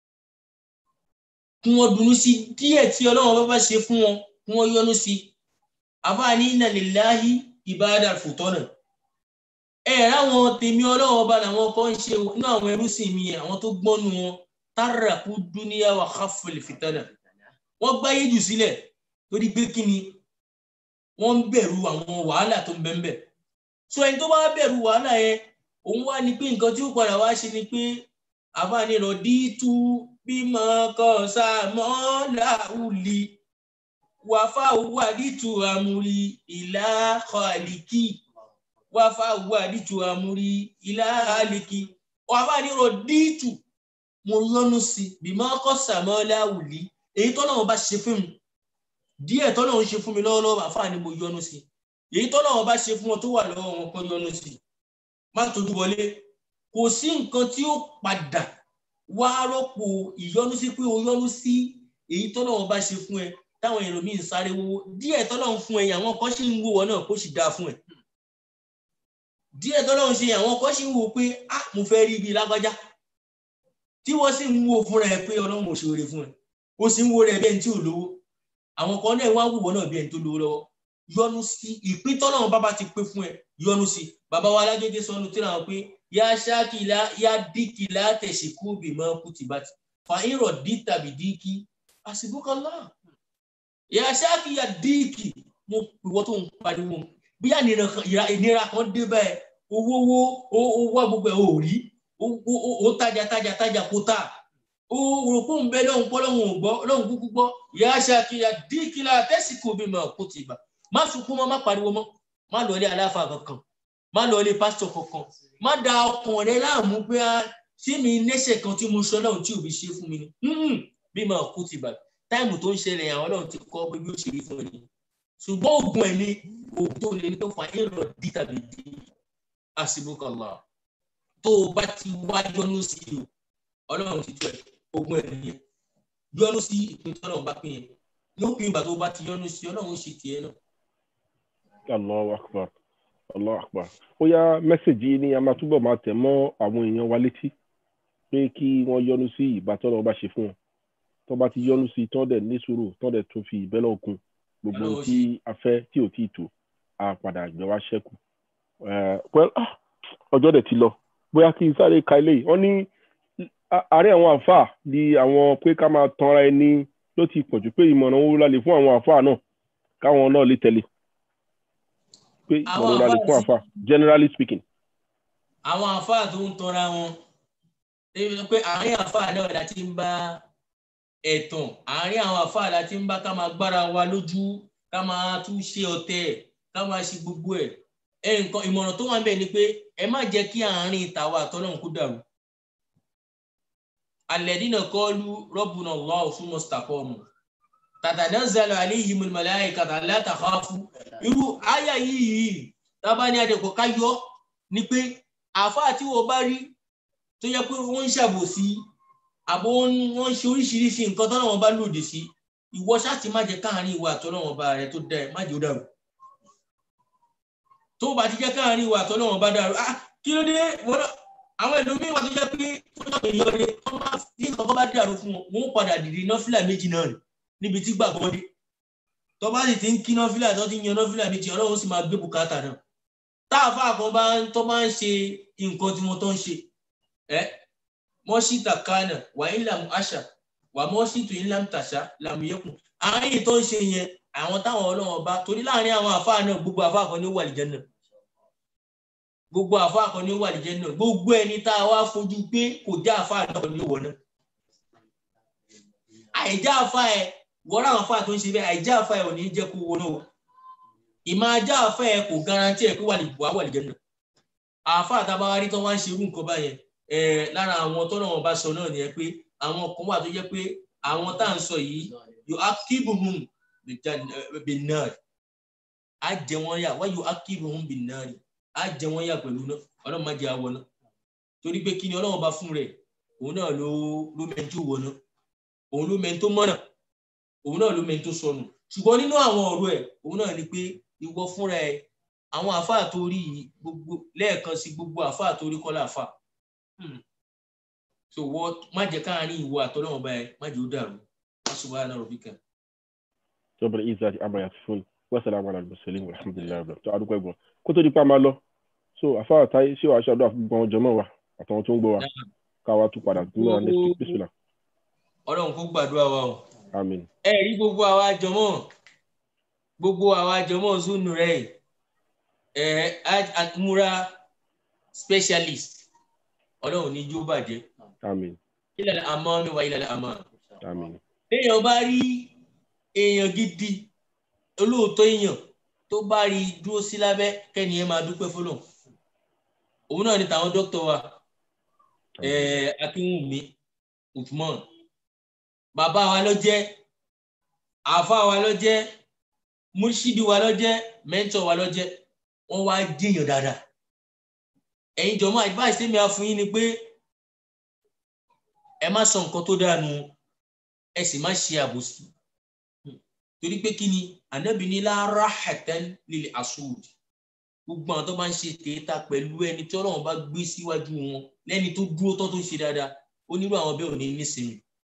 Speaker 3: kí wọ́n dunú sí díẹ̀ tí ọlọ́run bá ṣe fún wọn kí wọ́n yọ́nú sí àbáni inna lillahi ibada fòtọ́nà ẹ ráwọn tèmi ọlọ́run ọba làwọn kan ń ṣe inú àwọn ẹrúsìn mi àwọn tó gbọ́nu wọn táràkú dúníyà wà káfọlì fìtánà wọ́n gbáyé jù sílẹ̀ torí pé kí ni wọ́n ń bẹ̀rù àwọn wàhálà tó ń bẹ ń bẹ̀ so ẹni tó bá bẹ̀rù wàhálà yẹn òun wá ní pé nǹkan tí ó padà wá ṣe ni pé àbáni rọ̀dítù bímọ kan sàmọ́ làwùlì wàfà wàdìtù àmúrí ìlà kọ́àlìkì wàfà wàdìtù àmúrí ìlà àlìkì àbáni rọ̀dítù mo yọnu sí bímọ kan sàmọ́ làwùlì èyí tọ́lọ́run bá ṣe fún mi díẹ̀ tọ́lọ́run ṣe fún mi lọ́wọ́lọ́wọ́ àfáà ni mo yọnu sí èyí tọ́lọ́run bá ṣe fún wọn tó wà lọ́wọ́ wọn kan yọnu sí má tójú wọlé kò sí nǹkan tí ó padà wá rọ́pò ìyọnu sí pé o yọnu sí èyí tọ́lọ́run bá ṣe fún ẹ táwọn ẹlòmíín sáré wọ́wọ́ díẹ̀ tọ́lọ́run fún ẹ yẹn àwọn kan sì ń wò wọ́n náà kó sì dáa fún ẹ díẹ̀ tọ́lọ́run ṣe yẹn àwọn kan sì ń wò pé ah mo fẹ́ rí ibi lágbájá tí wọ́n sì ń wò fúnra ẹ pé ọlọ́run ò ṣe oore fún ẹ ó sì ń wo rẹ bẹ́ẹ̀ tí ò lówó àwọn kan náà wá wùwọ́ náà bí ẹni tó lówó lọ́wọ́ yọnu sí ìpín tọ́lọ́run bàbá ti pé fún ẹ yọnu sí bàbá wa alágége sọnù tí náà pé yá ṣáàkìlá yá díkìlá tẹ̀síkú bìmọ̀ kùtìbàtì fàáyìnrọ̀ dí tàbí díkì àsìbúkọlá yá ṣáàkì yá díkì mo ìwọ tó ń pariwo bí ìnira kan dé báyìí owó owó owó gbogbo ẹ̀ ò rí ó tajà tajà tajà kó tà òrùkú ń bẹ lọ́hùn pọ́ lọ́hùn ògbọ́ lọ́hùn kúkú gbọ́ ìyá aṣáàkìyà díkìlá tẹ́sìkò bí mà kó ti bà má sunkún mọ́ má pariwo mọ́ má lọ ilé aláfa kankan má lọ ilé pásítọ̀ kankan má da ọkàn rẹ láàmú pé ṣé mi nẹ́sẹ̀ kan tí mo sọ lọ́hùn tí òbí ṣe fún mi ni bí mà kó ti bà táìmù tó ń ṣẹlẹ̀ àwọn ọlọ́run ti kọ́ pé bí ó ṣe rí fún ẹni ṣùgbọ́n oògùn ẹ̀ ní oògùn tó lè ní tó fa èrò dí tàbí dí àṣìbùkọ̀lá tó o bá ti wá yọnu sí i ọlọ́run ti jọ ẹ̀ ogun ẹ̀ nìyẹn yọnu sí ìpín tí ọlọ́run bá pín yẹn lópin ìgbà tó bá ti yọnu sí ọlọ́run ṣe tiẹ̀ náà.
Speaker 1: Allahu akbar Allahu akbar ó yá mẹ́sẹ̀gì ni a máa túbọ̀ máa tẹ̀ mọ́ àwọn èèyàn wa létí pé kí wọ́n yọnu sí ìbá tọ́lọ́ bá ṣe fún wọn tó bá ti yọnu sí tọ́ dẹ̀ ní sùúrù tọ́ dẹ̀ tún fi ìbẹ́lẹ̀ òkun gbogbo tí a fẹ́ tí ò tí ì tó a padà gbẹ wá ṣẹ́kù ọjọ́ dẹ̀ ti lọ bóyá kí n sáré ka eléyìí wọ́n ní àárẹ̀ àwọn àáfàá di àwọn pé ká máa tanra ẹni ló ti pọ̀jù pé ìmọ̀ràn owó lálẹ́ fún àwọn àáfàá náà káwọn náà lè tẹ̀lé pé ìmọ̀ràn owó lálẹ́ fún àáfàá generally speaking.
Speaker 3: àwọn àáfàá tó ń tanra wọn pé àárín àáfàá náà la ti ń bá ẹ̀tàn àárín àwọn àáfàá la ti ń bá ká máa gbára wa lójú ká máa tún ṣe ọ̀tẹ̀ ká máa ṣe gbogbo ẹ̀ ẹ̀ nǹkan ìmọ̀ràn tó wà ń bẹ̀ ni pé ẹ má jẹ́ kí àárín ìtàwà àtọ́lọ́hún kó dàrú alẹ́dínà kọlu rọ́bùnà lọ́wọ́ fún mọ́sítàkọ́mù tàtàdánzàlù aléyìí mọ̀láyì kàtà látàkọ́fù irú àyà yìí tábà ní àdẹ̀kọ̀ káyọ́ ni pé àfáà tí wọ́n bá rí tó yẹ pé wọ́n ń ṣàbòsí àbò wọ́n ń ṣe oríṣiríṣi nǹkan tọ́nà wọn bá lòdì sí ìwọ ṣáàtì má jẹ́ káàrin ìwà àtọ́nà wọn bá rẹ tó dá ẹ má jẹ́ ó dàrú tó bá ti jẹ́ káàrin ìwà àtọ́nà wọn bá dàrú ah kí ló dé wọ́n náà àwọn ẹlòmíín wà tó jẹ́ pé fún ọ̀pọ̀ èèyàn rẹ̀ wọ́n máa fi nǹkan bá dàrú fún wọn wọ́n padà dìde nọ́fìlà méjì náà rẹ̀ níbi tí gbàgbọ́ dé tó bá sì ti ń kí nọ́fìlà tó ti ń yan nọ́fìlà méjì ọlọ́run sì máa gbé bùkátà náà táàfà kan bá tó máa ń ṣe nǹkan tí wọ́n tó ń ṣe ẹ́ mọ́ṣítà kánà wà ń làm àṣà wà mọ́ṣítù ń làm tàṣà làm yẹkùn àárín tó ń ṣe yẹn àwọn táwọn ọlọ́run bá torí láàrin àwọn àfáà náà gbogbo àfáà kan ní wà lìjẹ́ náà gbogbo àfa kan ní wà lìjẹ náà gbogbo ẹni tá a wá fojú pé kò já àfa náà ní wọ náà àìjá àfa ẹ wọ́rọ̀ àwọn àfa tó ń ṣe bẹ́ẹ̀ àìjá àfa ẹ ò ní jẹ́ kó wọ náà ìmọ̀ ajá àfa ẹ kò garanti ẹ pé wà lìjẹ wà lìjẹ náà àfa àtàbáwárí tó wá ń ṣe irú nǹkan báyẹn ẹ lára àwọn tó náà wọn bá sọ náà nìyẹn pé àwọn kan wà tó jẹ́ pé àwọn tá à ń sọ yìí yóò akíbuhum bin nar á jẹ wọn yà wá yóò akíbuhum bin nar á jẹ wọn yà pẹ̀lú náà ọlọ́run má jẹ àwọ náà torí pé kí ni ọlọ́run bá fún rẹ̀ òun náà ló ló mẹ́ntó wọ náà òun ló mẹ́ntó mọ́nà òun náà ló mẹ́ntó sọnù ṣùgbọ́n nínú àwọn ọ̀rọ̀ ẹ̀ òun náà ni pé ìwọ fúnra ẹ̀ àwọn àfáà tó rí gbogbo lẹ́ẹ̀kan sí gbogbo àfáà tó rí kọ́lá àfáà so wọ má jẹ káàárín ìwọ àtọ́lọ́wọ́n báyẹn má jẹ ó dàrú wọ́n sọ wá náà rọ̀bì kan.
Speaker 1: jọba isa ti abaya ti fún wasalaamu ala musalim alhamdulilayi abdul tó adúgbò ẹ̀gbọ́n kó tó di pa máa lọ so àfáà táyé ṣé wàá ṣàdúrà fún gbọ́n jọmọ́ wa àtàwọn tó ń gbọ́ wa káwa tún padà tún náà next week bísílà.
Speaker 3: ọlọ́run kó gbàdúrà wa o.
Speaker 1: àmín.
Speaker 3: ẹ rí gbogbo àwa jọmọ́ gbogbo àwa jọmọ́ zunu rẹ̀ ẹ múra specialist ọlọ́run ní jó bàjẹ́
Speaker 1: àmín
Speaker 3: ilẹ̀ àmọ́ mi wà ilẹ̀ àmọ́
Speaker 1: àmín
Speaker 3: téèyàn bá rí èèyàn gidi olóòótọ́ èèyàn tó bá rí i dúró sí lábẹ́ kẹ́ni ẹ máa dúpẹ́ fọlọ́ òun náà ni tàwọn dókítà wa eh, akínwùmí usman bàbá wa ló jẹ́ àáfàá wa ló jẹ́ múṣídì wa ló jẹ́ mẹ́ńtọ̀ wa ló jẹ́ wọ́n wá jẹ́yàn dáadáa ẹ̀yin jọ̀mọ́ advice tèmi á fún yín ni pé ẹ má sọ nǹkan tó dáa nù ẹ sì má ṣe àbòsí torí pé kí ni ànábì ní lára hẹtẹn lílẹ asúd gbogbo àwọn tó bá ń ṣe kéèta pẹ̀lú ẹni tí Ọlọ́run bá gbé síwájú wọn lẹ́ni tó dúró tó tó ń ṣe dáadáa onírú àwọn bẹ́ẹ̀ ò ní nísìnyí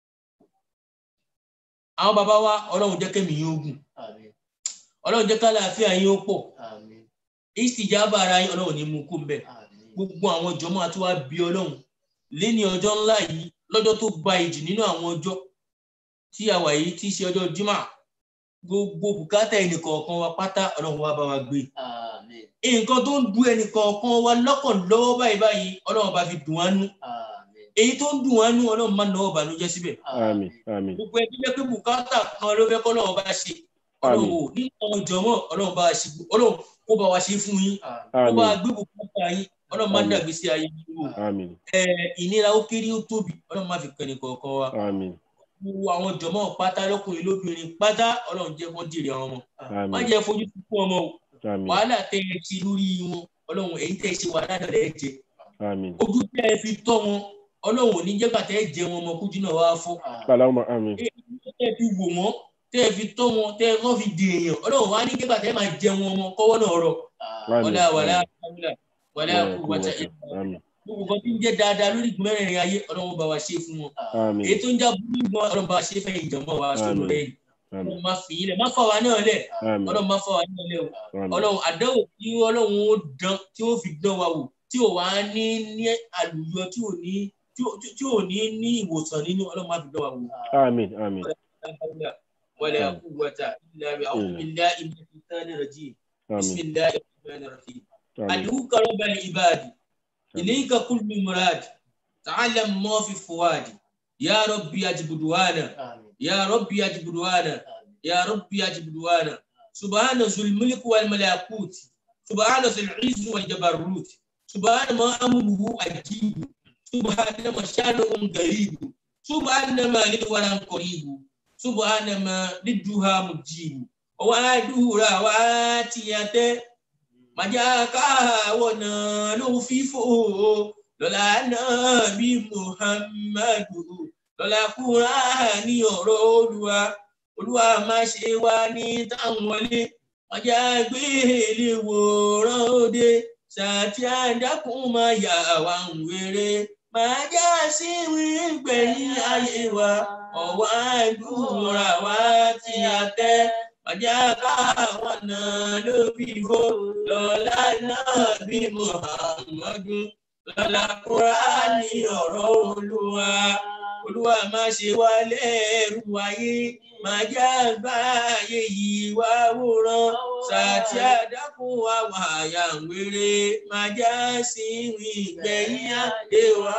Speaker 3: àwọn bàbá wa Ọlọ́run jẹ́ kẹ́mi yín ogun
Speaker 2: Àmín.
Speaker 3: Ọlọ́run jẹ́ kálàáfíà yín ó pọ̀
Speaker 2: Àmín.
Speaker 3: ìsìjábà ara yín Ọlọ́run ní mú kó ń bẹ̀
Speaker 2: Àmín.
Speaker 3: gbogbo àwọn jọmọ àti wá bí Ọlọ́run lẹ́ni ọjọ́ ńlá yìí lọ́jọ́ tó gba ìjì nínú àwọn ọjọ́ tí a wà yìí tí í ṣe ọjọ́ jimá gbogbo bùkátà ẹnìkọ̀ọ̀kan wa pátá Ọlọ́run wa bá wa gbé
Speaker 2: Àmín.
Speaker 3: nǹkan tó ń du ẹnìkọ̀ọ̀kan wa lọ́kàn lọ́wọ́ báyìí báyìí Ọlọ́run bá fi dùn wá nú
Speaker 2: Àmín.
Speaker 3: èyí tó ń dùn wá nú Ọlọ́run má náwó bànújẹ́ síbẹ̀
Speaker 1: àmín àmín
Speaker 3: gbogbo ẹbí jẹ́ pé bùkátà kan ló fẹ́ kọ́lọ́run bá ṣe Ọlọ́run ò ní àwọn jọmọ́ Ọlọ́run bá ṣe Ọlọ́run kó bá wa ṣe fún yín kó bá
Speaker 1: àmín
Speaker 3: gbé bùkátà yín Ọlọ́run má
Speaker 1: Àmín.
Speaker 3: dàgbé sí ayé yín wò
Speaker 1: àmín
Speaker 3: ẹ ìnira ó kéré ó tóbi Ọlọ́run má fi kẹ́ni kọ̀ọ̀kan wa
Speaker 1: àmín
Speaker 3: gbogbo àwọn jọmọ́ pátá lọ́kùnrin lóbìnrin pátá Ọlọ́run jẹ́ kó jèrè àwọn ọmọ má
Speaker 1: àmín
Speaker 3: jẹ́ fojú sunkún ọmọ o
Speaker 1: àmín
Speaker 3: wàhálà tẹ́ ẹ ti lórí wọn Ọlọ́run èyí tẹ́ ẹ ṣe wàhálà náà lẹ́ẹ̀ jẹ
Speaker 1: àmín
Speaker 3: ojú tẹ́ ẹ fi tọ́ wọn Ọlọ́run ò ní jẹ́ gbàtẹ́ ẹ jẹ wọn ọmọ kújú náà wá fọ́
Speaker 1: Allahumma àmín
Speaker 3: tẹ́ ẹ fi wò wọ́n tẹ́ ẹ fi tọ́ wọn tẹ́ ẹ kọ́ fi di èèyàn Ọlọ́run wá ní jẹ́ gbàtẹ́ ẹ máa jẹ wọn ọmọ kọ́wọ́ náà rọ
Speaker 1: àmín
Speaker 3: wàlá wàlá wàlá wàlá
Speaker 1: Wala
Speaker 3: kú wàtá
Speaker 1: quwwata. àmín
Speaker 3: gbogbo kan tí ń jẹ́ dáadáa lórí ìgbìmọ̀rìn ayé Ọlọ́run bá wa ṣe fún wọn
Speaker 1: àmín
Speaker 3: èyí tó ń já burú gan Ọlọ́run bá wa ṣe fẹ́yìn ìjọba wa sọ̀rọ̀
Speaker 1: Àmín.
Speaker 3: lẹ́yìn
Speaker 1: àmín
Speaker 3: Ọlọ́run má fi yín lẹ̀ má fà wá náà lẹ̀
Speaker 1: àmín
Speaker 3: Ọlọ́run má fà wá náà lẹ̀ o
Speaker 1: àmín
Speaker 3: Ọlọ́run àdánwò tí Ọlọ́run ó dán tí ó fi dán wa wò tí ò wá ní ní àlùyọ tí ò ní tí ò- tí ò ní ní ìwòsàn nínú Ọlọ́run má fi dán wa wò.
Speaker 1: àmín àmín
Speaker 3: ولا قوة إلا بأعوذ بالله من الشيطان الرجيم بسم
Speaker 1: àmín
Speaker 3: الله الرحمن الرحيم
Speaker 1: àmín
Speaker 3: أدعوك رب العباد إليك كل مراد تعلم ما في فؤادي يا ربي أجب دعانا يا ربي أجب دعانا يا ربي أجب دعانا سبحان ذو الملك والملكوت سبحان ذو العز والجبروت سبحان ما أمره عجيب سبحان ما شانه غريب سبحان ما للورى قريب سبحان ما للدها مجيب وعدورا واتيته màjáká wọnà ló fífò lọ́la náà bí muhammadu lọ́la kúrá ní ọ̀rọ̀ olúwa olúwa má ṣe wá ní táwọn wọlé màjá gbé lè wòran òde ṣàtì àdákùn máa yà wá ń wéré màjá sí wígbẹ̀yìn ayé wa ọ̀wá àdúrà wa tí a tẹ́ màjáká wọnà ló fífò lọ́la náà bí muhammadu lọ́la kúránì ọ̀rọ̀ olúwa olúwa má ṣe wá lẹ́rù ayé má já gbáyé yìí wá wòran sàtì àdákùn wa wàyà ń wéré má já sí rìn gbẹ̀yìn àdé wa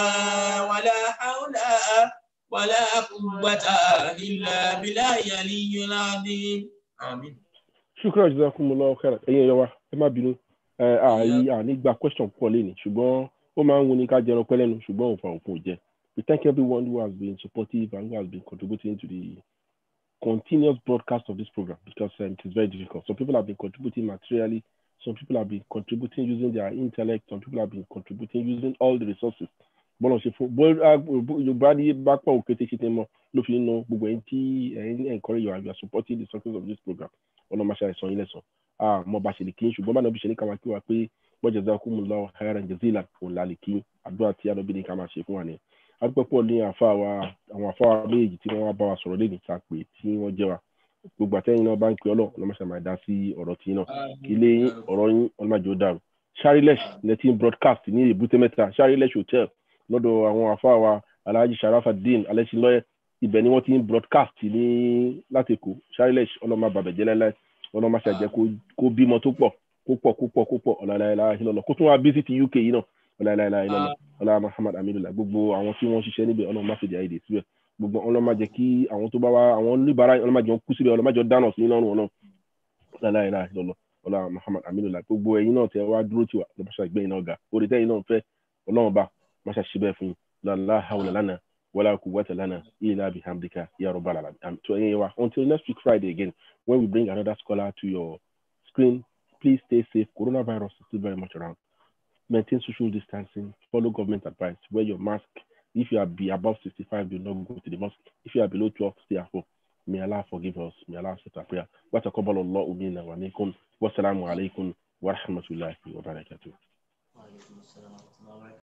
Speaker 3: wàlá haúlà wàlá kúgbàtà ìlà bílà yàlí yọlá ní. àmín.
Speaker 1: shukran jazakumullahu khairan ẹ̀yin ẹ̀yọ́ wa ẹ má bínú ẹ àyè àní gba question púpọ̀ lẹ́nu ṣùgbọ́n ó máa ń wuni ká jẹran pẹ́ lẹ́nu ṣùgbọ́n òun fa òfin ò jẹ we thank everyone who has been supportive and who has been contributing to the continuous broadcast of this program because um, it is very difficult some people have been contributing materially some people have been contributing using their intellect some people have been contributing using all the resources bọ́lá ṣe fún bó yorùbá ní bá pọ̀ òkété ṣe tẹ́ mọ́ ló fi ń ná gbogbo ẹ̀yin tí ẹ̀yin encourage you and you are supporting the success of this program ọ̀nà máa ṣe àìsàn yín lẹ́sàn ah mo bá ṣe lè kí n ṣùgbọ́n bá náà bí ṣe ní ká máa kí wa pé wọ́n jẹ́ zákú mu lọ́wọ́ khairan jazilan òun là lè kí àdúrà tí àdọ́bí ní ká máa ṣe fún wa ni adúpẹ́ pọ̀ ní àfa wa àwọn àfa wa méjèèjì tí wọ́n wá bá wa sọ̀rọ̀ lẹ́nu ta pé tí wọ́n jẹ́ wa gbogbo àtẹ́yìn náà bá ń pe ọlọ́run ọlọ́mọ ṣe máa dá sí ọ̀rọ̀ tí náà ilé yín ọ̀rọ̀ yín ọlọ́mọdé ó dàrú Sharilesh nineteen broadcast ní èbúté mẹ́ta Sharilesh hotel lọ́dọ̀ àwọn àfa wa alhaji sharafadin alẹ́sìnlọ́yẹ ibẹ̀ ni wọ́n ti ń broadcast ní láti èkó Sharilesh ọlọ́mọ bàbẹ̀jẹ́ láíláí ọlọ́mọ ṣàjẹ́ kó bímọ tó pọ̀ kó pọ̀ kó pọ̀ kó pọ̀ ọ̀làláìlá ìlọ́lọ́ kó tún wá bí sí ti uk yìí náà ọ̀làláìlá ìlọ́lọ́ ọ̀là muhammad amidullah gbogbo àwọn tí wọ́n ṣiṣẹ́ níbẹ̀ ọlọ́run má fèdè àìdè síbẹ̀ gbogbo ọlọ́run má jẹ́ kí àwọn tó bá wá àwọn oníbàárà ọlọ́run má jẹ́ wọn kú síbẹ̀ ọlọ́run má jẹ́ dáná sí lọ́rùn ọlọ́run ọ̀làláìlá ìlọ́lọ́ ọlá muhammad amidullah gbogbo ẹ̀yin náà tẹ wá dúró tiwa lọ́pàṣà ìgbẹ́yìn náà ga orí tẹ́yìn náà fẹ́ ọlọ́run bá máṣá ṣíbẹ̀ fún yín lálá hawla lánàá wala quwwata lana illa bihamdika ya rabbal alamin um, to anyway, until next week friday again when we bring another scholar to your screen please stay safe coronavirus is still very much around maintain social distancing follow government advice wear your mask if you are be above 65 do not go to the mosque if you are below 12 stay at home may allah forgive us may allah accept our prayer wa taqabbal allah minna wa minkum wassalamu alaikum wa rahmatullahi wa barakatuh
Speaker 3: Wa alaikum assalam wa rahmatullahi wa barakatuh.